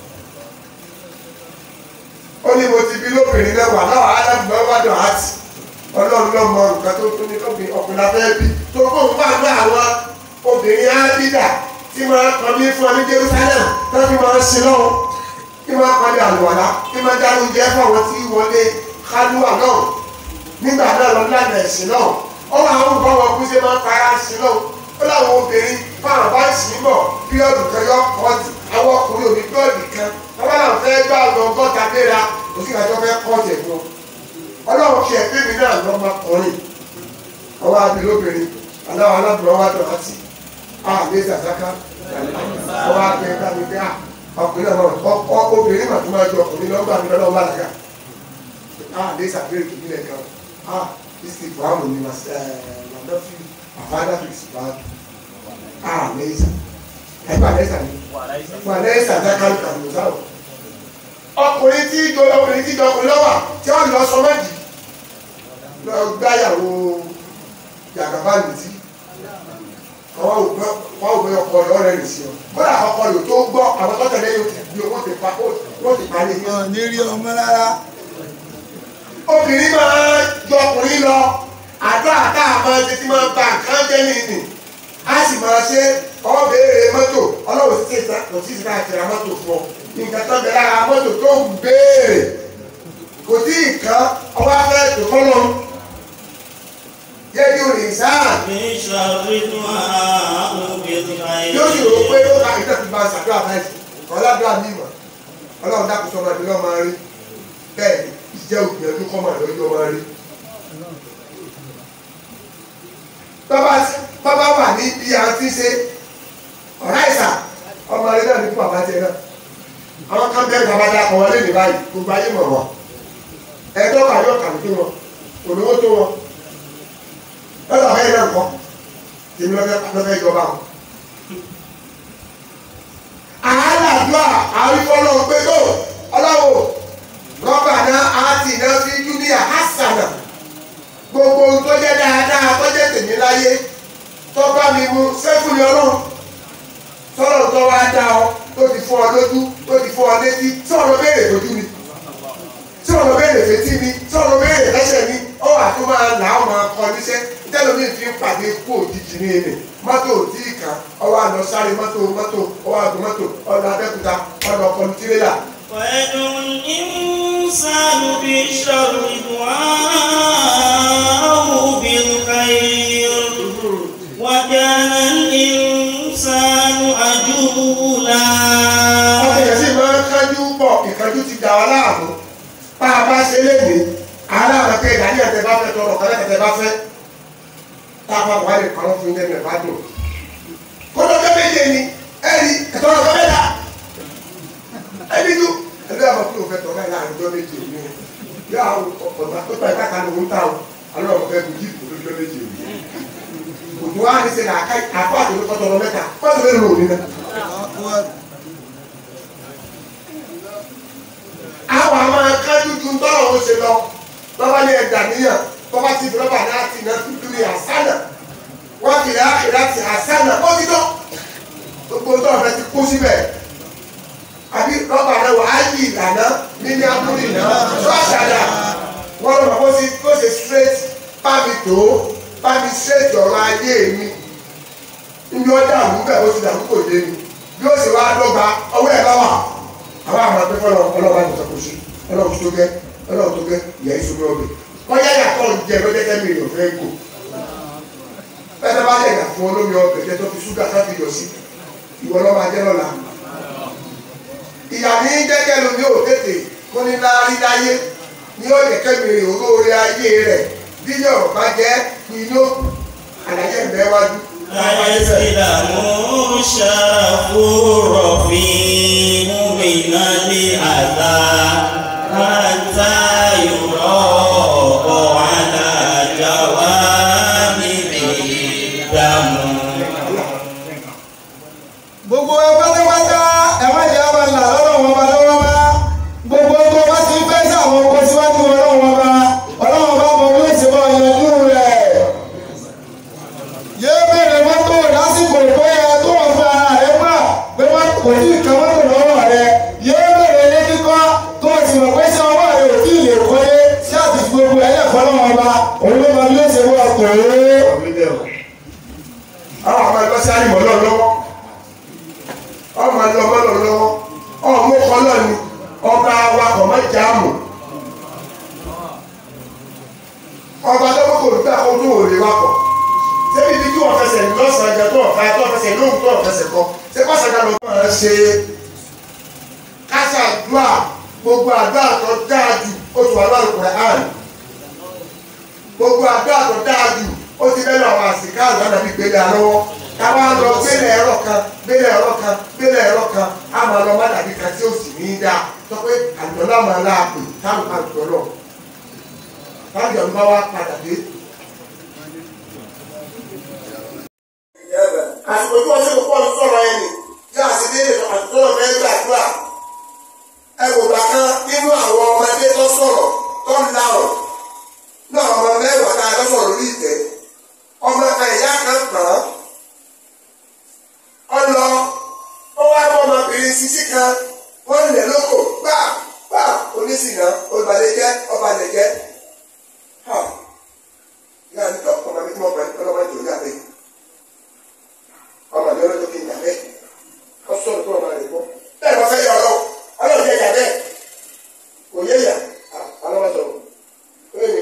B: ó ní mo ti bí lóbìnrin náà wà láwọn alábùmọ́ wá dọ̀ àti ọlọ́run ló mọ nǹkan tó tún ní lóbìnrin ọkùnrin afẹ́ bí tó kó ń bá ní àwọn obìnrin ábídà tí máa kọ́ ní fún ọ ní Jerusalem tó fi máa ń sin lọ́wọ́ kí máa kọ́ ní àlùwàlá kí máa dá oúnjẹ fún àwọn tí wọlé kálúwà náà nígbà náà lọ lánàá ẹ̀sìn náà ó wà àwọn nǹkan wọn kú sí máa ń fara sí náà ó láwọn obìnrin fáwọn bá sì ń bọ̀ bíọ́ọ̀dù kan yọ kọ́ọ̀tù àwọn ọkùnrin òní bíọ́ọ̀dù kan bàbá náà fẹ́ gbà lọ gọ́ta léra kò sí ìgbàjọ́ fẹ́ kọ́ọ̀tù ẹ̀ fún ọ ọlọ́run ṣe ẹgbẹ́ mi náà lọ́mọkùnrin ọwọ́ abilóbìnrin aláwọ̀ alábùrọ̀ wá dọ̀ láti àlẹ́ zàzáká ọwọ́ abẹ dàbí pé ọkùnrin náà ọ obìnrin màtí máa jọ ọkùnrin lọ́gbà mi lọ́wọ́ bàlágà àlẹ́ zàbẹ̀rẹ̀ kìí nílẹ̀ kan ah ìsìkì buhamu ni wàdọ́fì àfádà fi ìsìkì buhamu àlẹ́ ìsà ẹgbẹ́ àlẹ́ ìsà ni wàlẹ́ ìsà záká kàmù sáwọ̀ ọkùnrin tí jọ ọkùnrin tí jọ ọkùnrin lọ́wọ́ tí wọ́n lọ sọ mọ́jì lọ gbáyàwó yàgàbá nìtí àwọn òpin wọn ò gbé ọkọ rẹ ọ̀rẹ́ rẹ sí ọ kódà ọkọ rẹ tó gbọ́ àwọn tó tẹ́lẹ̀ yóò bí owó ti pa owó ti pa ní.
E: wọn ní rí ọmọ rárá
B: obìnrin máa jọ ọkùnrin lọ àdó àtà máa ṣe tí máa ba nǹkan jẹ́ nìyí a sì máa ṣe ọ béèrè mọ́tò ọlọ́wọ́ sí ti kò sí ti ká àtẹ̀rà mọ́tò fún ọ nǹkan tó bẹ lára mọ́tò tó ń béèrè kò tí ì kán ọwọ́ afẹ́ tó kọ́ lọ́n yẹ́dí òrì sáà
A: من شر دعاء بالخير
B: yóò sì rò pé ó ká ìtàn fi máa ṣàdúrà báyìí ọ̀làdúrà mi mọ̀ ọlọ́run dákun sọ́mọ ẹni lọ́ọ́ máa rí bẹ́ẹ̀ ni ìjẹ́ ògbìyànjú kọ́ máa lọ́jọ́ máa rí. bàbá wà ní bí a ti ṣe ọ̀rá ìsà ọmọ rẹ náà ní fún bàbá tiẹ̀ náà àwọn kan bẹ́ẹ̀ bàbá dá ọmọ lé ní báyìí gbogbo ayé mọ̀ wọ́n ẹ̀ẹ́dọ́ kà yóò kà tó wọn òdòwó tó wọn lọ́dọ̀ ọ̀hẹ́ náà kọ́ tèmi lọ́fẹ́ ìjọba wọn àádàdúrà àrífọ́lọ́ pé tó ọlọ́wọ́ rọ́bà náà á ti iná sí júníà hásànà gbogbo ohun tó jẹ́ dáadáa tó jẹ́ tèmi láyé tó bá mi mú sẹ́fúnni ọlọ́run tọ́lọ̀ tó wá dá ọ tó ti fọ́ ọ lójú tó ti fọ́ ọ létí sọ̀rọ̀ béèrè lójú mi sọ̀rọ̀ béèrè létí mi sọ̀rọ̀ béèrè lẹ́sẹ̀ mi ó wà tó máa là á máa kọ níṣẹ́ tẹ́lómi fi ń pàdé kú òjijì ní èmi mọ́tò tí ì kàn ọwọ́ àná sáré mọ́tò mọ́tò ọwọ́ àgọ́ mọ́tò ọ̀nà abẹ́kúta ọ̀nà ọkọ̀ tírélà.
A: ويدعو الإنسان بالشر دعاءه بالخير وكان الإنسان عجولا
B: ọmọ yẹn sì máa ń kájú pọ̀ ìkájú ti dà wá láàmú bá a bá ṣe léde aláàmọ̀ pé ìdájí ẹ̀tẹ̀ bá fẹ́ tọrọ kọ́lẹ́ ẹ̀tẹ̀ bá fẹ́ tá a bá wà lè kọ́ fún ilé ẹ̀ bá dùn. kótó tó méje ni ẹ̀rí ẹ̀tọ́ ọ̀gá mẹ́ta ẹ̀rí ju ẹ̀rí àwọn kúrò fẹ́ tọ́ka ìlànà ọjọ́ méje ni yọ àwọn ọ̀gbà tó tọ́ ìka kan ló ń ta o alọ́ ọ̀gá fẹ́ bùjí ìkòtò ọjọ́ méje ni òtún wa ní sẹ́ni àpá àtòlù kọ́tọ̀rọ̀ mẹ́ta wọ́n ti fẹ́ lò ní náà. àwọn àwọn akájú ju ń tọ́lọ̀ ó ṣe lọ lọ́wọ́ ní ẹ̀dà níyàn tọ́ba ti fi rọ́bà náà ti náà tuntun ní àsánà wọ́n fi rà ákìlá ti àsánà ó ti tọ́ gbogbo tó ọ̀fẹ́ ti kú síbẹ̀ àbí rọ́bà náà wà á yí ìlànà nínú abúlé náà tó àṣàdà wọ́n lọ́mọ kó ṣe kó ṣe straight bámi tó bámi straight ọ̀rọ̀ ayé mi níbi ó dàrú bẹ́ẹ̀ ó ti dàrú kò dé mi bí ó sì wá dọ́gba ọwọ́ ẹ̀ bá wà àwọn àwọn àti fọlọ ọlọ́wọ́ àti ìṣàkóso ọlọ́wọ́ tó gẹ́ ọlọ́wọ́ tó gẹ́ ìyá ìṣòro ọbẹ̀ kọjá yàtọ̀ jẹ lọ́jẹ́jẹ́ mi ò fẹ́ gò bẹ́ẹ̀ bá lè yà fún olómi ọbẹ̀ jẹ́ tó fi ṣúgà tó fi yọ sí ìwọ lọ́wọ́ ajẹ́ lọ́la ìyá ní jẹ́jẹ́ lomi ò tètè kó ní láárí láyé ní ó yẹ kẹ́mi rè olóore ayé rẹ̀ bí yóò bá jẹ́ inú àlàyé ìbẹ́ wájú.
A: فيسلم الشرف رفيع من الأذى حتى يرى
E: gbogbo ẹ pátápátá ẹ má jẹ́ ọba ńlá lọ́dọ̀ wọn bá lọ́wọ́ bá gbogbo tó bá ti fẹ́ sí àwọn ọkọ̀ síwájú ọlọ́run wọn bá ọlọ́run bá mọ bí ó ti bọ́ yanjú rẹ̀ yé bèrè mọ́tò lásìkò tó yẹ tó wọ́n fẹ́ ara rẹ̀ gbà pé wọ́n kò tí ì kan mọ́tò lọ́wọ́ rẹ̀ yé bèrè ilé kíkọ́ tó o sì mọ̀ pé ṣé ọwọ́ rẹ̀ ò tí ì lè kọ́lé ṣé àti fi gbogbo ẹ̀ lẹ́kọ́ lọ́wọ́ bá òun ló mọ bí ó ṣe wọ́ ọkọ̀ rẹ̀.
B: àwọn ọmọ ẹgbẹ́ sáré mọ́ lọ lọ́wọ́ ọmọ ẹgbẹ́ ọmọ lọ lọ́wọ́ ọmọ kọlọ́ ni ọba awakọ̀ mọ́ jáàmù ọba lọ́wọ́ kò gbà kó tó òde wakọ̀ ṣébi ibi tí wọ́n fẹsẹ̀ lọ́sàn-án jẹ tó ọ̀fà tó ọ̀fẹsẹ̀ lóhùn tó ọ̀fẹsẹ̀ kọ ṣé pàṣẹkà ló máa ṣe kásá àdúrà gbogbo àdúrà tó dáa jù ó ti wà lọ́rùn Qur'an gbogbo àdúrà tó dáa jù ó ti bẹ́ẹ̀ lọ́wọ́ àsìká àgbà nàbí gbélé alọ́wọ́ káwá lọ gbélé ẹ̀rọ kan gbélé ẹ̀rọ kan gbélé ẹ̀rọ kan á máa lọ má dàbí kan tí ó sì ní í dáa sọ pé àjọlá máa láàpè táwọn kan jọ lọ táwọn jọ ń bá wá padà dé. àsìkò tí wọ́n ṣe kó ń sọ̀rọ̀ ẹ̀ nì tí a sì délé àtúntò fẹ́ gbàdúrà ẹ wò bá kan nínú àwọn ọmọdé tó sọ̀rọ̀ tó ń larọ̀ náà ọmọ mẹ́wàá tá a lọ sọ̀rọ̀ lórí ìtẹ́ ọmọ kan ìyá kan pọ̀n ọ lọ ó wá bọ́ ọmọbìnrin sisi kan wọ́n lẹ̀ lóko gbà gbà onísìnà olùbàlẹ̀jẹ́ ọbalẹ̀jẹ́ ìyá mi tó ọmọ mi tí mo pẹ̀ ọlọ́mọ ìjọ ìyá bẹ́ẹ̀ ọmọ mi ọlọ́jọ́ kí n yà bẹ́ẹ̀ ọ sọ̀rọ̀ tó ọmọ rẹ̀ gbọ́ bẹ́ẹ̀ wọ́n fẹ́ yọ ọlọ́wọ́ ọlọ́run yẹ yà bẹ́ẹ̀ kò yẹ yà alọ́wọ́ sọ̀rọ̀ ó yẹ mi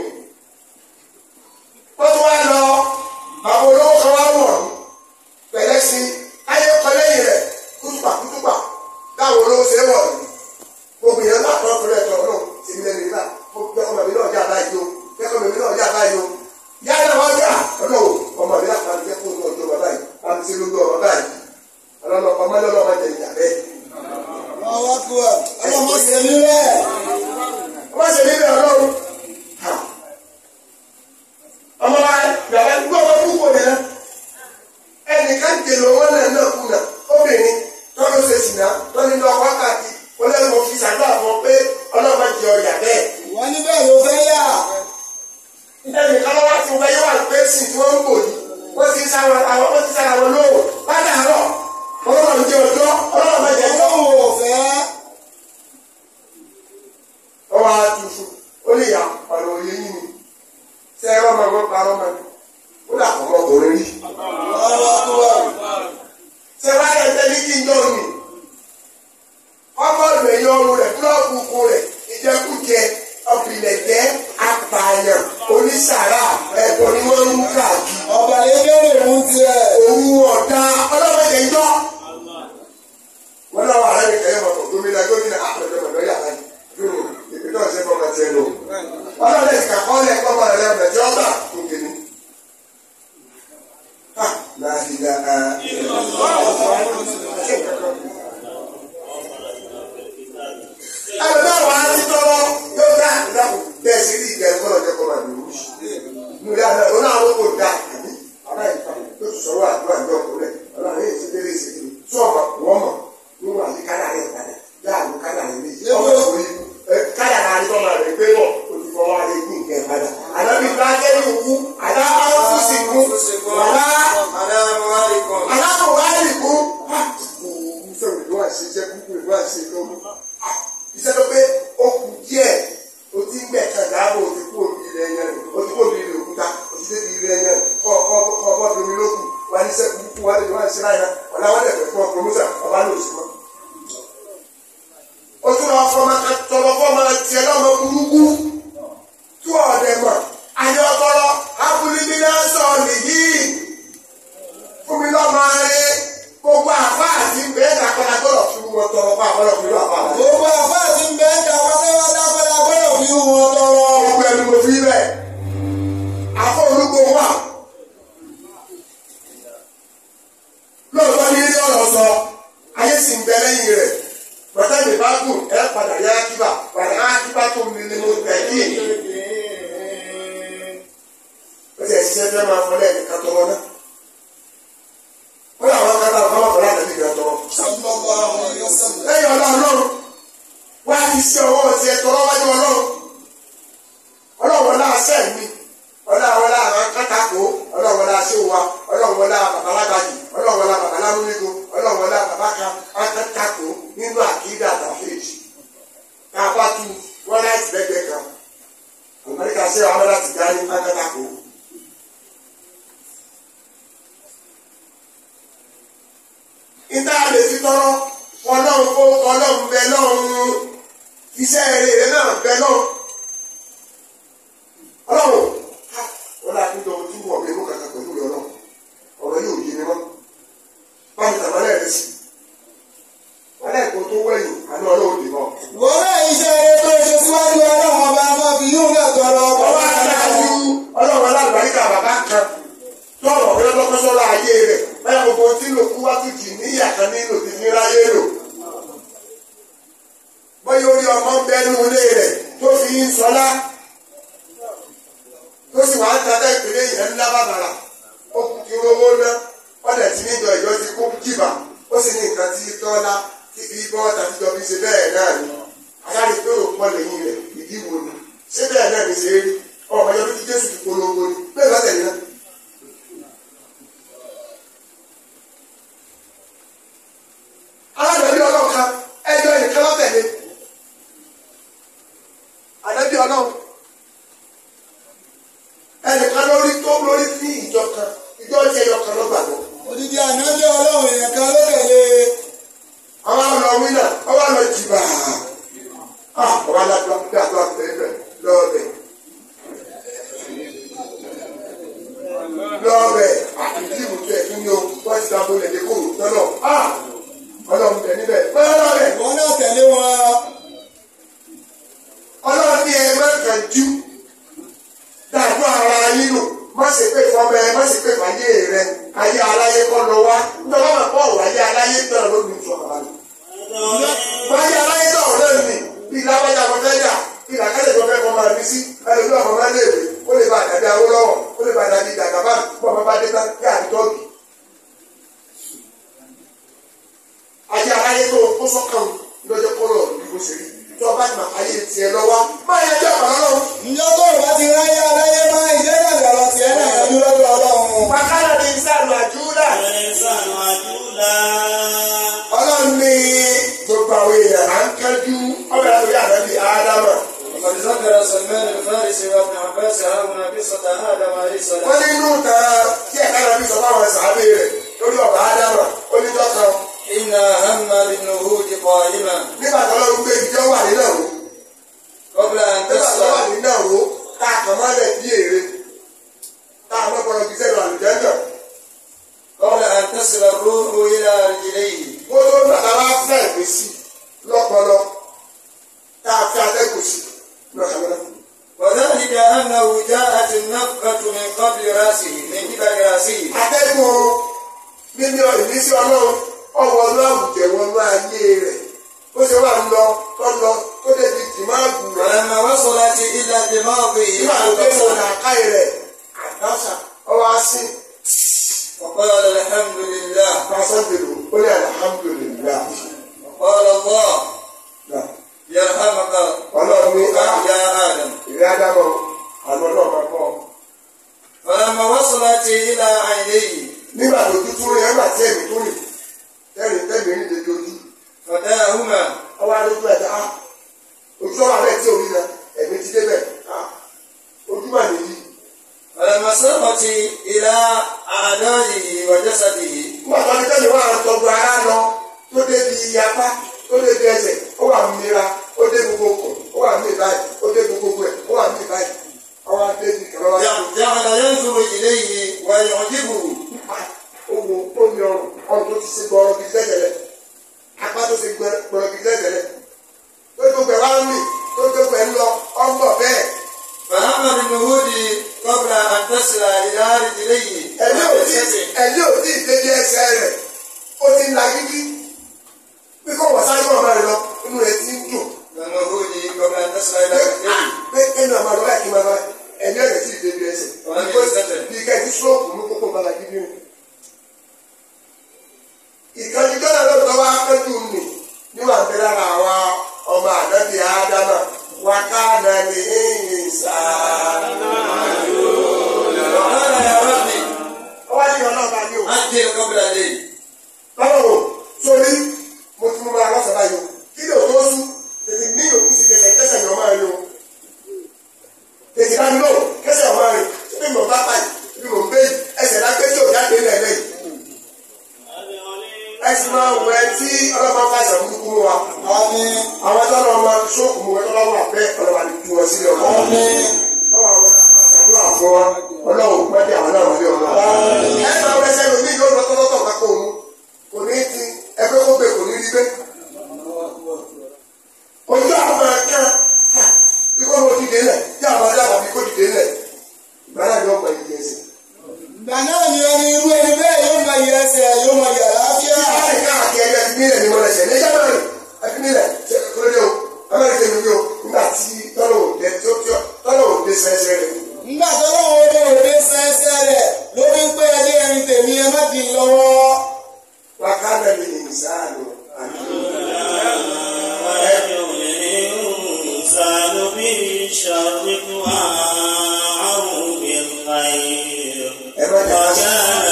B: wọ́n tún wá lọ àwọn olówó kan wá wọ̀ pẹ̀lẹ́ sí ayé kọlẹ́yìn rẹ̀ kútùpà kútùpà táwọn olówó ṣe wọ̀ ní gbogbo yẹn náà tọ́ torí ẹ̀tọ́ náà ti mi lẹ́nu nígbà kẹ́kọ̀ọ́ mi náà jà báyìí o kẹ́kọ̀ọ́ mi náà jà báyìí o yálà wọ́n jà ọ̀nà o ọmọ mi náà máa ń jẹ́ kó ní ọjọ́ bàbá yìí máa ń ṣe lójú ọmọ báyìí ọlọ́mọ ọmọ lọ́lọ́ máa jẹ ìyà bẹ́ẹ̀.
E: ọwọ́ kú ẹ ọlọ́mọ ṣe mí rẹ̀.
B: ọmọ ṣe nílẹ̀ ọlọ́run ọmọ wa yàrá gbọ́ ọmọ púpọ̀ yẹn ẹnìkan jèlò wọn náà náà kùnà obìnrin tọ́lú ṣe sìnà tọ́lú ní ọkọ̀ káàkiri olórí mo fi ṣàdúrà fún ọ pé ọlọ́mọ jẹ ọjà bẹ́ẹ̀.
E: wọ́n ní bẹ́ẹ̀ ló fẹ́ yà.
B: ẹnìkan lọ́wọ́ tí wọ́n yẹ wà pé sìn tí wọ́n ń bò yìí wọ́n ti sára àwọn wọ́n ti sára wọn lóhùn ládàárọ̀ ọlọ́mọ jẹ ọjọ́ ọlọ́mọ jẹ ọjọ́
E: ọlọ́run ò fẹ́.
B: ọwọ́ àtúnṣe ó lè yà ọ̀rọ̀ òye yìí ni ṣé ẹ rọ́mọ wọn parọ́ mọ́ ni ó dà kọ́ ọmọkùnrin rí.
E: ọwọ́ kú ẹ.
B: ṣé wàá yẹ ẹgbẹ́ ní kí n jọ mi ọmọ rẹ̀ yọ ọrùn rẹ̀ búlọ́ọ̀kù kù rẹ̀ ìjẹkújẹ ọ̀bìlẹ̀jẹ́ apààyàn onísàrà ẹ̀bùn ni wọ́n ń káàkiri.
E: ọba lè bẹ̀rẹ̀ mú tiẹ̀.
B: òun ọ̀dà ọlọ́mọdé ń jọ́. wọ́n náà wà lẹ́nu kẹ́yẹ́ mọ̀tò gómìnà gómìnà àpẹẹrẹ mọ̀tò yàrá yìí ìpè náà ṣe fọmọ tiẹ̀ lò. ọlọ́dẹ ti kàkọ́ lẹ̀ kọ́mọ rẹ̀ lẹ́nu ẹ̀jẹ̀ ọ̀gbà òkè ni. láàdìdà ẹlòmíràn wà á ti tọrọ yóò dá ìdáhùn bẹ́ẹ̀ sí rí ìgbà ẹ̀kọ́ ọ̀jọ̀ kọ́ máa lò ó sí. nígbà náà ó náà wọ́n kò dá àbí ọ̀rá ìfà tó ti sọ̀rọ̀ àdúrà ìjọ kúrẹ̀ ọ̀rá yẹn ti délé sí i tí ọ̀mọ̀ wọ́n mọ̀ nínú àti kádà rẹ̀ padà láàánú kádà rẹ̀ méjì ọmọ ìwé kádà rẹ̀ tó máa rẹ̀ gbé bọ̀ olùkọ́ wa lè ní ìkẹ́ padà. àdàbí bá kẹ́rì òkú àdá ọ́fíìsì kú àdá aláàbòwárì kú. sọ̀rọ̀ ìlú àṣejẹ́ kúkú ìlú àṣejọ́ iṣẹ́ tó pé ó kù díẹ̀ o ti ń gbẹ̀ kan dáàbò o ti kú òbí rẹ̀ yẹn o ti kú òbí rẹ̀ òkúta o ti débi rẹ̀ yẹn kọ́ kọ́ kọ́ kọ́ domi lókù wà ní sẹ́kù kúkú wà lè wà ní sẹ́láyà náà ọ̀la wà lẹ̀ fún ọkọ̀ mọ́tà ọba ní oṣù mọ́. o tún lọ fọmọ tọmọ fọmọ tiẹ̀ lọ́mọ burúkú tú ọ̀dẹ̀ mọ̀ ayé ọpọlọ abúlé náà sọ nìyí fún mi lọ́mọ rẹ gbogbo àfa àti bẹ́ẹ̀ dàgbàdà gbọ́dọ̀ fún wọn tọrọ fún àbọ̀dọ̀ fún àfa àti.
E: gbogbo àfa àti bẹ́ẹ̀ dà pátápátá padà gbọ́dọ̀ fi wọn tọrọ.
B: gbogbo ẹni mo fi rẹ̀ afọ olúgbò wà lóòótọ́ ní ilé ọ̀rọ̀ sọ ayé sì ń bẹ lẹ́yìn rẹ̀ bàtà mi bá gùn ẹ padà yá kíbà padà á kíbà tó mi ni mo tẹ̀ kí ó ti ẹ̀ ṣiṣẹ́ fẹ́ máa fọlẹ́ ẹ̀ka tọrọ náà ó làwọn kan náà fọlọ́ fọlọ́ àtẹ̀lé ìgbà tọrọ bàbá kan akẹ́kọ̀ọ́ nínú àkídà tàfíìsì ká bá tu wọ́n láti lẹ́gbẹ̀ẹ́ kan amẹ́ríkà ṣe àwọn láti dá ní akẹ́kọ̀ọ́. ìta lè fi tọrọ ọlọ́run kó ọlọ́run bẹ lọ́run iṣẹ́ rere náà bẹ lọ́run ọlọ́run wọ́n láti jọ ojú wọ̀ mí mú kàkà pẹ̀lú rẹ ọlọ́run ọ̀rọ̀ yóò yé mi mọ́ báyìí tàbálẹ̀ rẹ sí wọ́n lẹ́ẹ̀kọ́ tó wẹ̀yìn àná ọlọ́run dì mọ́.
E: wọ́n rẹ̀ iṣẹ́ eré tó ṣe síwájú ọlọ́run ọba máa fi yóò náà tọrọ ọkọ̀
B: ọba adájú ọlọ́run alágbàríkà bàbá kan tọrọ ọ̀rẹ́ lọ́kọ́sọ́lá ayé rẹ̀ báyà gbogbo tí lò kú wá tùjì níyà kan nílò ti fi ráyé lò. bóyá orí ọmọ ń bẹnu ilé rẹ̀ tó fi ń sọlá tó sì wá ń tata ìpínlẹ̀ yẹn ńlá bàbàrà ó kú kí owó ná wọ́n dẹ̀ ti níjọ ìjọ ti kó jìbà ó sì ní nǹkan tí tọ́lá tí kì í bọ́ tàbíjọ fi ṣe bẹ́ẹ̀ náà ni aláàrí tó rò pọ̀ lẹ́yìn rẹ̀ ìdí wo ni ṣé bẹ́ẹ̀ náà ni ṣe é rí ọmọ ọjọ́ bí jésù ti polongo ni bẹ́ẹ̀ bá tẹ̀lé náà. alábẹ̀bí ọlọ́run kan ẹjọ́ ẹnìkan lọ́tẹ̀lé àdẹ́bí ọlọ́run ẹnìkan lórí tó lórí ní ìjọ kan ìjọ tí ẹyọ kan ló gbàgbọ́.
E: odidi ànájẹ́ ọlọ́run èèyàn kan ló tẹ̀lé
B: àwọn àlọ́ wíńdà ọwọ́ àlọ́ jìbà ọwọ́ alájọ gbàgbọ́ bẹ́ẹ̀ lọ́ọ̀bẹ̀ lọ́ọ̀bẹ̀ àti ìbùtú ẹ̀ kí ni o wọ́n ti dábò lẹ́dẹ̀ kó lọ́nà ọlọ́run tẹ̀ níbẹ̀ pẹ́ẹ́ lọ́ọ̀bẹ̀
E: wọ́n náà tẹ̀lé wọn
B: ọlọ́run ní ẹ má kàn jú dàdú ara yín nù má ṣe pé fọmọ ẹ má ṣe pé fàyè rẹ ayé aláyé kọ́ lọ wá nítorí wọn kọ́ ọ̀rọ̀ ayé aláyé náà ló ní ìfọ̀ àbálẹ̀. wáyé aláyé náà náà nì bí lábájá kan fẹ́ yà bí làkàlẹ̀ kan fẹ́ kọ́ máa bí sí ẹlòmíràn ọmọ máa léèwé ó lè bá àdàbí awó lọ́wọ́ ó lè bá àdàbí ìdàgbàbá bọ́ ọmọ bá dé tán kí àdìtọ́gì. ayé aláyé tó kó sọ́kàn lọ́jọ́ kọ́lọ̀ ìbò ṣèlú tó ọba ti máa ayé tiẹ̀ lọ́wọ́ máa yẹ ẹjọ́ àbálọ́ lọ́wọ́.
E: ǹjọ́ tó o bá ti ráyé aláyé máa ìjẹ́ ìrìnàjò ọ̀rọ̀ tiẹ̀ náà yanjú lọ́dọ̀ ọlọ́run
B: Wàkàrà ní sàlù àjúlà.
A: الإنسان عجولا
B: Ọlọ́run ní gbogbo àwọn èèyàn à ń kájú ọbẹ̀ àtòrí ànábì Ádámà.
C: وقد ذكر سلمان الفارسي وابن عباس هاهنا قصة آدم عليه
B: Wọ́n
C: السلام
B: ní inú ìtàn tí ẹ̀ka nàbí sọ fáwọn sàábé rẹ̀ lórí ọ̀bà Ádámà oníjọ́ kan.
C: حين هم بالنهوض قائما
B: Nígbà tó lọ́run gbé ibi tó wà nínú òru.
C: قبل أن
B: Nígbà tó wà
C: تصل
B: nínú òru tá a kàn mọ́lẹ̀ bí èrè. Tá a mọ́kànlá fi sẹ́nu àlùjẹ́ náà.
C: قبل أن تصل الروح إلى رجليه
B: Ó tó ń bàtà wá fẹ́ ìpè sí lọ́pọlọ. Tá a fi atẹ́gùn sí lọ́kànlá.
C: وذلك أنه جاءت النفقة من قبل رأسه من قبل رأسه
B: atẹ́gùn mímí ìmísí ọlọ́run ọwọ́ ọlọ́run wọnú ayé rẹ̀ ó ṣe wà ń lọ tó lọ tó débi tìmáàgù rẹ̀
C: فلما وصلت إلى دماغه
B: nígbà tó dé sọ làákàyè rẹ̀ àdáṣà ọwọ́ asín
C: وقال الحمد لله
B: pàṣẹbìrì ó ní alihamudulilá
C: وقال الله يرحمك
B: ọlọ́run ní ká
C: يا آدم
B: ìrẹ́ ádámọ̀ àná náà máa kọ́
C: فلما وصلت إلى عينيه
B: nígbà tó dúdú rẹ̀ nígbà tí ẹ̀mí tó rìn tẹ́rì tẹ́rì ní ìdèjì ojú
C: فداهما
B: ọwọ́ adójú ẹ̀dá á ojú ọ̀rọ̀ rẹ̀ tí orí náà ẹ̀mí ti débẹ̀ á ojú mà nìyí.
C: فلما سرت إلى أعدائه وجسده
B: nígbà tó ní tẹ́lẹ̀ wà tọ́jú ara lọ tó débi apá tó débi ẹsẹ̀ ó wà mìíràn ó dé gbogbo kò ó wà mí báyìí ó dé gbogbo ẹ̀ ó wà mí báyìí ọwọ́ adébí kẹrọ wá sí
C: جعل ينظر إليه ويعجبه
B: owó tó ní ọrùn ọrùn tó ti ṣe gbọrọ bíi tẹ́tẹ̀lẹ̀ apá tó ṣe gbọrọ bíi tẹ́tẹ̀lẹ̀ tó gbogbo ẹ̀ wá ń mì tó gbogbo ẹ̀ ń lọ ọgbọ̀ bẹ́ẹ̀
C: فأما بالنهوض قبل أن تصل إلى رجليه
B: ẹ̀mí ò tí
C: وجسده
B: ẹ̀mí ò tí ìdébi ẹsẹ̀ rẹ̀ ó ti ń la gidi bí kò wọ́n sáré wọn máa lọ inú rẹ̀ ti ń dùn.
C: بالنهوض قبل أن تصل إلى رجليه
B: pé ẹnu àmọ́ àlọ́ báyìí kí n máa bá ẹni ọ̀rẹ́ tí ìdè bí ẹsẹ̀
C: Ọ̀rẹ́ mi sẹ́tẹ̀.
B: bí ká ẹni sọ́ọ̀kù mú kókó bala gidi rìn. ìkànnì gbọ́dọ̀ lọ́dọ̀ tó wá pẹ́jù nì níwà ń bẹ lára àwa ọmọ ànábì ádámà wà ká nà ní ìsà.
C: وقال يا ربي
B: ọwọ́ ní ọlọ́ọ̀bá ní o.
C: عجل قبل الليل
B: báwo sórí sì máa wọ ẹ tí ọlọ́mọ fàṣẹ burúkú mú wa
E: àmín
B: àwọn tó lọ́ máa sóòkù mú ẹ tó lọ́wọ́ àbẹ́ ọlọ́wà ní tú wọn sílẹ̀ ọ̀la
E: àmín
B: ọwọ́ àwọn àṣàdúrà fún wa ọlọ́run pẹ́ẹ́dẹ́ àwọn náà wọlé ọ̀la ẹ máa wọ ẹsẹ̀ lómi yóò lọ tọ́tọ́tọ̀ kákó òun kò ní ti ẹgbẹ́ kó gbé kò ní rí gbé ojú àwọn máa kán ikọ́ ló dìde lẹ̀ tí àwọn adáwọ̀ bí kò dìde lẹ̀ ìgbà náà yóò pẹ̀lú ìgbésẹ̀.
E: ìgbà náà ni ẹni irú ẹni bẹ́ẹ̀ yóò máa yẹ ẹsẹ̀ yóò máa yẹ àlàáfíà
B: láti káàkiri ẹgbẹ́ ẹbí nílẹ̀ ni wọ́n lẹ́sẹ̀ ní ẹjẹ́ mẹ́rin ẹbí nílẹ̀ ṣe kúrẹ́dẹ́ o amẹ́rin ṣe lórí o nígbà tí tọ́lọ̀ òde tí ó tí ó tọ́lọ̀ òde sẹ́sẹ́ rẹ̀.
E: nígbà tó lọ́wọ́ ọdẹ òde sẹ́sẹ́ rẹ̀ ló fi ń pé ẹdí ẹrin tèmi ẹ má di lọ́wọ́
B: wákàtí ẹbí ní ìsáàlù àná.
A: ويدعو الإنسان بالشر دعاءه بالخير
B: ẹ má jẹ́ ká
A: وكان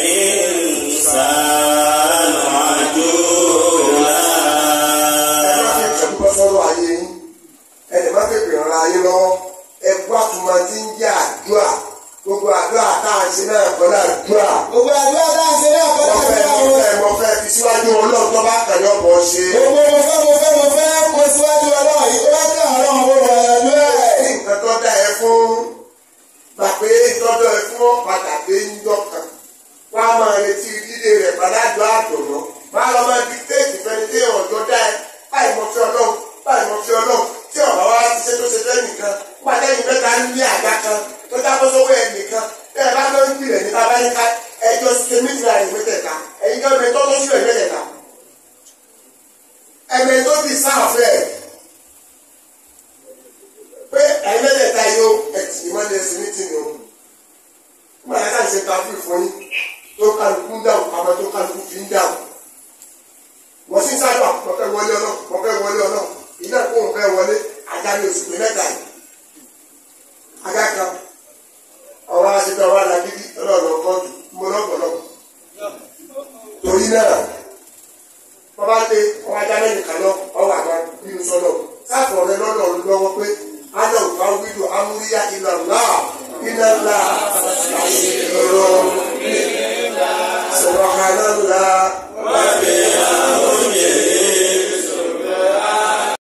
A: الإنسان عجولا
B: ẹ má fi ìjọba bọ́ sọ́rọ̀ ayé yín ẹ lè má fi pèrè ara yín lọ́wọ́ ẹ gbọ́ àtúmọ̀ tí ń jẹ́ àdúrà gbogbo àdúrà tá à ń ṣe náà kọ́ náà àdúrà.
E: gbogbo àdúrà tá à ń ṣe náà kọ́
B: mo fẹ́
E: náà
B: mo fẹ́ mo fẹ́ fi síwájú ọlọ́run tó bá kàn ní ọ̀pọ̀ ṣe.
E: gbogbo mo fẹ́ mo fẹ́ mo fẹ́ kó síwájú ọlọ́run yìí tó bá tẹ̀ ọlọ́run ó wà lọ́dún ẹ̀.
B: ní nǹkan tó dá ẹ fún gbà pé tọ́jọ́ ẹ fún ọ̀padà dé ńjọ́ kan wá máa retí dídé rẹ̀ padàjọ àdùnnú máa lọ máa di téèkì fẹ́ni tí ọ̀jọ́ dá ẹ báyìí mo fi ọlọ́run báyìí mo fi ọlọ́run tí ọ̀bá wa ti ṣe tó ṣe fẹ́ nìkan pàdé yìí mẹ́ta ń ní àga kan tó dábọ́ sówó ẹ nìkan tẹ́ ẹ bá lọ ń gbìlẹ̀ ní bàbá yín ká ẹjọ́ ṣe méjìlá ẹ̀ mẹ́tẹ̀ẹ̀ta ẹ̀yin kan mẹ́tọ́ tó sílẹ̀ mẹ́tẹ̀ẹ̀ta ẹ̀mẹ́ tó ti sáàfẹ́ ẹ̀ pé ẹ̀mẹ́tẹ̀ẹ̀ta yóò ẹ̀tì ìmọ̀lẹ̀ sí ní tìǹbù nígbà tí a ṣe ta fún ìfún yín tó kálukú ń dáhùn àmọ́ tó kálukú fi ń dáhùn wọ́n sì ń sábà wọ́n fẹ́ wọlé ọlọ́run wọ́n fẹ́ wọlé ọlọ́run iná kó wọn fẹ́ wọlé ajá ní oṣù pé mẹ́ta yìí